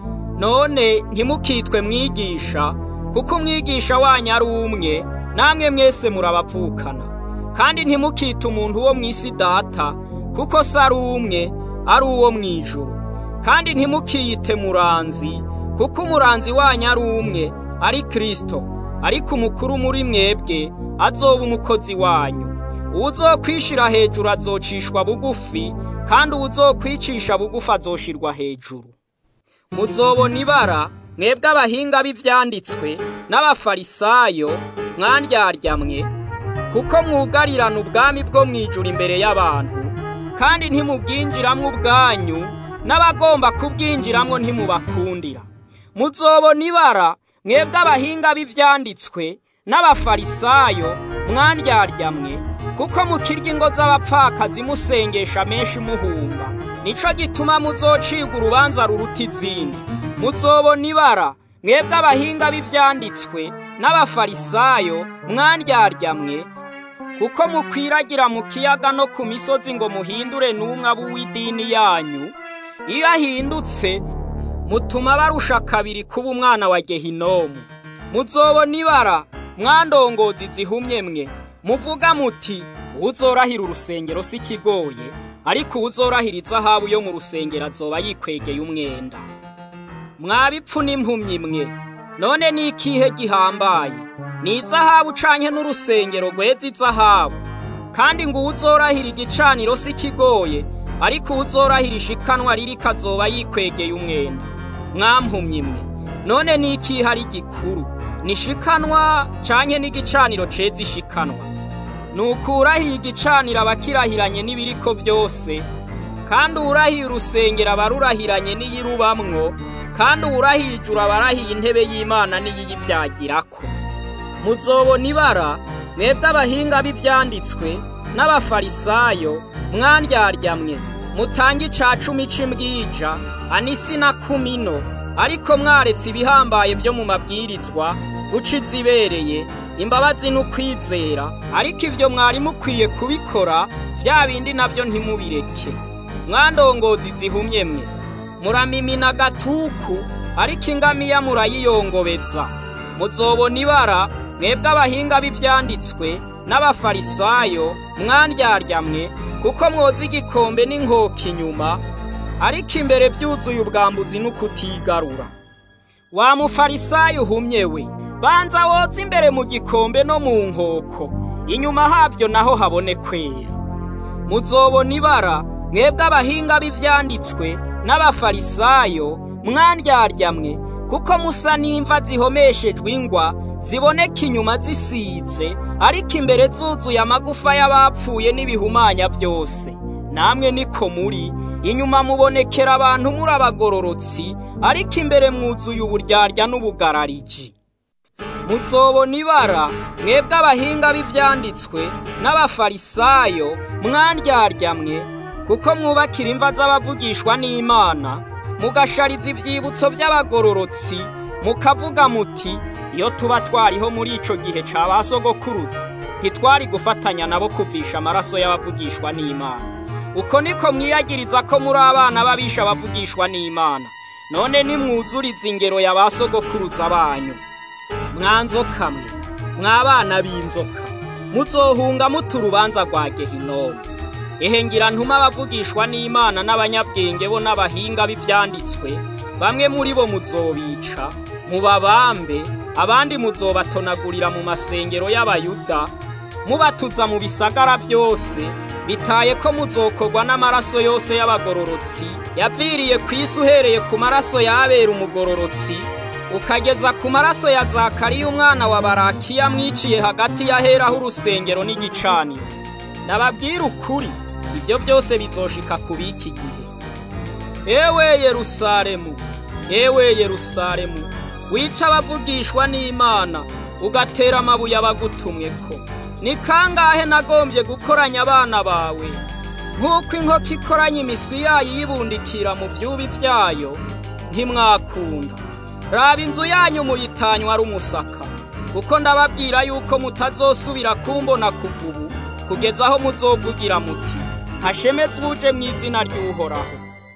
I: none ntimukitwe mwigisha kuko umwigisha wanyu ari umwe namwe mwese murabavukana kandi ntimukite umuntu wo mu isi data kuko se ari umwe ari uwo mu ijuru kandi ntimukiyite muranzi kuko umuranzi wanyu ari umwe ari kirisito ariko umukuru muri mwebwe azoba umukozi wanyu uwuzokwishira hejuru azocishwa bugufi kandi uwuzokwicisha bugufi azoshirwa hejuru muzobona ibara mwebwe abahinga b'ibyanditswe n'abafarisayo mwandyarya kuko mwugarirana ubwami bwo mu ijuru imbere y'abantu kandi ntimubwinjiramo ubwanyu n'abagomba kubwinjiramo ntimubakundira muzobona ibara mwebwe abahinga b'ibyanditswe n'abafarisayo mwandyarya kuko mukirya ingo z'abapfakazi musengesha menshi muhumba nico gituma muzocibwa urubanza ruruta izindi muzobona ibara mwebwe abahinga b'ibyanditswe n'abafarisayo mwandyarya kuko mukwiragira mu kiyaga no ku misozi ngo muhindure n'umwe w'idini yanyu iyo ahindutse mutuma barusha kabiri kuba umwana wa gehinomu muzobona ibara mwandongozi zihumye mwe muvuga muti uzorahira urusengero si kigoye ariko uwuzorahira izahabu yo mu rusengero azoba yikwegeye umwenda mwabipfu n'impumyi mwe none ni ikihe gihambaye ni izahabu ucanye n'urusengero rweza izahabu kandi ngo uwuzorahira igicaniro si kigoye ariko uwuzorahira ishikanwa riri kazoba yikwegeye umwenda mwampumyi mwe none ni ikihe ari gikuru ni ishikanwa canye n'igicaniro ceza ishikanwa nukurahiye igicaniro abakirahiranye n'ibiriko byose kandi uwurahiye urusengero aba arurahiranye n'iyirubamwo kandi uwurahiye ijuru aba arahiye intebe y'imana n'iyiyibyagirako muzobona ibara mwebwe abahinga b'ibyanditswe n'abafarisayo mwandyarya mutange ica cumi c'imbwija anisi na kumino ariko mwaretse ibihambaye byo mu mabwirizwa guca izibereye imbabazi n'ukwizera ariko ibyo mwari mukwiye kubikora bya bindi nabyo ntimubireke mwandongozi zihumye mwe muramimina agatuku ariko ingamiya murayiyongobeza muzobona ibara mwebwe abahinga b'ibyanditswe n'abafarisayo mwandyarya kuko mwoza igikombe n'inkoko inyuma ariko imbere byuzuye ubwambuzi n'ukutigarura wa mufarisayo uhumye we banza woza imbere mu gikombe no mu nkoko inyuma habyo naho habone kwera muzobona ibara mwebwe abahinga b'ibyanditswe n'abafarisayo mwandyarya kuko musa n'imva zihomeshejwe ingwa ziboneka inyuma zisize ariko imbere zuzuye amagufa y'abapfuye n'ibihumanya byose namwe niko muri inyuma mubonekera abantu muri abagororotsi ariko imbere mwuzuye uburyarya n'ubugarariji muzobona ibara mwebwe abahinga b'ibyanditswe n'abafarisayo mwandyarya mwe kuko mwubakira imva z'abavugishwa n'imana mugashariza ibyibutso by'abagororotsi mukavuga muti iyo tuba twariho muri icyo gihe cya ba sogokuruza ntitwari gufatanya nabo kuvisha amaraso y'abavugishwa n'imana uko niko mwiyagiriza ko muri abana b'abisha bavugishwa n'imana none nimwuzuriza ingero ya ba sogokuruza banyu mwanzoka mwe mwabana b'inzoka muzohunga muta urubanza rwa gehinomu ehe ngira ntuma abavugishwa n'imana n'abanyabwenge bo n'abahinga b'ibyanditswe bamwe muri bo muzobica mubabambe abandi muzobatonagurira mu masengero y'abayuda mubatuza mu bisagara byose bitaye ko muzokorwa n'amaraso yose y'abagororotsi yaviriye ku isi uhereye ku maraso y'abera umugororotsi ukageza ku maraso ya zakariya umwana wa barakiya mwiciye hagati y'aheraho urusengero n'igicaniro nababwira ukuri ibyo byose bizoshika ku b'iki gihe ewe yerusalemu ewe yerusalemu wica abavugishwa n'imana ugatera amabuye abagutumwe ko ni kangahe nagombye gukoranya abana bawe nk'uko inkoko ikoranya imiswi yayo iyibundikira mu byubi byayo ntimwakunda raba inzu yanyu muyitanywa ari umusaka kuko ndababwira yuko mutazosubira kumbona kuva ubu kugeza aho muzovugira muti hashemetswe uje mu izina ry'uhoraho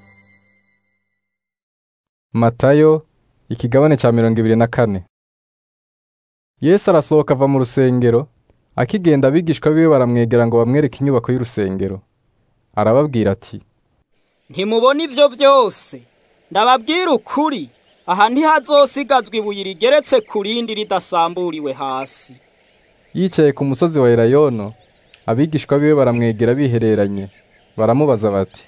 A: matayo ikigabane cya mirongo ibiri na kane yesu arasohoka ava mu rusengero akigenda abigishwa biwe baramwegera ngo bamwereke inyubako y'urusengero arababwira ati
I: ntimubona ibyo byose ndababwira ukuri aha ntihazosigazwa ibuye rigeretse ku rindi ridasamburiwe hasi
A: yicaye ku musozi wa elayono abigishwa biwe baramwegera bihereranye baramubaza bati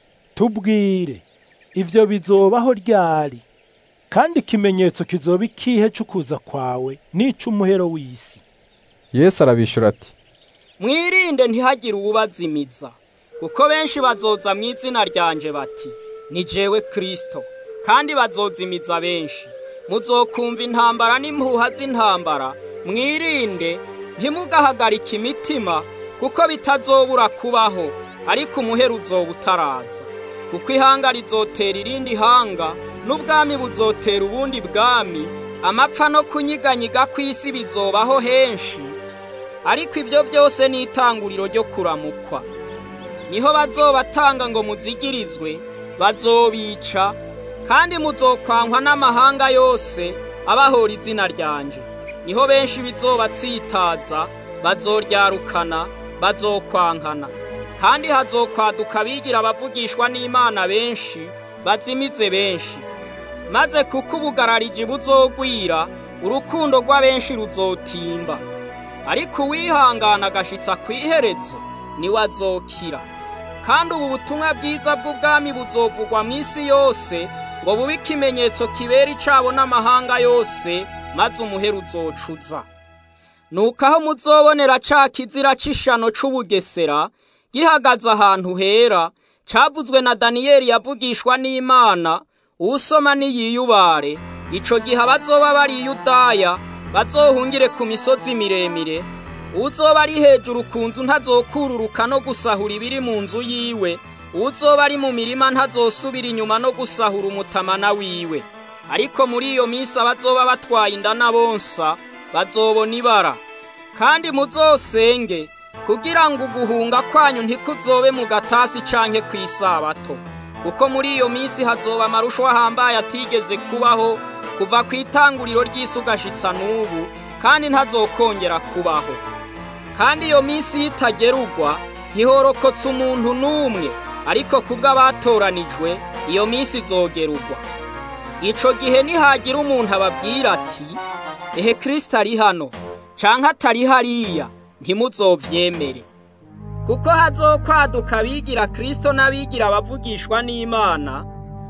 K: tubwire ivyo bizobaho ryari kandi ikimenyetso kizoba ikihe c'ukuza kwawe n'ic'umuhero w'isi
A: yesu arabishura ati
I: mwirinde ntihagire uwubazimiza kuko benshi bazoza mu izina ryanje bati ni jewe kristo kandi bazozimiza benshi muzokumva intambara n'impuha z'intambara mwirinde ntimugahagarike imitima kuko bitazobura kubaho ariko umuhero uzoba utaraza kuko ihanga rizotera irindi hanga n'ubwami buzotera ubundi bwami amapfa no kunyiganyiga kw'isi bizobaho henshi ariko ibyo byose ni itanguriro ryo kuramukwa niho bazobatanga ngo muzigirizwe bazobica kandi muzokwankwa n'amahanga yose abahora izina ryanje niho benshi bizobatsitaza bazoryarukana bazokwankana kandi hazokwaduka abigira abavugishwa n'imana benshi bazimize benshi maze kuko ubugarariji buzogwira urukundo rw'abenshi ruzotimba ariko uwihangana agashitsa ku iherezo niwe azokira kandi ubu butumwa bwiza bw'ubwami buzovugwa mu isi yose ngo bube ikimenyetso kibera icabo n'amahanga yose maze umuheru uzocuza nuko aho muzobonera ca kizira c'ishano c'ubugesera gihagaze ahantu hera cavuzwe na daniyeli yavugishwa n'imana uwusoma niyiyubare ico gihe abazoba bari yudaya bazohungire ku misozi miremire uzoba ari hejuru ku nzu ntazokururuka no gusahura ibiri mu nzu yiwe uzoba ari mu mirima ntazosubira inyuma no gusahura umutamana wiwe ariko muri iyo minsi abazoba batwaye inda na bonsa bazobona ibara kandi muzosenge kugira ngo uguhunga kwanyu ntikuzobe mu gatasi canke kw'isabato kuko muri iyo minsi hazoba amarusho ahambaye atigeze kubaho kuva ku itanguriro ry'isi ugashitsa n'ubu kandi ntazokongera kubaho kandi iyo minsi y'itagerugwa ntihorokotse umuntu n'umwe ariko kubwo abatoranijwe iyo minsi izogerugwa ico gihe nihagira umuntu ababwira ati ehe kirisito ari hano canke atari hariya ntimuzovyemere kuko hazokwaduka abigira kirisito n'abigira abavugishwa n'imana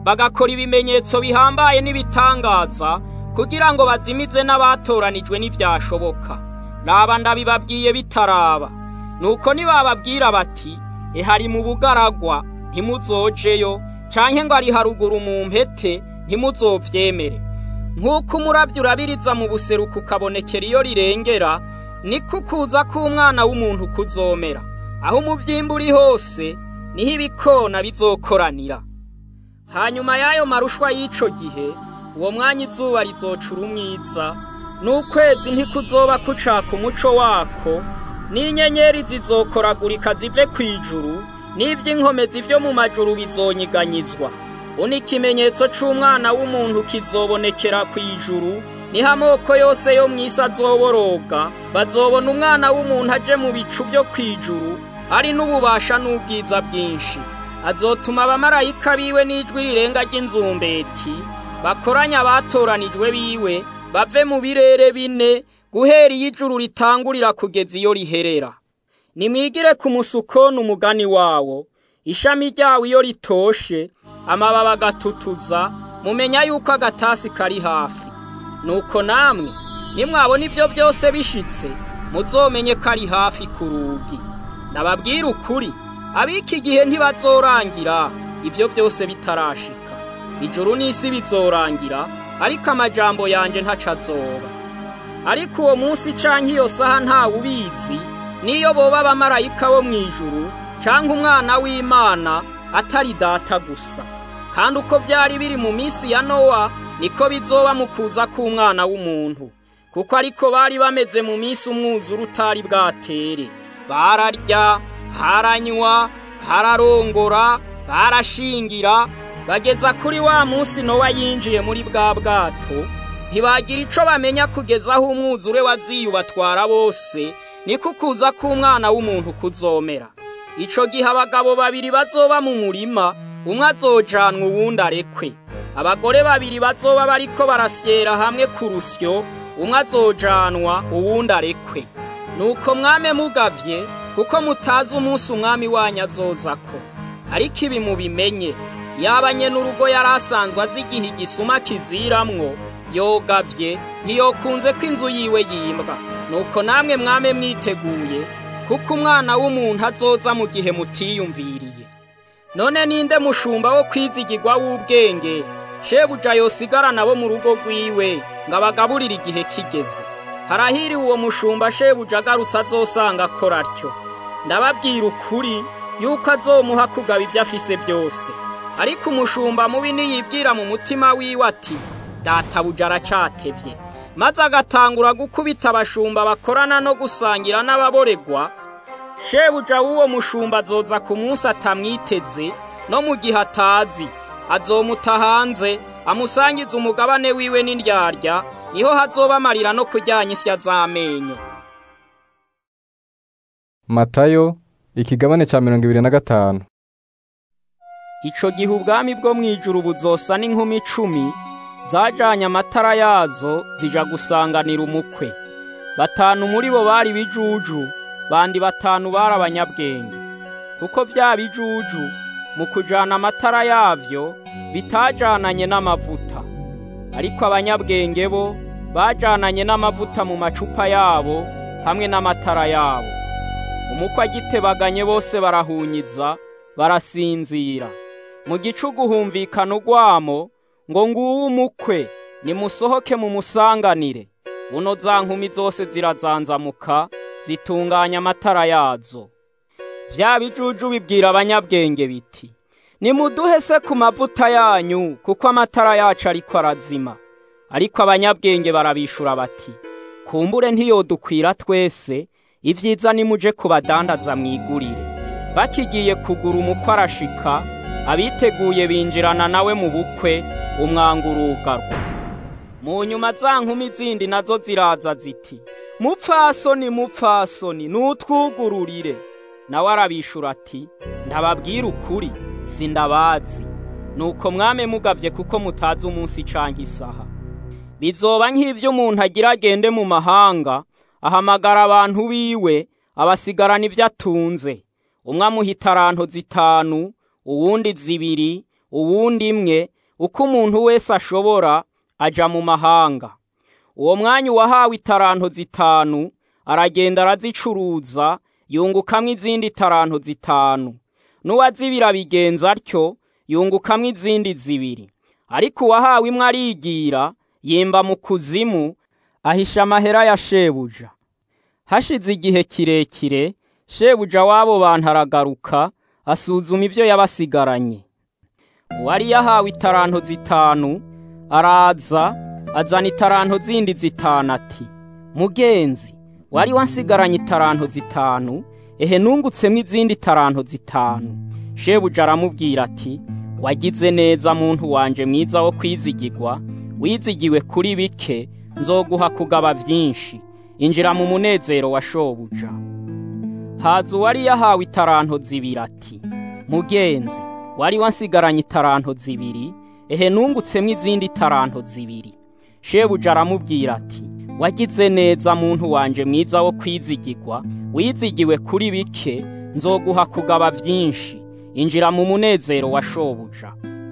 I: bagakora ibimenyetso bihambaye n'ibitangaza kugira ngo bazimize n'abatoranijwe n'ibyashoboka raba ndabibabwiye bitaraba nuko nibababwira bati ehari mu bugaragwa ntimuzojeyo canke ngo ari haruguru mu mpete ntimuzovyemere nk'uko umurabyo urabiriza mu buseruko ukabonekera iyo rirengera niko ukuza k'umwana w'umuntu kuzomera aho umuvyimba uri hose niho ibikona bizokoranira hanyuma y'ayo marushwa y'ico gihe uwo mwanya izuba rizocura umwiza n'ukwezi ntikuzoba kucaka umuco wako n'inyenyeri zizokoragurika zive ku ijuru n'ivy'inkomezi vyo mu majuru bizonyiganyizwa uno ikimenyetso c'umwana w'umuntu kizobonekera ku ijuru niho amoko yose yo mw'isi azoboroga bazobona umwana w'umuntu aje mu bicu vyo kw'ijuru ari n'ububasha n'ubwiza bwinshi azotuma abamarayika biwe n'ijwi rirenga ry'inzumbeti bakoranya abatoranijwe biwe bave mu birere bine guhera iyo ijuru ritangurira kugeza iyo riherera nimwigire ku musukoni umugani wawo ishami ryawo iyo ritoshe amababi agatutuza mumenya yuko agatasi kari hafi nuko namwe nimwabona ibyo byose bishitse muzomenye ko ari hafi ku rugi nababwira ukuri ab'iki gihe ntibazorangira ibyo byose bitarashika ijuru n'isi bizorangira ariko amajambo yanjye ntaco azoba ariko uwo munsi canke iyo saha ntawe ubizi niyo boba abamarayika bo mu ijuru canke umwana w'imana atari data gusa kandi uko byari biri mu minsi ya nowa niko bizoba mu kuza k'umwana w'umuntu kuko ariko bari bameze mu minsi umwuzure utari bwatere bararya haranywa hararongora barashingira bageza kuri wa munsi nowa yinjiye muri bwa bwato ntibagira ico bamenya kugeza aho umwuzure waziyubatwara bose niko kuza k'umwana w'umuntu kuzomera ico gihe abagabo babiri bazoba mu murima umwe azojanwa uwundi arekwe abagore babiri bazoba bariko barasyera hamwe ku rusyo umwe azojanwa uwundi arekwe nuko mwame mugavye kuko mutazi umunsi umwami wanyu azozako ariko ibi mubimenye yaba nyene urugo yari asanzwe azi igihe igisuma kiziramwo yogavye ntiyokunze ko inzu yiwe yimbwa nuko namwe mwame mwiteguye kuko umwana w'umuntu azoza mu gihe mutiyumviriye none ninde mushumba wo kwizigirwa w'ubwenge shebuja yosigara nabo mu rugo rwiwe ngo abagaburire igihe kigeze harahiriwe uwo mushumba shebuja agarutse azosanga akora atyo ndababwira ukuri yuko azomuha kugaba ibyo afise byose ariko umushumba mubi niyibwira mu mutima wiwe ati databuja aracatevye maze agatangura gukubita abashumba bakorana no gusangira n'ababoregwa shebuja w'uwo mushumba azoza ku munsi atamwiteze no mu gihe atazi azomuta hanze amusangiza umugabane wiwe n'indyarya niho hazoba amarira no kuryanya isya z'amenyo
A: matayo ikigabane cya mirongo ibiri na gatanu
I: ico gihe ubwami bwo mu ijuru buzosa n'inkumi icumi zajanye amatara yazo zija gusanganira umukwe batanu muri bo bari bijuju bandi batanu bari abanyabwenge kuko bya bijuju mu kujana amatara yavyo bitajananye n'amavuta ariko abanyabwenge bo bajananye n'amavuta mu macupa yabo hamwe n'amatara yabo umukwe agitebaganye bose barahunyiza barasinzira mu gicugu humvikana urwamo ngo nguwo umukwe nimusohoke mumusanganire buno za nkumi zose zirazanzamuka zitunganya amatara yazo vya bijuju bibwira abanyabwenge biti nimuduhe se ku mavuta yanyu kuko amatara yacu ariko arazima ariko abanyabwenge barabishura bati kumbure ntiyodukwira twese ivyiza nimuje kubadandaza mwigurire bakigiye kugura umukwe arashika abiteguye binjirana nawe mu bukwe umwanga urugarwa mu nyuma za nkumi zindi nazo ziraza ziti mupfasoni mupfasoni nutwugururire nawe arabishura ati ndababwira ukuri sindabazi nuko mwame mugavye kuko mutazi umunsi canke isaha bizoba nk'ivyo umuntu agira agende mu mahanga ahamagara abantu biwe abasigarana ivyo atunze umwe amuha itaranto zitanu uwundi zibiri uwundi imwe uko umuntu wese ashobora aja mu mahanga uwo mwanya uwahawe itaranto zitanu aragenda arazicuruza yungukamwo izindi taranto zitanu n'uwazibira bigenza atyo yungukamwo izindi zibiri ariko uwahawe imwe arigira yimba mu kuzimu ahisha amahera ya shebuja hashize igihe kirekire shebuja w'abo bantu aragaruka asuzuma ibyo yabasigaranye uwari yahawe itaranto zitanu araza azana itaranto zindi zitanu ati mugenzi wari wansigaranye itaranto zitanu ehe nungutsemo izindi taranto zitanu shebuja aramubwira ati wagize neza muntu wanje mwiza wo kwizigirwa wizigiwe kuri bike nzoguha kugaba byinshi injira mu munezero wa shobuja haza uwari yahawe itaranto zibiri ati mugenzi wari wansigaranye itaranto zibiri ehe nungutsemo izindi taranto zibiri shebuja aramubwira ati wagize neza muntu wanje mwiza wo kwizigirwa wizigiwe kuri bike nzoguha kugaba byinshi injira mu munezero wa shobuja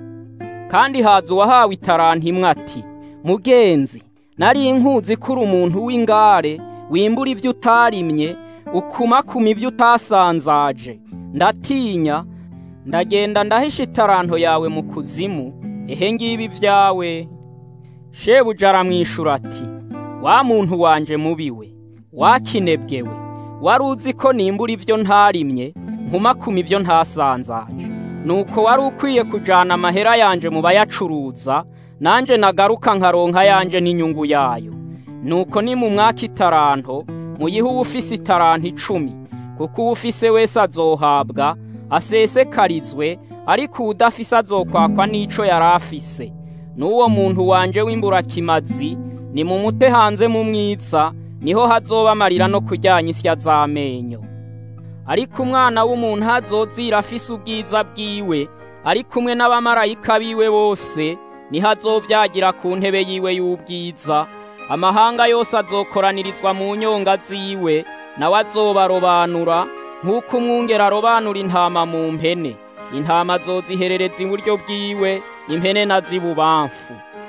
I: kandi haza uwahawe itaranto imwe ati mugenzi nari inkuzi kuri umuntu w'ingare wimbura ibyo utarimye ukumakuma ibyo utasanzaje ndatinya ndagenda ndahisha itaranto yawe mu kuzimu ehe ngibi byawe shebuja aramwishura ati wa muntu wanje mubiwe wakinebwewe wari uzi ko nimbura ibyo ntarimye nkumakuma ibyo ntasanzaje nuko wari ukwiye kujana amahera yanje mu bayacuruza nanje nagaruka nkaronka yanje n'inyungu yayo nuko ni mu mwaka itaranto muyihe uwufise itaranto icumi kuko uwufise wese azohabwa asesekarizwe ariko uwudafise azokwakwa n'ico yari afise n'uwo muntu wanje w'imburakimazi ni mu mute hanze mu mwiza niho hazoba amarira no kuryanya isya z'amenyo ariko umwana w'umuntu hazozira afise ubwiza bwiwe ari kumwe n'abamarayika biwe bose niho azovyagira ku ntebe yiwe y'ubwiza amahanga yose azokoranirizwa mu nyonga ziwe nawe azobarobanura nk'uko umwungera arobanura intama mu mpene intama azoziherereza iburyo bwiwe impene na zibubamfu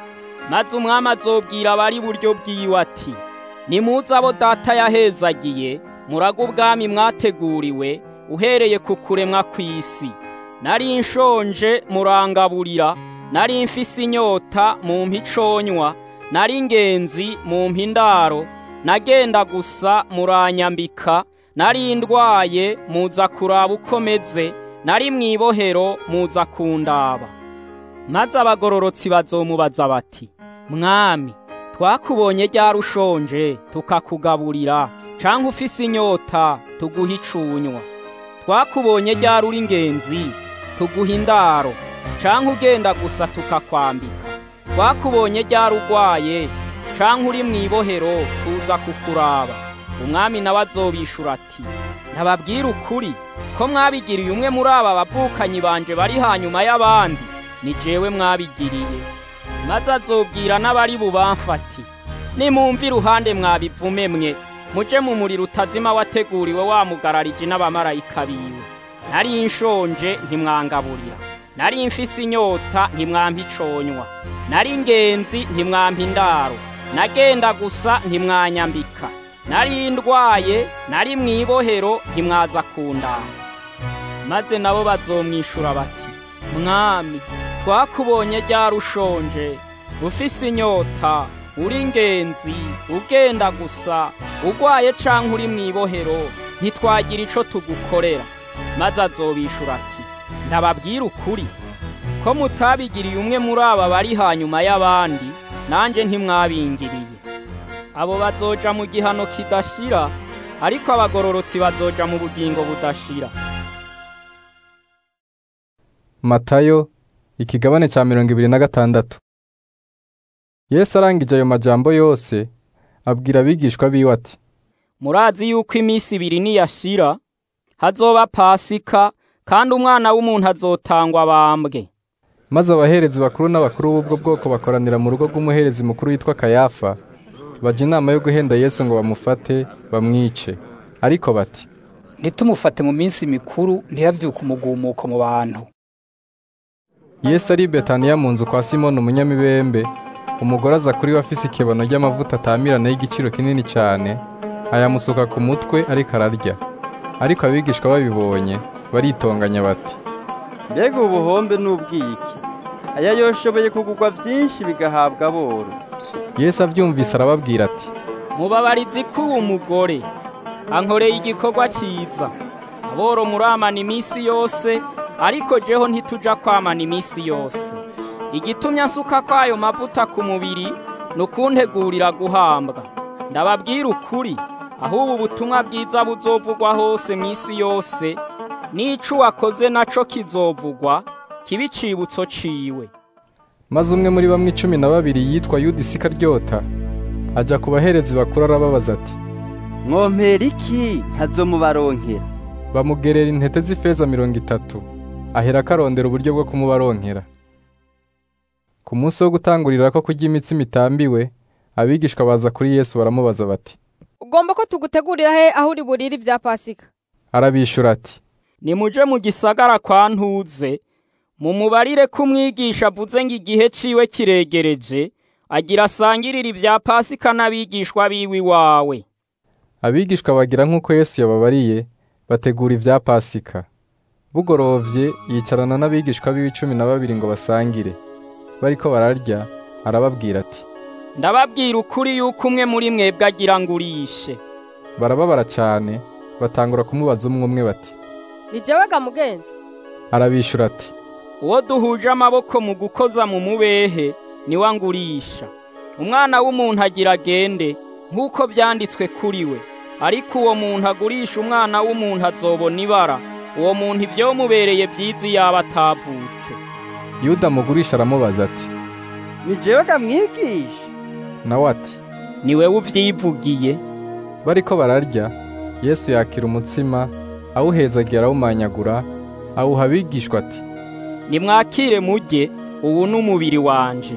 I: maze umwami azobwira abari iburyo bwiwe ati nimuze abo data yahezagiye muraga ubwami mwateguriwe uhereye ku kuremwa kw'isi nari nshonje murangaburira nari mfise inyota mu mpiconywa nari ingenzi mu mpindaro nagenda gusa muranyambika nari ndwaye muza kuraba uko meze nari mwibohero muza kundaba maze abagororotsi bazomubaza bati mwami twakubonye ryari ushonje tukakugaburira canke ufise inyota tuguha icunywa twakubonye ryari uri ingenzi tuguha indaro canke ugenda gusa tukakwambika twakubonye ryari urwaye canke uri mwibohero tuza kukuraba umwami nawe azobishura ati ntababwira ukuri ko mwabigiriye umwe muri aba bavukanyi banje bari hanyuma y'abandi ni jewe mwabigiriye maze azobwira n'abari bubamfati nimumva iruhande mwabivume mwe muje mu muriro utazima wateguriwe wamugararije n'abamarayika biwe nari nshonje ntimwangaburira nari mfise inyota ntimwampa iconywa nari ingenzi ntimwampa indaro nagenda gusa ntimwanyambika nari ndwaye nari mwibohero ntimwaza kundanga maze nabo bazomwishura bati mwami twakubonye ryari ushonje ufise inyota uri ingenzi ugenda gusa urwaye canke uri mwibohero ntitwagira ico tugukorera maze azobishura ati ndababwira ukuri ko mutabigiriye umwe muri aba bari hanyuma y'abandi nanje ntimwabingiriye abo bazoja mu gihano kidashira ariko abagororotsi bazoja mu bugingo budashira
A: matayo ikigabane cya mirongo ibiri na gatandatu yesu arangije ayo majambo yose abwira abigishwa biwe ati
I: murazi yuko iminsi ibiri niyashira hazoba pasika kandi umwana w'umuntu azotangwa bambwe
A: maze abaherezi bakuru n'abakuru b'ubwo bwoko bakoranira mu rugo rw'umuherezi mukuru witwa kayafa baja inama yo guhenda yesu ngo bamufate bamwice ariko bati
D: ntitumufate mu minsi mikuru ntiyavyuke umugumuko mu bantu
A: yesu ari i betaniya mu nzu kwa simoni umunyamibembe umugore aza kuri we afise ikebano ry'amavuta atamirana y'igiciro kinini cyane ayamusuka ku mutwe ariko ararya ariko abigishwa babibonye baritonganya bati
P: mbega ubuhombe n'ubwiki aya yoshoboye kugurwa byinshi bigahabwa aboro
A: yesu abyumvise arababwira ati
I: mubabarizi k'uwo mugore ankoreye igikorwa cyiza aboro muramana iminsi yose ariko jeho ntituja kwamana iminsi yose igitumye asuka kwayo mavuta ku mubiri ni ukuntegurira guhambwa ndababwira ukuri aho ubu butumwa bwiza buzovugwa hose mu isi yose n'ico wakoze naco kizovugwa kiba icibutso ciwe
A: maze umwe muri bamwe icumi na babiri yitwa yuda isikaryota ajya ku baherezi bakuru arababaza ati
P: mwompera iki ntazomubaronkera
A: bamugerera intete z'ifeza mirongo itatu ahera akarondera uburyo bwo kumubaronkera ku munsi wo gutangurira ko kurya imitsima itambiwe abigishwa baza kuri yesu baramubaza bati
Q: ugomba ko tugutegurira he aho uri burire ibya pasika
A: arabishura ati
I: nimuje mu gisagara kwa ntuze mumubarire ko umwigisha avuze ngo igihe ciwe kiregereje agira asangirira ibya pasika n'abigishwa biwe iwawe
A: abigishwa bagira nk'uko yesu yababariye bategura ibya pasika bugorovye yicarana n'abigishwa biwe cumi na babiri ngo basangire bariko bararya arababwira ati
I: ndababwira ukuri yuko umwe muri mwebwe agira ngo urishe
A: barababara cyane batangura kumubaza umwe umwe bati
Q: ni jewe ga mugenzi
A: arabishura ati
I: uwo duhuje amaboko mu gukoza mu mubehe niwe angurisha umwana w'umuntu agira agende nk'uko byanditswe kuri we ariko uwo muntu agurisha umwana w'umuntu azobona ibara uwo muntu ibyomubereye byiza yaba atavutse
A: yuda mugurisha aramubaza ati
P: ni jewe gamwigisha
A: nawe ati
I: ni wewe uvyivugiye
A: bariko bararya yesu yakira umutsima awuhezagira arawumanyagura awuha abigishwa ati
I: nimwakire mujye ubu ni umubiri wanje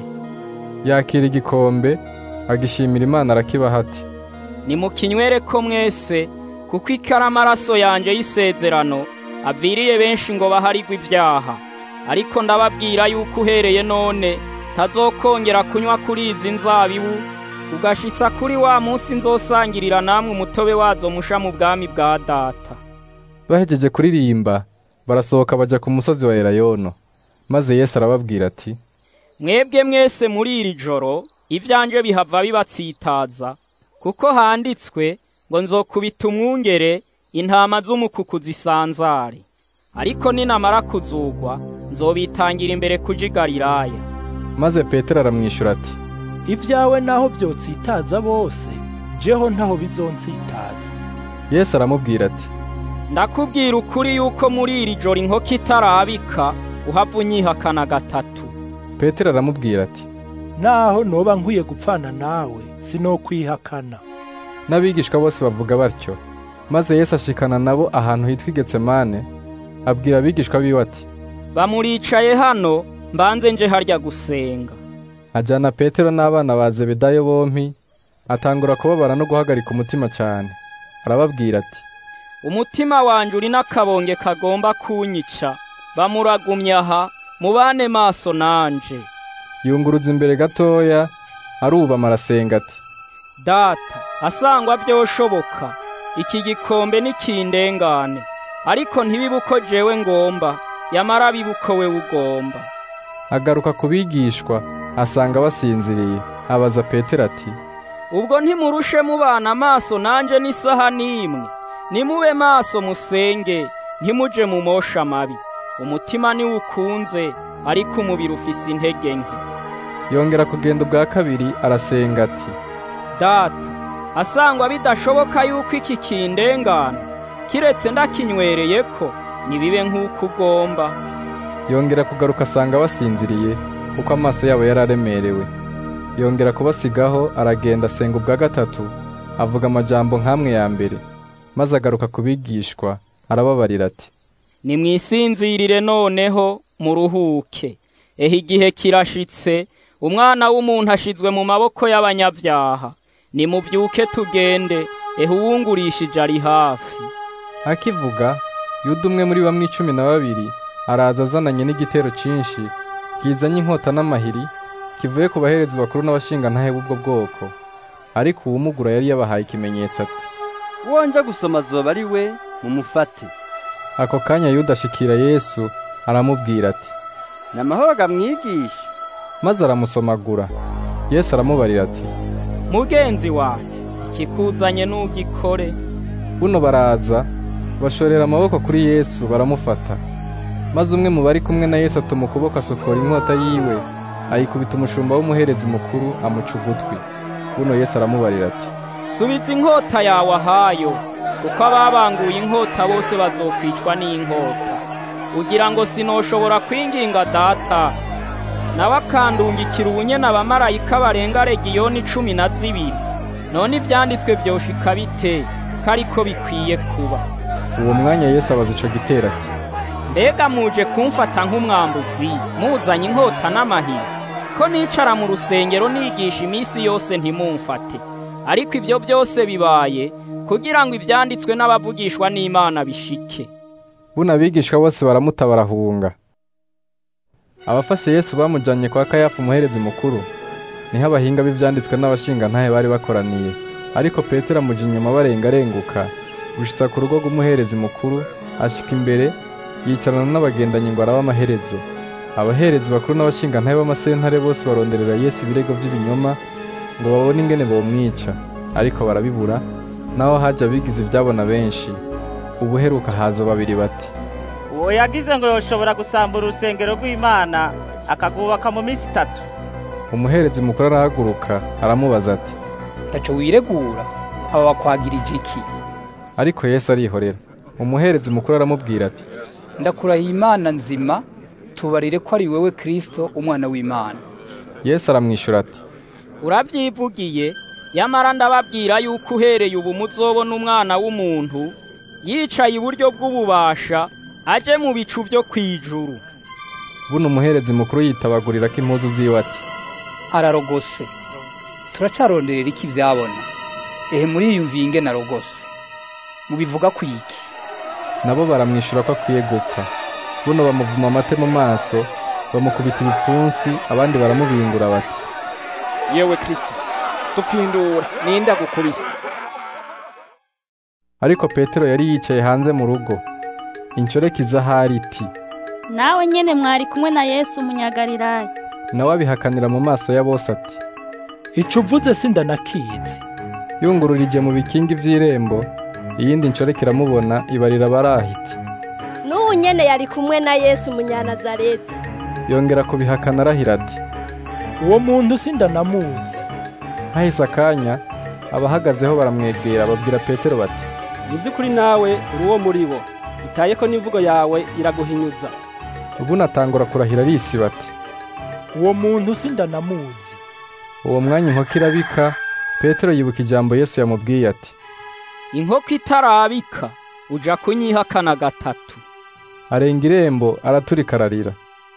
A: yakira igikombe agishimira imana arakibaha ati
I: nimukinywere ko mwese kuko ikara amaraso yanje y'isezerano aviriye benshi ngo baharigwe ibyaha ariko ndababwira yuko uhereye none ntazokongera kunywa kuri izi nzabibu ugashitsa kuri wa munsi nzosangirira namwe umutobe wazo musha mu bwami bwa data
A: bahejeje kuririmba barasohoka bajya ku musozi wa elayono maze yesu arababwira ati
I: mwebwe mwese muri iri joro ivyanje bihava bibatsitaza kuko handitswe ngo nzokubita umwungere intama z'umukuku zisanzare ariko ninamara kuzugwa nzobitangira imbere kuja i galilaya
A: maze petero aramwishyura ati
K: ibyawe naho byotsitaza bose jeho ntaho bizonsitaza
A: yesu aramubwira ati
I: ndakubwira ukuri yuko muri iri joro inkoko itarabika uhava unyihakana gatatu
A: petero aramubwira ati
K: naho noba nkwiye gupfana nawe sinokwihakana
A: n'abigishwa bose bavuga batyo maze yesu ashikana nabo ahantu hitwa igetsemane abwira abigishwa biwe ati
I: bamuricaye hano mbanze nje harya gusenga
A: ajyana petero n'abana ba zebedayo bompi atangura kubabara no guhagarika umutima cyane arababwira ati
I: umutima wanjye uri n'akabonge kagomba kunyica bamuragumye aha mubane maso nanje
A: yunguruza imbere gatoya arubama arasenga ati
I: data asangwa byoshoboka iki gikombe nikindengane ariko ntibibe uko jewe ngomba yamara bibe uko we ugomba
A: agaruka ku bigishwa asanga basinziriye abaza petero ati
I: ubwo ntimurushe mubana amaso nanje n'isaha n'imwe nimube maso musenge ntimuje mu mosha mabi umutima niwo ukunze ariko umubiri ufise intege nke
A: yongera kugenda ubwa kabiri arasenga ati
I: data asangwa bidashoboka yuko iki kindengana kiretse ndakinywereye ko nibibe nk'uko ugomba
A: yongera kugaruka asanga basinziriye kuko amaso yabo yari aremerewe yongera kubasigaho aragenda asenga ubwa gatatu avuga amajambo nk'amwe ya mbere maze agaruka ku bigishwa arababarira ati
I: nimwisinzirire noneho muruhuke ehe igihe kirashitse umwana w'umuntu ashizwe mu maboko y'abanyabyaha nimubyuke tugende ehe uwungurishije ari hafi
A: akivuga yuda umwe muri bamwe icumi na babiri araza azananye n'igitero cyinshi kizanye inkota n'amahiri kivuye ku baherezi bakuru n'abashingantahe b'ubwo bwoko ariko uwumugura yari yabahaye ikimenyetso ati
P: wonja gusoma azoba ari we mumufate
A: ako kanya yuda ashikira yesu aramubwira ati
P: ni amahoro gamwigisha
A: maze aramusomagura yesu aramubarira ati
I: mugenzi wanjye ikikuzanye n'ugikore
A: buno baraza bashorera amaboko kuri yesu baramufata maze umwe mu bari kumwe na yesu atuma ukuboko asokora inkota yiwe ayikubita umushumba w'umuherezi mukuru amuca ugutwi buno yesu aramubarira ati
I: subiza inkota yawe ahayo kuko ababanguye inkota bose bazokwicwa n'inkota ugira ngo sinoshobora kwinginga data nawe akandungikira ubunyene abamarayika barenga regiyoni cumi na zibiri none ivyanditswe vyoshika bite ko ariko bikwiye kuba
A: uwo mwanya yesu abaza ico gitero ati
I: mbega muje kumfata nk'umwambuzi muzanye inkota n'amahiri ko nicara mu rusengero nigisha iminsi yose ntimumfate ariko ibyo byose bibaye kugira ngo ibyanditswe n'abavugishwa n'imana bishike
A: buno abigishwa bose baramuta barahunga abafashe yesu bamujanye kwa kayafa umuherezi mukuru niho abahinga b'ivyanditswe n'abashingantahe bari bakoraniye ariko petero amuja inyuma barengarenguka gushitsa ku rugo rw'umuherezi mukuru ashika imbere yicarana n'abagendanyi ngo arabe amaherezo abaherezi bakuru n'abashingantahe b'amasentare bose baronderera yesu ibirego vy'ibinyoma ngo babone ingene bomwica ariko barabibura naho haje abigize ivyabona benshi ubuheruka haza babiri bati
J: uwo yagize ngo yoshobora gusambura urusengero rw'imana akagubaka mu minsi itatu
A: umuherezi mukuru arahaguruka aramubaza ati
D: ntaco wiregura aba bakwagirije iki
A: ariko yesu arihorera umuherezi mukuru aramubwira ati
D: ndakurahiye imana nzima tubarire ko ari wewe kristo umwana w'imana
A: yesu aramwishyura ati
I: urabyivugiye yamara ndababwira yuko uhereye ubu muzobona umwana w'umuntu yicaye iburyo bw'ububasha aje mu bicu byo kwijuru
A: buno umuherezi mukuru yitabagurira ko impuzu ziwe ati
D: ararogose turacaronderera iki ivyabona ehe muriyumviye ingene arogose mubivuga ku iki
A: nabo baramwishyura ko akwiye gupfa buno bamuvuma amate mu maso bamukubita ibipfunsi abandi baramubingura bati
T: yewe kristo dupfindura ninda gukubise
A: ariko petero yari yicaye hanze mu rugo inshoreke iza ahari iti
U: nawe nyene mwari kumwe na yesu umunyagalilaya
A: nawe abihakanira mu maso ya bose ati
K: ico uvuze sindanakizi
A: yungururije mu bikingi vy'irembo iyindi nshoreke iramubona ibarira barahiti
N: n'ubu nyene yari kumwe na yesu umunyanazareti
A: yongera kubihakana arahira ati
K: uwo muntu sindanamuzi
A: hahise akanya abahagazeho baramwegera babwira petero bati
V: mu by'ukuri nawe uri uwo muri bo itaye ko n'imvugo yawe iraguhinyuza
A: ubu natangura kurahira arisi bati
K: uwo muntu sindanamuzi
A: uwo mwanya inkoko irabika petero yibuka ijambo yesu yamubwiye ati
I: inkoko itarabika uja kunyihakana gatatu
A: arenga irembo araturika ararira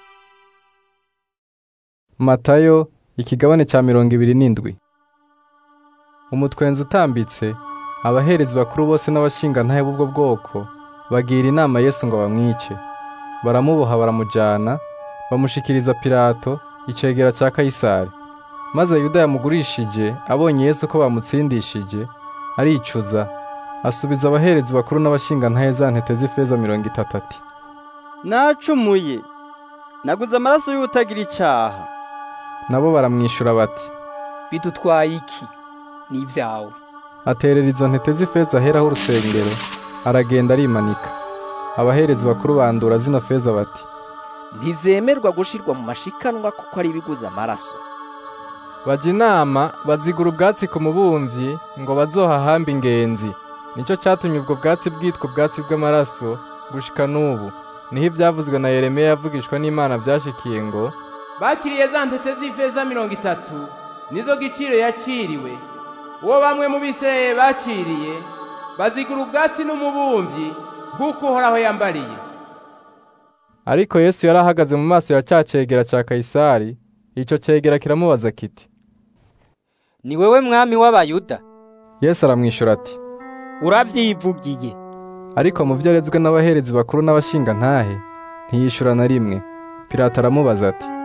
A: matayo ikigabane cya mirongo ibiri n'indwi umutwenzi utambitse abaherezi bakuru bose n'abashingantahe b'ubwo bwoko bagira inama yesu ngo bamwice baramuboha baramujyana bamushikiriza pilato icegera cya kayisari maze yuda yamugurishije abonye yesu ko bamutsindishije aricuza asubiza abaherezi bakuru n'abashingantahe za ntete z'ifeza mirongo itatu ati
P: nacumuye naguze amaraso y'utagira icaha
A: nabo baramwishyura bati
D: bidutwaye iki ni ibyawe
A: aterera izo ntete z'ifeza aheraho urusengero aragenda arimanika abaherezi bakuru bandura zino feza bati
W: ntizemerwa gushirwa mu mashikanwa kuko ari ibiguza amaraso
A: bajya inama bazigura ubwatsi ku mubumvyi ngo bazohahambe ingenzi nicyo cyatumye ubwo bwatsi bwitwa ubwatsi bw'amaraso gushika n'ubu niho ibyavuzwe na yeremiya yavugishwa n'imana byashikiye ngo
H: bakiriye za ntete z'ifeza mirongo itatu nizo giciro yaciriwe uwo bamwe mu bisirayeli baciriye bazigura ubwatsi n'umubumvyi nk'uko uhoraho yambariye
A: ariko yesu yari ahagaze mu maso ya cya cegera cya kayisari icyo cegera kiramubaza kiti
C: ni wewe mwami w'abayuda
A: yesu aramwishyura ati
I: urabyivugiye
A: ariko mu byo arezwe n'abaherezi bakuru n'abashingantahe ntiyishyura na rimwe pilato aramubaza ati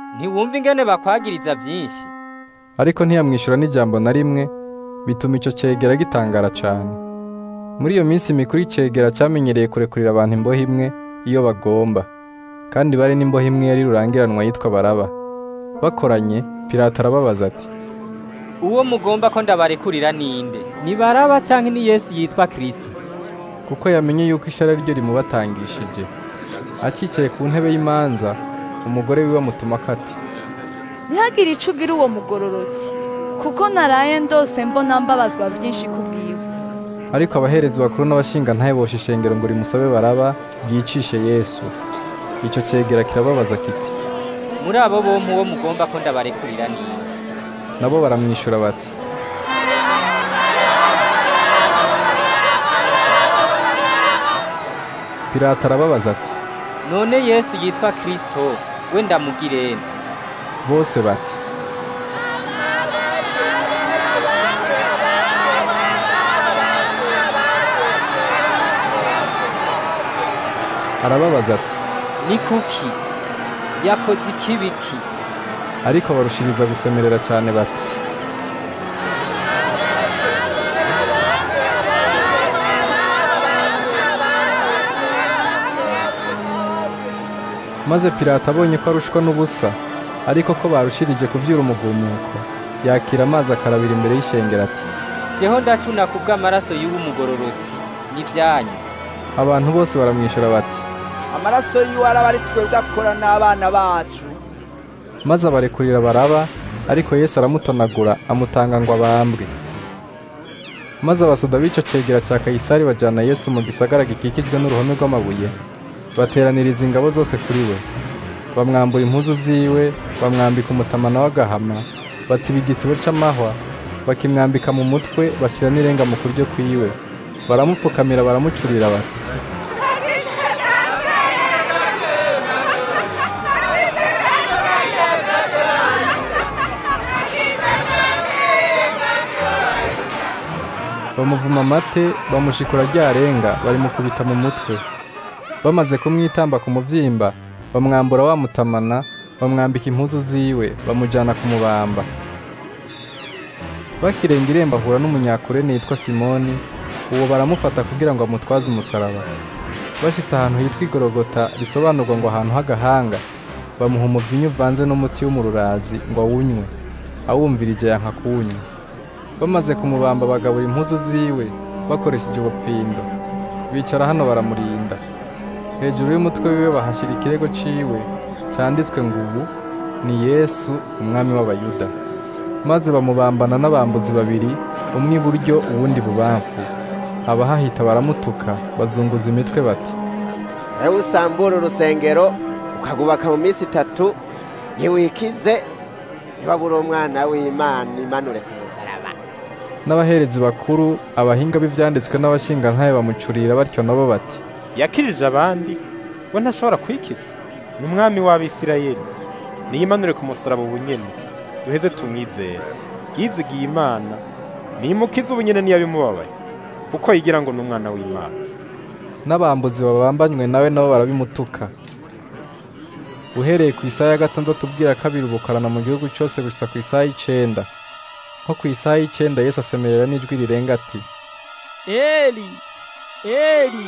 C: ntiwumva ingene bakwagiriza byinshi
A: ariko ntiyamwishyura n'ijambo na rimwe bituma icyo cyegera gitangara cyane muri iyo minsi mikuru icyegera cyamenyereye kurekurira abantu imbohe imwe iyo bagomba kandi bari n'imbohe imwe yari rurangiranwa yitwa baraba bakoranye pirata arababaza ati
C: uwo mugomba ko ndabarekurira ninde ni baraba cyangwa ni yesu yitwa kirisito
A: kuko yamenye yuko ishara ryo rimubatangishije akicaye ku ntebe y'imanza umugore wiwe amutuma akati
S: ntihagire ico ugira uwo mugororotsi kuko naraye ndose mbona mbabazwa byinshi kubwiwe
A: ariko abaherezi bakuru n'abashinga ntayiboshe ishengero ngo rimusabe baraba ryicishe yesu icyo cyegera kirababaza kiti
C: muri abo bompi uwo mugomba ko ndabarekurira ninde
A: nabo baramwishyura bati pirata arababaza ati
C: none yesu yitwa kirisito we ndamugirene
A: bose bati arababaza ati
C: ni kuki yakoze ikibiki
A: ariko barushiriza gusemerera cyane bati maze pirata abonye ko arushwa n'ubusa ariko ko barushirije kubyura umugumuko yakira amazi akarabira imbere y'ishengero ati
C: jeho ndacuna ku bw'amaraso y'uwo mugororotsi n'ibyanyu
A: abantu bose baramwishyura bati
G: amaraso yiwe araba ari twebwe akora n'abana bacu
A: maze abarekurira baraba ariko yesu aramutonagura amutanga ngo abambwe maze abasoda b'icyo cegera cya kayisari bajyana yesu mu gisagara gikikijwe n'uruhome rw'amabuye bateraniriza ingabo zose kuri we bamwambura impuzu ziwe bamwambika umutamana w'agahama batsiba igitsibo cy'amahwa bakimwambika mu mutwe bashyira n'irenga mu kuryo kwiwe baramupfukamira baramucurira bati bamuvuma amate bamushikura ryarenga barimukubita mu mutwe bamaze kumwitamba ku mubyimba bamwambura wamutamana bamwambika impuzu ziwe bamujyana kumubamba bakirenga irembo ahura n'umunyakurene yitwa simoni uwo baramufata kugira ngo amutwaze umusaraba bashyitse ahantu hitwa igorogota bisobanurwa ngo ahantu h'agahanga bamuha umuvinyu uvanze n'umuti w'umururazi ngo awunywe awumvirije yanka kuwunywa bamaze kumubamba bagabura impuzu ziwe bakoresheje ubupfindo bicara hano baramurinda hejuru y'umutwe wiwe bahashyira ikirego ciwe cyanditswe ngo ubu ni yesu umwami w'abayuda maze bamubambana n'abambuzi babiri umwe iburyo uwundi bubamfu abahahita baramutuka bazunguza imitwe bati
E: ewe usambura urusengero ukagubaka mu minsi itatu ntiwikize ntibabure umwana w'imana imanure ku musaraba
A: n'abaherezi bakuru abahinga b'ibyanditswe n'abashingantahe bamucurira batyo nabo bati
F: yakirije abandi we ntashobora kwikiza ni umwami w'abisirayeli niyimanure ku musaraba ubunyene duheze tumwizere yizigiye imana nimukize ubunyene niyabimubabaye kuko yigira ngo ni umwana w'imana
A: n'abambuzi babambanywe nawe nabo barabimutuka uhereye ku isaha ya gatandatu ubwira kabiri ubukarana mu gihugu cyose gusa ku isaha y'icenda nko ku isaha y'icenda yesu asemerera n'ijwi rirenga ati
I: eli eli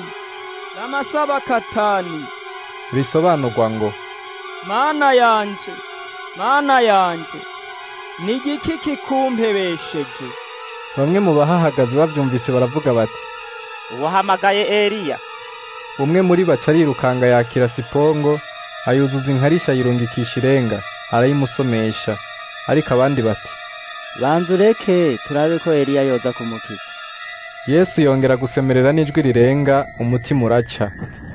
I: lamasabakatani
A: risobanurwa ngo
I: mana yanje mana yanje ni igiki kikumpebesheje
A: bamwe mu bahahagaze babyumvise baravuga bati
J: uwahamagaye eliya
A: umwe muri baca arirukanga yakira sipongo ayuzuza inkarisha yirungikisha irenga arayimusomesha ariko abandi bati
P: banza ureke turabe ko eliya yoza kumukiza
A: yesu yongera gusemerera n'ijwi rirenga umutima uraca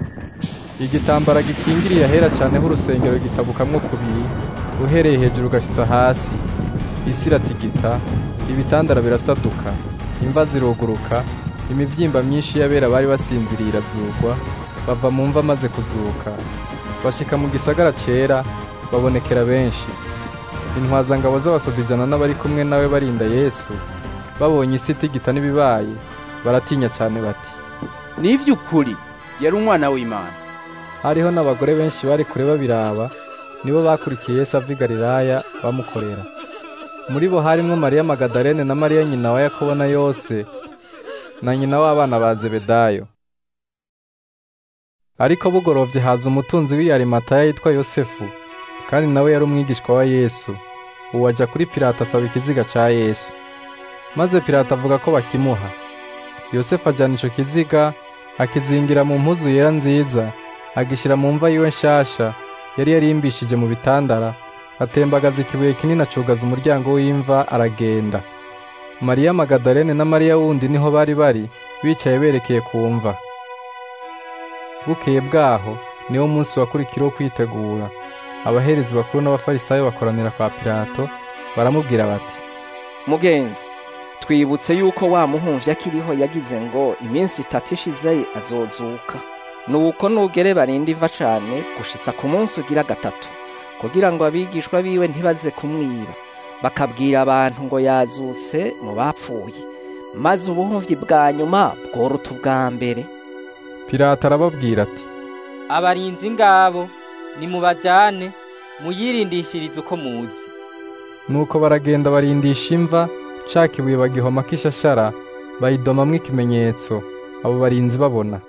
A: igitambara gikingiriye ahera cyane h'urusengero gitabukamwo kubiri uhereye hejuru ugashyitsa hasi isi iratigita ibitandara birasaduka imva ziruguruka imibyimba myinshi y'abera bari basinziriye irazugwa bava mu mva maze kuzuka bashika mu gisagara cyera babonekera benshi intwazangabo z'abasoda ijana n'abari kumwe nawe barinda yesu babonye isi itigita n'ibibaye baratinya cyane bati
O: ni iby'ukuri yari umwana w'imana
A: hariho n'abagore benshi bari kure babiraba nibo bakurikiye Yesu ava i Galilaya bamukorera muri bo harimwo Mariya Magadalene na Mariya nyina wa Yakobo na Yose na nyina w'abana ba Zebedayo ariko bugorovye haza umutunzi w'i Arimataya yitwa Yosefu kandi nawe yari umwigishwa wa Yesu uwo aja kuri Pilato asaba ikiziga ca Yesu maze Pilato avuga ko bakimuha Yosefu ajana ico kiziga akizingira mu mpuzu yera nziza agishira mu mva yiwe nshasha yari yarimbishije mu bitandara atembagaza ikibuye kinini acugaza umuryango w'imva aragenda Mariya Magadalene na Mariya wundi niho bari bari bicaye berekeye ku mva bukeye bwaho niwo munsi wakurikiraho kwitegura abaherezi bakuru n'abafarisayo bakoranira kwa Pilato baramubwira bati
W: mugenzi twibutse yuko wa muhumvyi akiriho yagize ngo iminsi itatu ishize azozuka nuko nugere barinde iva cane gushitsa ku munsi ugira gatatu kugira ngo abigishwa biwe ntibaze kumwiba bakabwira abantu ngo yazutse mu bapfuye maze ubuhumvyi bwa nyuma bworuta ubwa mbere
A: Pilato arababwira ati
C: abarinzi ngabo nimubajane muyirindishirize uko muzi
A: nuko baragenda barindisha imva ca kibuye bagihomako ishashara bayidomamwo ikimenyetso abo barinzi babona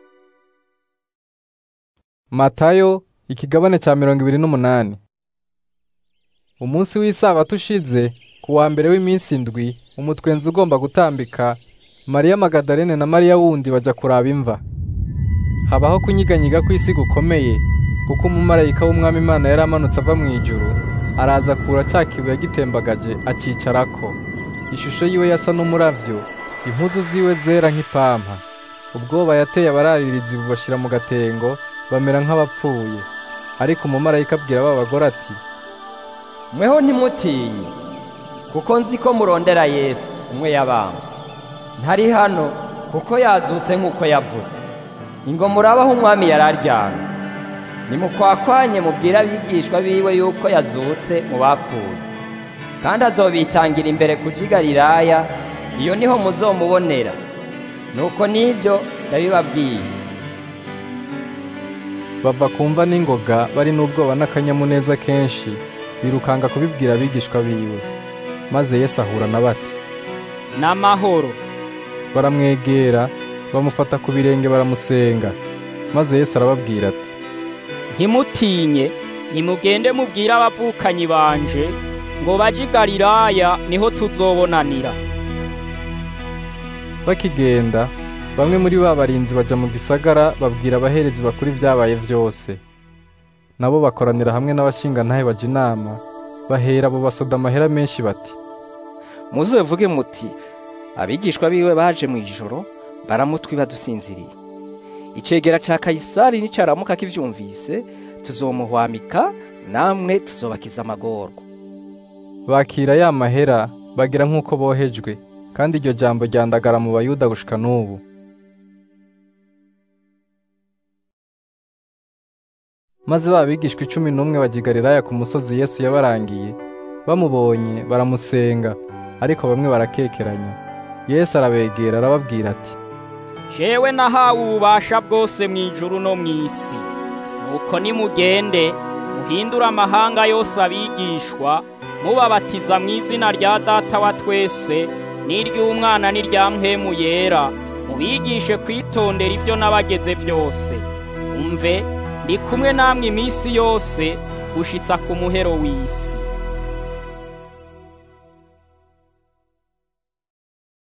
A: matayo ikigabane ca mirongo ibiri n'umunani umunsi w'isabato ushize ku wa mbere w'iminsi indwi umutwenzi ugomba gutambika mariya magadalene na mariya wundi baja kuraba imva habaho kunyiganyiga kw'isi gukomeye kuko umumarayika w'umwami imana yari amanutse ava mu ijuru araza kura ca kibuye agitembagaje acicarako ishusho yiwe yasa n'umuravyo impuzu ziwe zera nk'ipampa ubwoba yateye abararirizi bubashira mu gatengo bamera nk'abapfuye ariko umumarayika abwira ba bagore ati
B: mweho ntimutinye kuko nzi ko murondera yesu umwe yabamba ntari hano kuko yazutse nk'uko yavuze ingo murabaho umwami yari aryamye nimukwakwanye mubwire abigishwa biwe yuko yazutse mu bapfuye kandi azobitangira imbere ku Galilaya iyo niho muzomubonera nuko n'ibyo ndabibabwiye
A: bava kumva n'ingoga bari n'ubwoba n'akanyamuneza kenshi birukanga kubibwira abigishwa biwe maze Yesu ahura na bati
I: n'amahoro
A: baramwegera bamufata ku birenge baramusenga maze Yesu arababwira ati
I: ntimutinye nimugende mubwire abavukanyi banje ngo baje i Galilaya niho tuzobonanira
A: bakigenda bamwe muri ba barinzi baja mu gisagara babwira abaherezi bakuru ibyabaye vyose nabo bakoranira hamwe n'abashingantahe baja inama bahera abo basoda amahera menshi bati
W: muzovuge muti abigishwa biwe baje mu ijoro baramutwi badusinziriye icegera ca kayisari nicaramuka kivyumvise tuzomuhwamika namwe tuzobakiza amagorwa
A: bakira ya mahera bagira nk'uko bohejwe kandi iryo jambo ryandagara mu bayuda gushika n'ubu maze ba bigishwa icumi n'umwe bajigariraya ku musozi yesu yabarangiye bamubonye baramusenga ariko bamwe barakekeranya yesu arabegera arababwira ati
I: jewe nahawe ububasha bwose mu ijuru no mu isi nuko nimugende muhindure amahanga yose abigishwa mubabatiza mu izina rya data wa twese n'iry'umwana n'irya mpemu yera mubigishe kwitondera ibyo nabageze byose umve ndi kumwe namwe iminsi yose gushitsa ku muhero w'isi